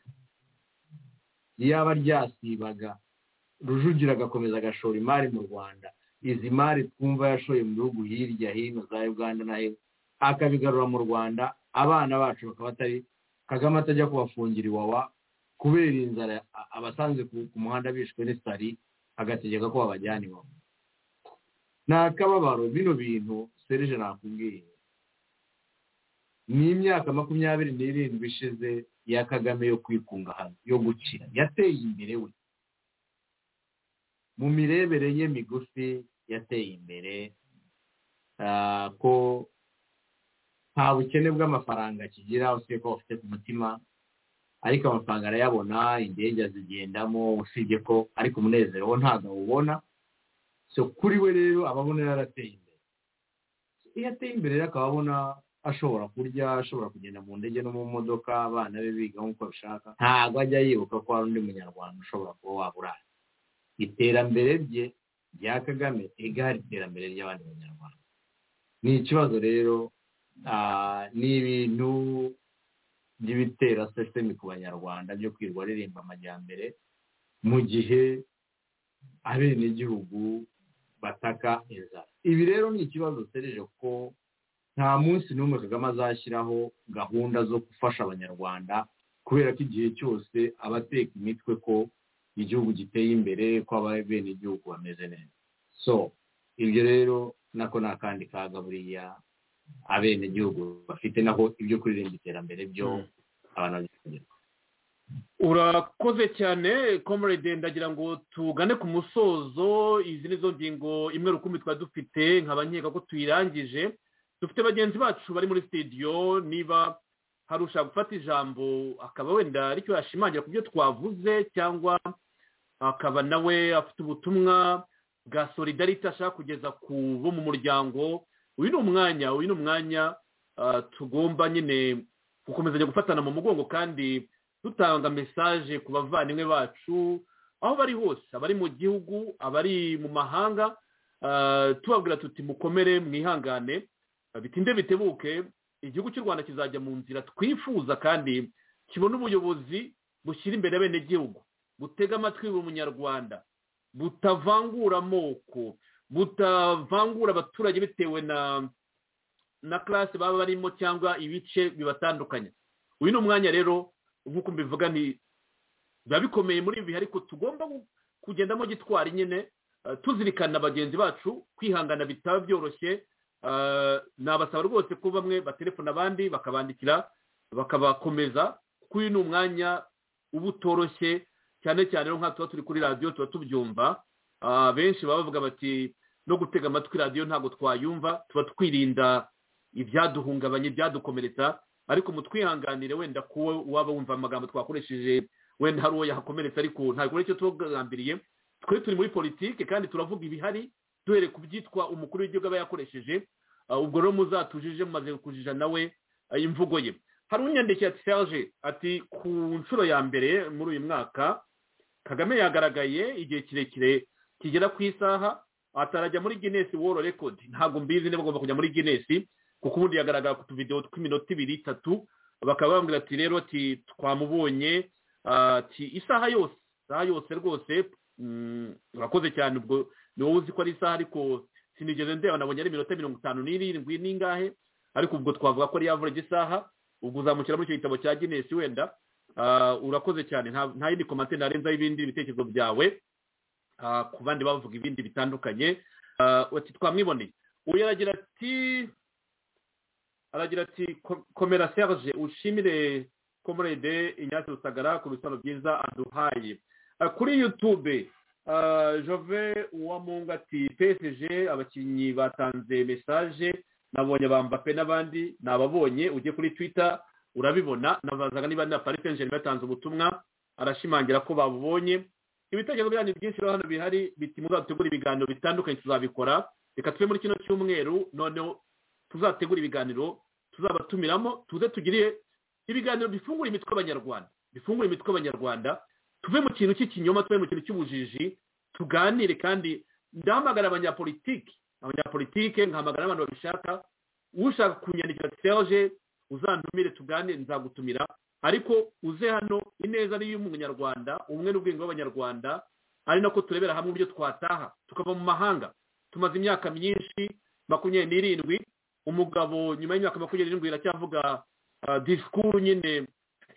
iyaba ryasibaga rujugira agakomeza agashora imari mu rwanda izi mari twumva yashoye mu bihugu hirya hino za uganda na hino akabigarura mu rwanda abana bacu bakaba atari kagame atajya kubafungira iwawa kubera inzara abasanze ku muhanda bishwe n'isari agategeka ko babajyana iwawa ni akababaro bino bintu serije nakubwiye ni imyaka makumyabiri n'irindwi ishize ya kagame yo kwikunga hano yo gukira yateye imbere we mu mirebere ye migufi yateye imbere ko nta bukene bw'amafaranga akigira usibye ko bafite ku mutima ariko amafaranga arayabona indege azigendamo usibye ko ariko umunezero wo ntabwo awubona so kuri we rero ababona yarateye imbere iyo ateye imbere rero akaba abona ashobora kurya ashobora kugenda mu ndege no mu modoka abana be biga nk'uko abishaka ntabwo ajya yibuka ko hari undi munyarwanda ushobora kuba wabura iterambere rye rya kagame igare iterambere ry'abandi banyarwanda ni ikibazo rero ni ibintu by'ibitera sisiteme ku banyarwanda byo kwirwa aririmba amajyambere mu gihe abenegihugu bataka inzara ibi rero ni ikibazo sereje ko nta munsi n'umwe kagame azashyiraho gahunda zo gufasha abanyarwanda kubera ko igihe cyose aba ateka imitwe ko igihugu giteye imbere ko abenegihugu bameze neza so ibyo rero nako ni akandi kaga buriya abenegihugu bafite naho ibyo kuririmba iterambere byo abantu babikenera urakoze cyane comrade ndagira ngo tugane ku musozo izi ni zo ngingo imwe rukumbi twari dufite nkaba nkeka ko tuyirangije dufite bagenzi bacu bari muri sitidiyo niba hari ushaka gufata ijambo akaba wenda aricyo yashimangira ku byo twavuze cyangwa akaba nawe afite ubutumwa bwa solidarite ashaka kugeza ku bo mu muryango uyu ni umwanya uyu ni umwanya tugomba nyine gukomezanya gufatana mu mugongo kandi dutanga mesaje ku bavandimwe bacu aho bari hose abari mu gihugu abari mu mahanga tubabwira tuti mukomere mwihangane bitinde bitebuke igihugu cy'u rwanda kizajya mu nzira twifuza kandi kibona ubuyobozi bushyira imbere abenegihugu butega amatwi buri munyarwanda butavangura amoko butavangura abaturage bitewe na na classe baba barimo cyangwa ibice bibatandukanye uyu ni umwanya rero nk'uko mbivuga ni biba bikomeye muri ibi ariko tugomba kugendamo gitwara nyine tuzirikana bagenzi bacu kwihangana bitaba byoroshye nabasaba rwose ko bamwe batelefona abandi bakabandikira bakabakomeza kuko uyu ni umwanya uba utoroshye cyane cyane nk'aho tuba turi kuri radiyo tuba tubyumva benshi baba bavuga bati no gutega amatwi radiyo ntabwo twayumva tuba twirinda ibyaduhungabanya ibyadukomeretsa ariko mutwihanganire wenda kuwo waba wumva amagambo twakoresheje wenda hari uwo yahakomeretsa ariko ntabwo icyo tubagambiriye twe turi muri politiki kandi turavuga ibihari duhere ku byitwa umukuru w'igihugu aba yakoresheje ubwo rero muzatujije mumaze kujija nawe imvugo ye hari unyandikiye ati serge ati ku nshuro ya mbere muri uyu mwaka kagame yagaragaye igihe kirekire kigera ku isaha atarajya muri ginesi woro rekodi ntabwo mbizi niba agomba kujya muri ginesi kuko ubundi yagaragara ku tuvidewo tw'iminota ibiri itatu bakaba bambwira ati rero ati twamubonye ati isaha yose isaha yose rwose urakoze cyane ubwo ni wowe uzi ko ari isaha ariko sinigeze ndeba nabonye ari iminota mirongo itanu n'irindwi n'ingahe ariko ubwo twavuga ko ari yavuga isaha ubwo uzamukira muri icyo gitabo cya ginesi wenda urakoze cyane nta yindi komante ntarenzaho ibindi bitekerezo byawe ku bandi bavuga ibindi bitandukanye twamwiboneye uyu aragira ati aragira ati komera serge ushimire komorede inyatsi rusagara ku bisobanuro byiza aduhaye kuri yutube jove uwamunga ati psg abakinnyi batanze mesaje nabonye bambape n'abandi nababonye ujye kuri twita urabibona nabazaga niba na paris saint batanze ubutumwa arashimangira ko babubonye ibitekerezo byanyu byinshi rero hano bihari biti muzategura ibiganiro bitandukanye tuzabikora reka tuve muri kino cyumweru noneho tuzategura ibiganiro tuzabatumiramo tuze tugire ibiganiro bifungura imitwe abanyarwanda bifungura imitwe abanyarwanda tuve mu kintu cy'ikinyoma tuve mu kintu cy'ubujiji tuganire kandi ndahamagara abanyapolitiki abanyapolitike nkahamagara abantu babishaka ushaka kunyandikira serge uzantumire tugane nzagutumira ariko uze hano ineza ni iy'umunyarwanda ubumwe n'ubwenge bw'abanyarwanda ari nako turebera hamwe ibyo twataha tukava mu mahanga tumaze imyaka myinshi makumyabiri n'irindwi umugabo nyuma y'imyaka makumyabiri n'irindwi iracyavuga disikuru nyine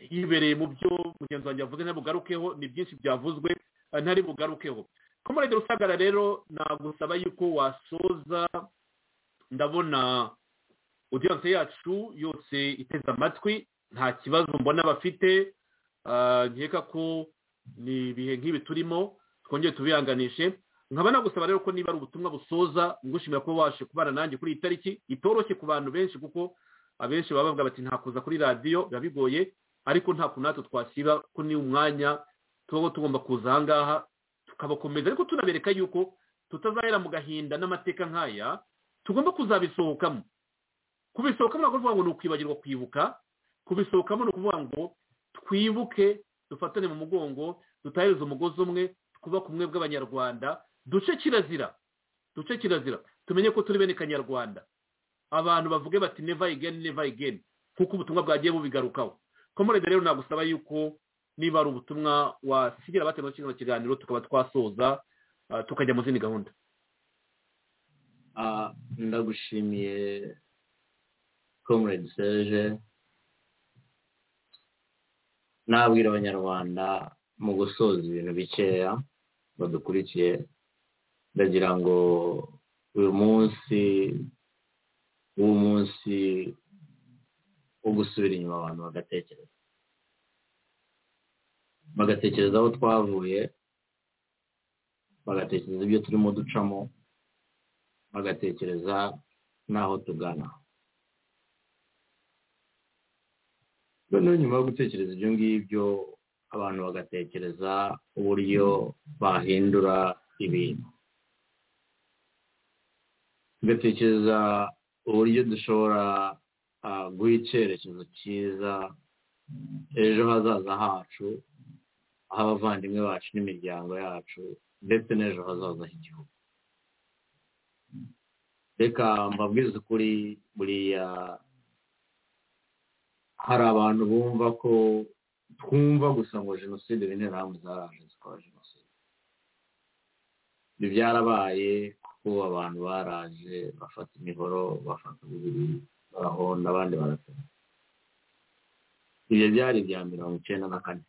yibereye mu byo mugenzi wanjye yavuze ntabugarukeho ni byinshi byavuzwe ntari bugarukeho komorede rusagara rero nagusaba yuko wasoza ndabona odiyanse yacu yose iteze amatwi nta kibazo mbona bafite nkeka ko ni ibihe nk'ibi turimo twongere tubihanganishe nkaba nagusaba rero ko niba ari ubutumwa busoza ngushimira ko waje kubana nanjye kuri iyi tariki itoroshye ku bantu benshi kuko abenshi baba bavuga bati ntakuza kuri radiyo biba bigoye ariko nta kuntu natwe twasiba ko ni umwanya tuba tugomba kuza aha ngaha tukabakomeza ariko tunabereka yuko tutazahera mu gahinda n'amateka nk'aya tugomba kuzabisohokamo kubisohokamo ni ukuvuga ngo ni ukwibagirwa kwibuka kubisohokamo ni ukuvuga ngo twibuke dufatane mu mugongo dutahereza umugozi umwe twubake ubumwe bw'abanyarwanda duce kirazira duce kirazira tumenye ko turi bene kanyarwanda abantu bavuge bati neva igeni neva igeni kuko ubutumwa bwagiye bubigarukaho komorede rero nagusaba yuko niba ari ubutumwa wasigira batemba kino kiganiro tukaba twasoza tukajya mu zindi gahunda ndagushimiye komorede seje nabwira abanyarwanda mu gusoza ibintu bikeya badukurikiye ndagira ngo uyu munsi munsi wo gusubira inyuma abantu bagatekereza bagatekereza aho twavuye bagatekereza ibyo turimo ducamo bagatekereza n'aho tugana noneho nyuma yo gutekereza ibyo ngibyo abantu bagatekereza uburyo bahindura ibintu tugatekereza uburyo dushobora guha icyerekezo cyiza ejo hazaza hacu aho abavandimwe bacu n'imiryango yacu ndetse n'ejo hazaza h'igihugu reka mbabwize ukuri buriya hari abantu bumva ko twumva gusa ngo jenoside n'interahamwe zaraje zikora jenoside ibyo byarabaye kuko abantu baraje bafata imihoro bafata uburiri barahonda abandi baratera ibyo byari ibya mirongo icyenda na kane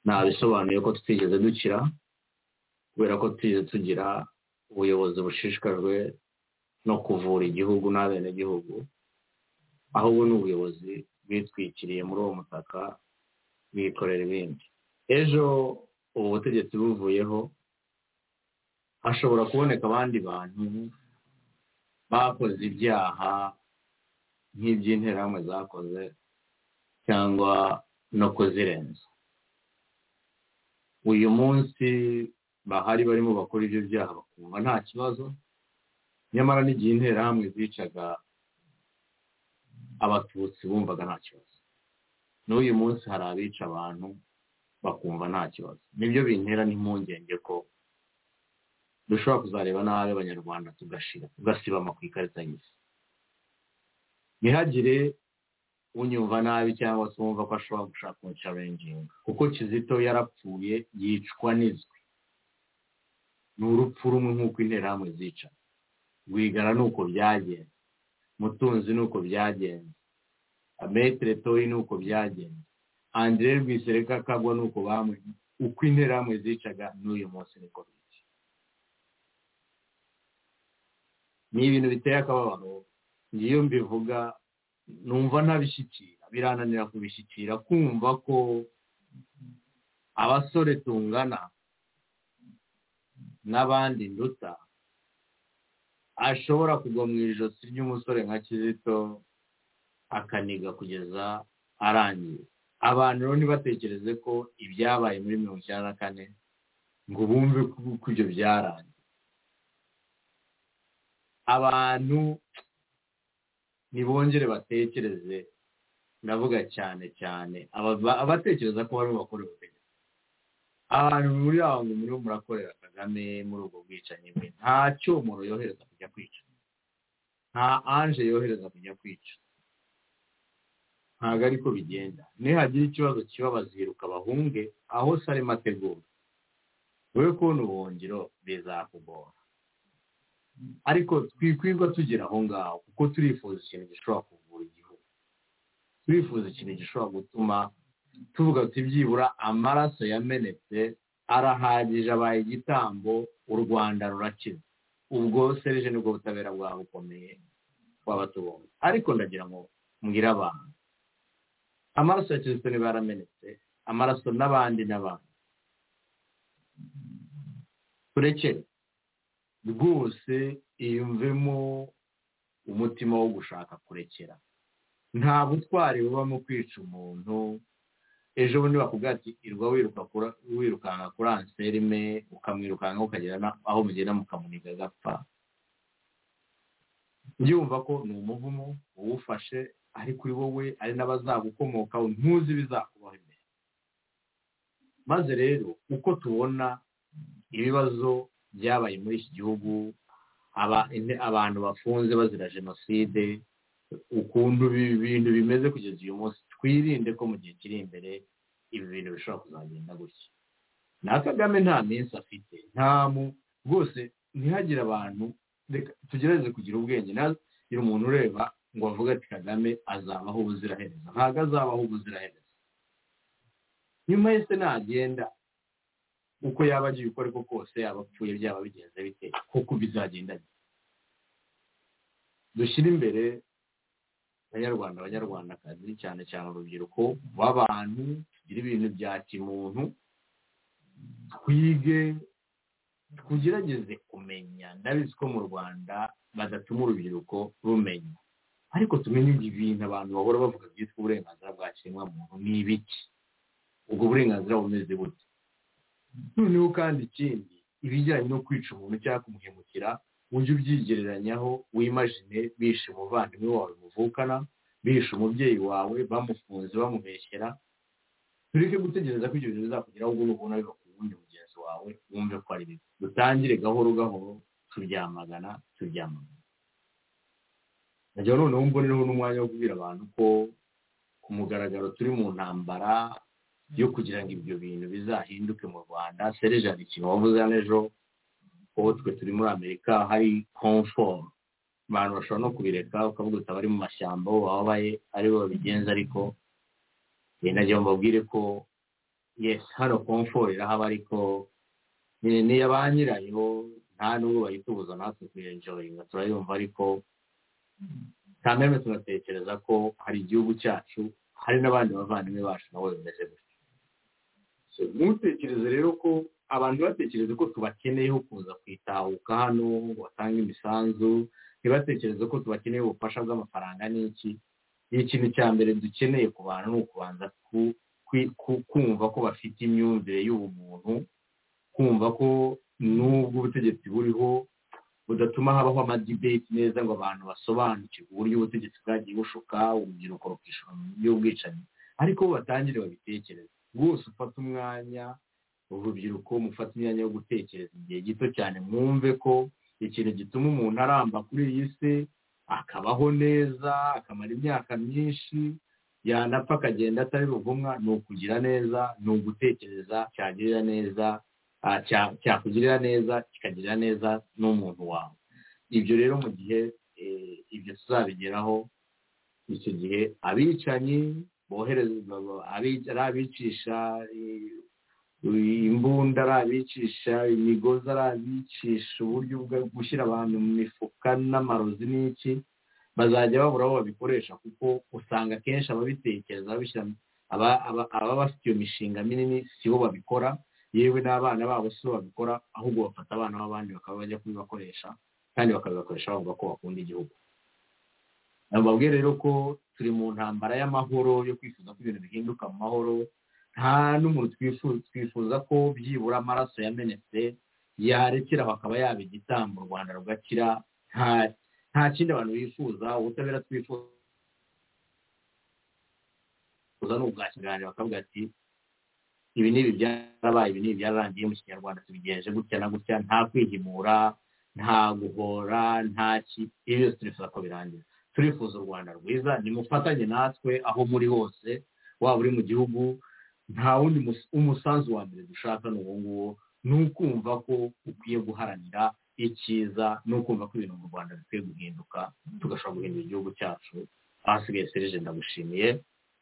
ntabisobanuye ko tutigeze dukira kubera ko tutigeze tugira ubuyobozi bushishikajwe no kuvura igihugu n'abenegihugu ahubwo ni ubuyobozi bwitwikiriye muri uwo mutaka bwikorera ibindi ejo ubu butegetsi buvuyeho hashobora kuboneka abandi bantu bakoze ibyaha nk'iby'interahamwe zakoze cyangwa no kuzirenza uyu munsi bahari barimo bakora ibyo byaha bakumva nta kibazo nyamara n'igihe interahamwe zicaga abatutsi bumvaga nta kibazo n'uyu munsi hari abica abantu bakumva nta kibazo nibyo bintera n'impungenge ko dushobora kuzareba nabi abanyarwanda tugashira tugasibama ku ikarita y'isi ntihagire unyumva nabi cyangwa se wumva ko ashobora gushaka umucarenginga kuko kizito yarapfuye yicwa n'izwi ni urupfu rumwe nk'uko interahamwe zica rwigara ni uko byagenze mutunzi ni uko byagenze ametere toyi ni uko byagenze andire rwisereka kagwa ni uko bamwe uko interahamwe zicaga n'uyu munsi niko biri ni ibintu biteye akababaro ngiyo mbivuga numva ntabishyikira birananira kubishyikira kumva ko abasore tungana n'abandi nduta ashobora kugwa mu ijosi ry'umusore nka kizito akaniga kugeza arangiye abantu rero ntibatekereze ko ibyabaye muri mirongo icyenda na kane ngo bumve ko ibyo byarangiye abantu ntibongere batekereze ndavuga cyane cyane abatekereza ko barimo bakora ubutegetsi abantu muri aho ngo muriho murakorera kagame muri ubwo bwicanyi bwe nta cyomoro yohereza kujya kwica nta anje yohereza kujya kwica ntabwo ariko bigenda nihagira ikibazo kiba baziruka bahunge aho sarimo ategura we kubona ubuhungiro bizakugora ariko twikwirwa tugera aho ngaho kuko turifuza ikintu gishobora kuvura igihugu turifuza ikintu gishobora gutuma tuvuga ati byibura amaraso yamenetse arahagije abaye igitambo u rwanda rurakiza ubwo serije nibwo butabera bwaba bukomeye twaba tubonye ariko ndagira ngo mbwire abantu amaraso ya kirisito niba yaramenetse amaraso n'abandi n'abandi turekere rwose iyumvemo umutima wo gushaka kurekera nta butwari bubamo kwica umuntu ejo bundi bakubwira ati irwa wirukanka kuri anselme ukamwirukanka ukagera aho mugenda mukamuniga agapfa yumva ko ni umuvumo uwufashe ari kuri wowe ari n'abazagukomokaho ntuzi ibizakubaho imbere maze rero uko tubona ibibazo byabaye muri iki gihugu abantu bafunze bazira jenoside ukuntu ibintu bimeze kugeza uyu munsi twirinde ko mu gihe kiri imbere ibi bintu bishobora kuzagenda gutya na kagame nta minsi afite nta mu rwose ntihagire abantu tugerageze kugira ubwenge ntagira umuntu ureba ngo avuge ati kagame azabaho ubuziraherezo ntabwo azabaho ubuziraherezo nyuma ye se nagenda uko yaba agiye uko ariko kose yaba apfuye byaba bigenze bite kuko bizagenda dushyire imbere abanyarwanda abanyarwandakazi cyane cyane urubyiruko b'abantu tugira ibintu bya kimuntu twige tugerageze kumenya ndabizi ko mu rwanda badatuma urubyiruko rumenya ariko tumenye ibintu abantu bahora bavuga byitwa uburenganzira bwa kiremwamuntu ni ibiki ubwo burenganzira bumeze bute noneho kandi ikindi ibijyanye no kwica umuntu cyangwa kumuhemukira ujye ubyigereranyaho wimajine bishe umuvandimwe wawe muvukana bishe umubyeyi wawe bamufunze bamubeshyera tureke gutegereza ko ibyo bintu bizakugeraho ubwo ubona biba ku wundi mugenzi wawe wumve ko ari bibi dutangire gahoro gahoro turyamagana turyamagana nagira noneho mbonereho n'umwanya wo kubwira abantu ko ku mugaragaro turi mu ntambara yo kugira ngo ibyo bintu bizahinduke mu rwanda sereje hari ikintu wavuze hano ejo ubu twe turi muri amerika hari komforo abantu bashobora no kubireka ukavuga uti abari mu mashyamba aho babaye aribo babigenza ariko nagira ngo mbabwire ko yesi hano komforo irahaba ariko ni iya ba nyirayo nta nubwo bayitubuza natwe kuyenjoyinga turayumva ariko kandi hano tunatekereza ko hari igihugu cyacu hari n'abandi bavandimwe bacu nabo bimeze gutya ntutekereze rero ko abantu batekereze ko tubakeneyeho kuza kwitahuka hano ngo batange imisanzu ntibatekereze ko tubakeneye ubufasha bw'amafaranga n'iki ikintu cya mbere dukeneye ku bantu ni ukubanza kumva ko bafite imyumvire y'ubumuntu kumva ko n'ubwo ubutegetsi buriho budatuma habaho amadibeti neza ngo abantu basobanukirwe uburyo ubutegetsi bwagiye bushuka urubyiruko rukishura mu buryo bw'ubwicanyi ariko batangire babitekereze rwose ufate umwanya urubyiruko mufate imyanya yo gutekereza igihe gito cyane mwumve ko ikintu gituma umuntu aramba kuri iyi si akabaho neza akamara imyaka myinshi yanapfa akagenda atari ruvumwa ni ukugira neza ni ugutekereza cyagirira neza cyakugirira neza kikagirira neza n'umuntu wawe ibyo rero mu gihe ibyo tuzabigeraho icyo gihe abicanyi boherezwa ari abicisha imbunda ari abicisha imigozi ari abicisha uburyo bwo gushyira abantu mu mifuka n'amarozi n'iki bazajya babura aho babikoresha kuko usanga akenshi ababitekereza ababa bafite iyo mishinga minini si bo babikora yewe n'abana babo si bo babikora ahubwo bafata abana b'abandi bakaba bajya kubibakoresha kandi bakabibakoresha bavuga ko bakunda igihugu mbabwire rero ko turi mu ntambara y'amahoro yo kwifuza ko ibintu bihinduka mu mahoro nta n'umuntu twifuza ko byibura amaraso yamenetse yarekera bakaba yaba igitambo u rwanda rugakira nta kindi abantu bifuza ubutabera twifuza ni ubwa kiganiro bakavuga ati ibi ni ibi byarabaye ibi ni ibi byararangiye mu kinyarwanda tubigenje gutya na gutya nta kwihimura nta guhora nta ki ibyo byose turifuza ko birangira turifuza u rwanda rwiza nimufatanye natwe aho muri hose waba uri mu gihugu nta wundi umusanzu wa mbere dushaka ni uwo nguwo ni ukumva ko ukwiye guharanira icyiza ni ukumva ko ibintu mu rwanda bikwiye guhinduka tugashobora guhindura igihugu cyacu ahasigaye serije ndagushimiye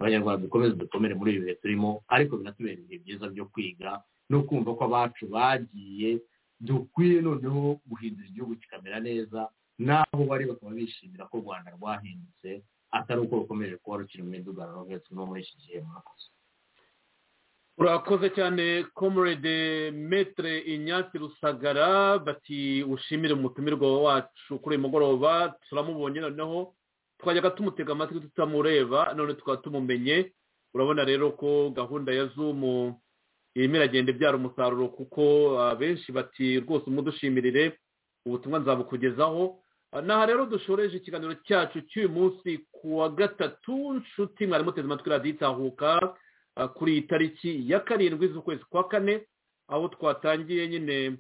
abanyarwanda dukomeze dukomere muri ibi bihe turimo ariko binatubera ibihe byiza byo kwiga no kumva ko abacu bagiye dukwiye noneho guhindura igihugu kikamera neza n'aho bari bakaba bishimira ko u rwanda rwahindutse atari uko rukomeje kuba rukiri mu midugararo nk'iyo turimo muri iki gihe murakoze urakoze cyane comrade metre inyatsi rusagara bati ushimire umutumirwa wacu kuri uyu mugoroba turamubonye noneho twajyaga tumutega amatwi tutamureba none tukaba tumumenye urabona rero ko gahunda ya zumu irimo iragenda ibyara umusaruro kuko benshi bati rwose umudushimire ubutumwa nzabukugezaho aha rero dushoreje ikiganiro cyacu cy'uyu munsi ku wa gatatu nshuti mwari muteze amatwi radiyo itahuka kuri iyi tariki ya karindwi z'ukwezi kwa kane aho twatangiye nyine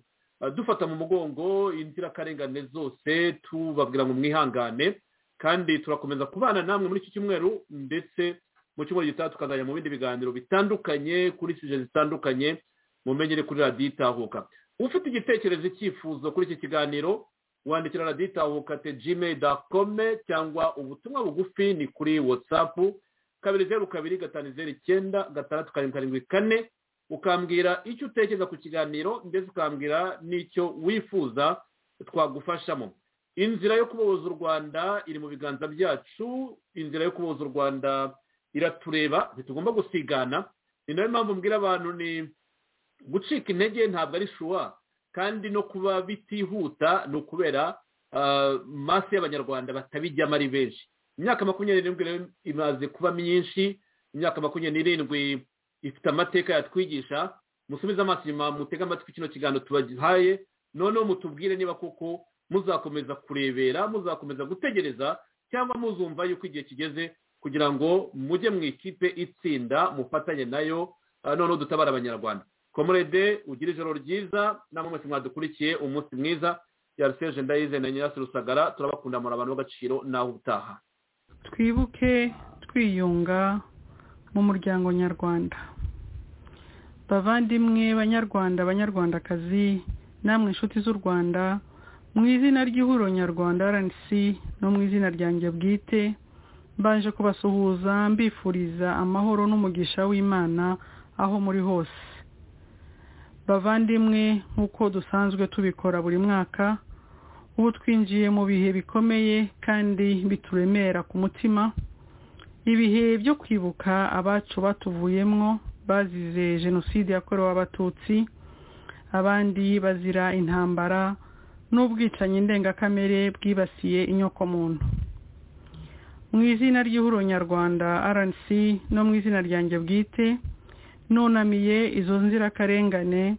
dufata mu mugongo inzirakarengane zose tubabwira ngo mwihangane kandi turakomeza kubana namwe muri iki cyumweru ndetse mu cyumweru gitaha tukazajya mu bindi biganiro bitandukanye kuri sije zitandukanye mumenyere kuri radiyo itahuka ufite igitekerezo icyifuzo kuri iki kiganiro wandikira radiyo itahuka te gmail dakome cyangwa ubutumwa bugufi ni kuri watsapu kabiri zeru kabiri gatanu zeru icyenda gatandatu karindwi karindwi kane ukambwira icyo utekereza ku kiganiro ndetse ukambwira n'icyo wifuza twagufashamo inzira yo kubohoza u rwanda iri mu biganza byacu inzira yo kubohoza u rwanda iratureba ntitugomba gusigana ni nayo mpamvu mbwira abantu ni gucika intege ntabwo ari shuwa kandi no kuba bitihuta ni ukubera masi y'abanyarwanda batabijyamo ari benshi imyaka makumyabiri n'irindwi imaze kuba myinshi imyaka makumyabiri n'irindwi ifite amateka yatwigisha musubize amaso inyuma mutege amatwi kino kiganiro tubahaye noneho mutubwire niba koko muzakomeza kurebera muzakomeza gutegereza cyangwa muzumva yuko igihe kigeze kugira ngo mujye mu ikipe itsinda mufatanye nayo noneho dutabara abanyarwanda komorede ugire ijoro ryiza namwe mwese mwadukurikiye umunsi mwiza yariseje ndayize na nyirasi rusagara turabakunda muri abantu b'agaciro nawe utaha twibuke twiyunga mu muryango nyarwanda bavandimwe banyarwanda banyarwandakazi namwe inshuti z'u rwanda mu izina ry'ihuriro nyarwanda rnc no mu izina ryanjye bwite mbaje kubasuhuza mbifuriza amahoro n'umugisha w'imana aho muri hose bavandimwe nk'uko dusanzwe tubikora buri mwaka ubu twinjiye mu bihe bikomeye kandi bituremera ku mutima ibihe byo kwibuka abacu batuvuyemo bazize jenoside yakorewe abatutsi abandi bazira intambara n'ubwicanyi ndengakamere bwibasiye inyokomuntu mu izina ry'ihuriro nyarwanda rnc no mu izina ryanjye bwite nunamiye izo nzirakarengane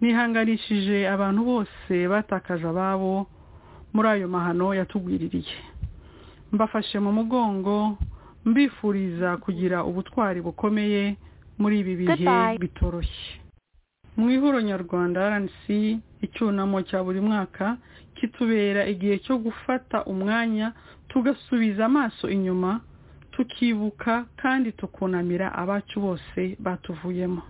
nihanganishije abantu bose batakaje ababo muri ayo mahano yatugwiririye mbafashe mu mugongo mbifuriza kugira ubutwari bukomeye muri ibi bihe bitoroshye mu ihuro nyarwanda rnc icyunamo cya buri mwaka kitubera igihe cyo gufata umwanya tugasubiza amaso inyuma tukibuka kandi tukunamira abacu bose batuvuyemo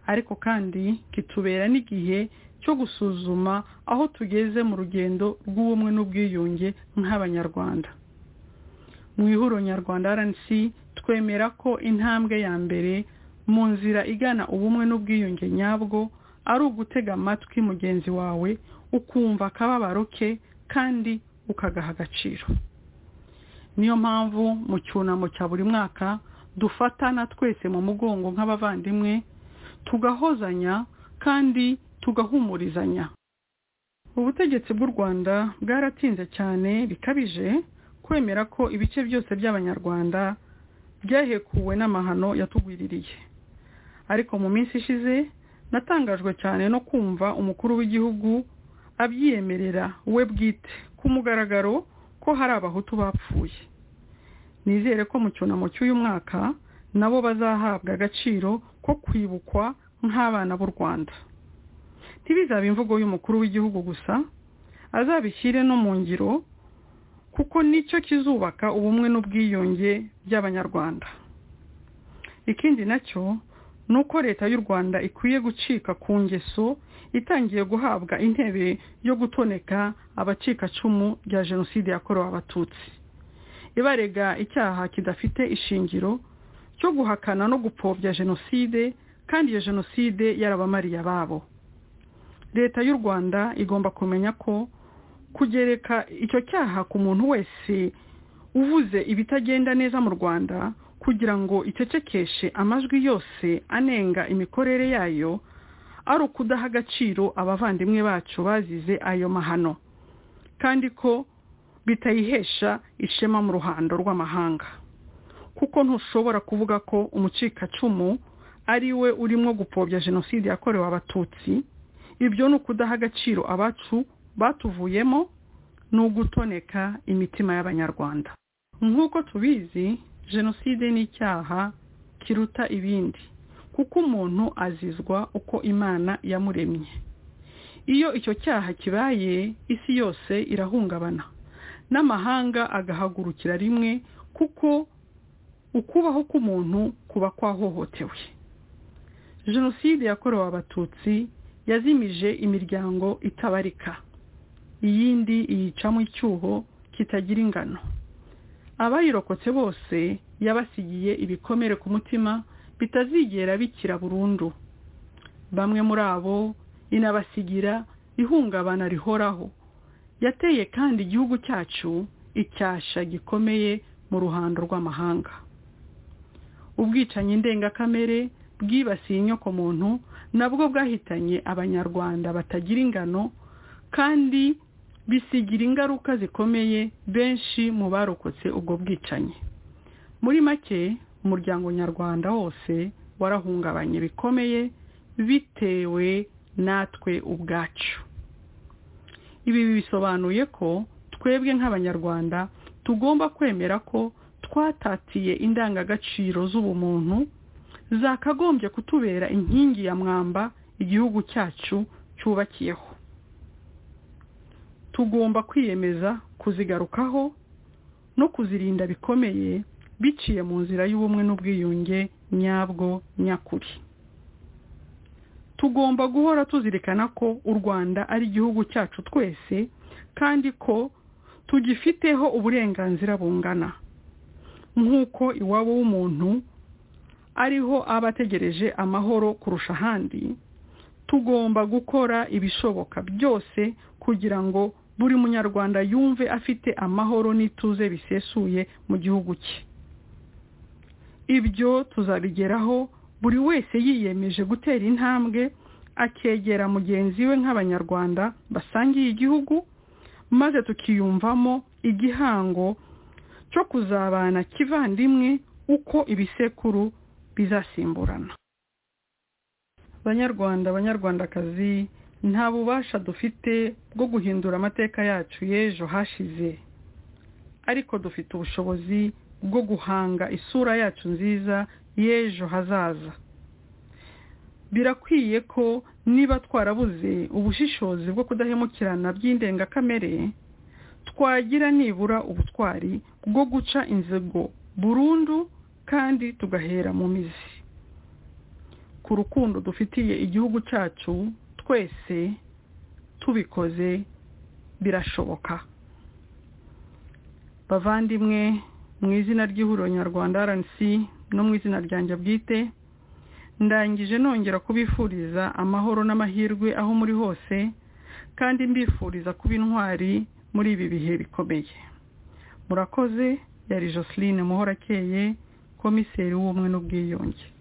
ariko kandi kitubera n'igihe cyo gusuzuma aho tugeze mu rugendo rw'ubumwe n'ubwiyunge nk'abanyarwanda mu ihuro nyarwanda rnc twemera ko intambwe ya mbere mu nzira igana ubumwe n'ubwiyunge nyabwo ari ugutega amatwi mugenzi wawe ukumva akababaro ke kandi ukagaha agaciro niyo mpamvu mu cyunamo cya buri mwaka dufatana twese mu mugongo nk'abavandimwe tugahozanya kandi tugahumurizanya ubutegetsi bw'u rwanda bwaratinze cyane bikabije kwemera ko ibice byose by'abanyarwanda byahekuwe n'amahano yatugwiririye ariko mu minsi ishize natangajwe cyane no kumva umukuru w'igihugu abyiyemerera we bwite ku mugaragaro ko hari abahutu bapfuye nizere ko mu cyunamo cy'uyu mwaka nabo bazahabwa agaciro ko kwibukwa nk'abana b'u rwanda ntibizabe imvugo y'umukuru w'igihugu gusa azabishyire no mu ngiro kuko nicyo kizubaka ubumwe n'ubwiyunge by'abanyarwanda ikindi nacyo ni uko leta y'u rwanda ikwiye gucika ku ngeso itangiye guhabwa intebe yo gutoneka abacikacumu rya jenoside yakorewe abatutsi ibarega icyaha kidafite ishingiro cyo guhakana no gupfobya jenoside kandi iyo jenoside yarabamariye ababo leta y'u rwanda igomba kumenya ko kugereka icyo cyaha ku muntu wese uvuze ibitagenda neza mu rwanda kugira ngo icecekeshe amajwi yose anenga imikorere yayo ari ukudaha agaciro abavandimwe bacu bazize ayo mahano kandi ko bitayihesha ishema mu ruhando rw'amahanga kuko ntushobora kuvuga ko umucikacumu ari we urimo gupfobya jenoside yakorewe abatutsi ibyo ni ukudaha agaciro abacu batuvuyemo ni ugutoneka imitima y'abanyarwanda nk'uko tubizi jenoside ni icyaha kiruta ibindi kuko umuntu azizwa uko imana yamuremye iyo icyo cyaha kibaye isi yose irahungabana n'amahanga agahagurukira rimwe kuko ukubaho k'umuntu kuba kwahohotewe jenoside yakorewe abatutsi yazimije imiryango itabarika iyindi iyicamo icyuho kitagira ingano abayirokotse bose yabasigiye ibikomere ku mutima bitazigera bikira burundu bamwe muri abo inabasigira ihungabana rihoraho yateye kandi igihugu cyacu icyasha gikomeye mu ruhando rw'amahanga ubwicanyi ndengakamere bwibasiye inyokomuntu nabwo bwahitanye abanyarwanda batagira ingano kandi bisigira ingaruka zikomeye benshi mu barokotse ubwo bwicanyi muri make umuryango nyarwanda wose warahungabanye bikomeye bitewe natwe ubwacu ibi bisobanuye ko twebwe nk'abanyarwanda tugomba kwemera ko twatatiye indangagaciro z'ubumuntu zakagombye kutubera inkingi ya mwamba igihugu cyacu cyubakiyeho tugomba kwiyemeza kuzigarukaho no kuzirinda bikomeye biciye mu nzira y'ubumwe n'ubwiyunge nyabwo nyakuri tugomba guhora tuzirikana ko u rwanda ari igihugu cyacu twese kandi ko tugifiteho uburenganzira bungana nk'uko iwabo w'umuntu ariho aba ategereje amahoro kurusha ahandi tugomba gukora ibishoboka byose kugira ngo buri munyarwanda yumve afite amahoro n'ituze bisesuye mu gihugu cye ibyo tuzabigeraho buri wese yiyemeje gutera intambwe akegera mugenzi we nk'abanyarwanda basangiye igihugu maze tukiyumvamo igihango cyo kuzabana kivandimwe uko ibisekuru bizasimburana banyarwanda banyarwandakazi nta bubasha dufite bwo guhindura amateka yacu y'ejo hashize ariko dufite ubushobozi bwo guhanga isura yacu nziza y'ejo hazaza birakwiye ko niba twarabuze ubushishozi bwo kudahemukirana by'indengakamere twagira nibura ubutwari bwo guca inzego burundu kandi tugahera mu mizi ku rukundo dufitiye igihugu cyacu twese tubikoze birashoboka bavandimwe mu izina ry'ihuriro nyarwanda rnc no mu izina ryanjye bwite ndangije nongera kubifuriza amahoro n'amahirwe aho muri hose kandi mbifuriza kuba intwari muri ibi bihe bikomeye murakoze yari joseline muhorakeye komiseri w'ubumwe n'ubwiyunge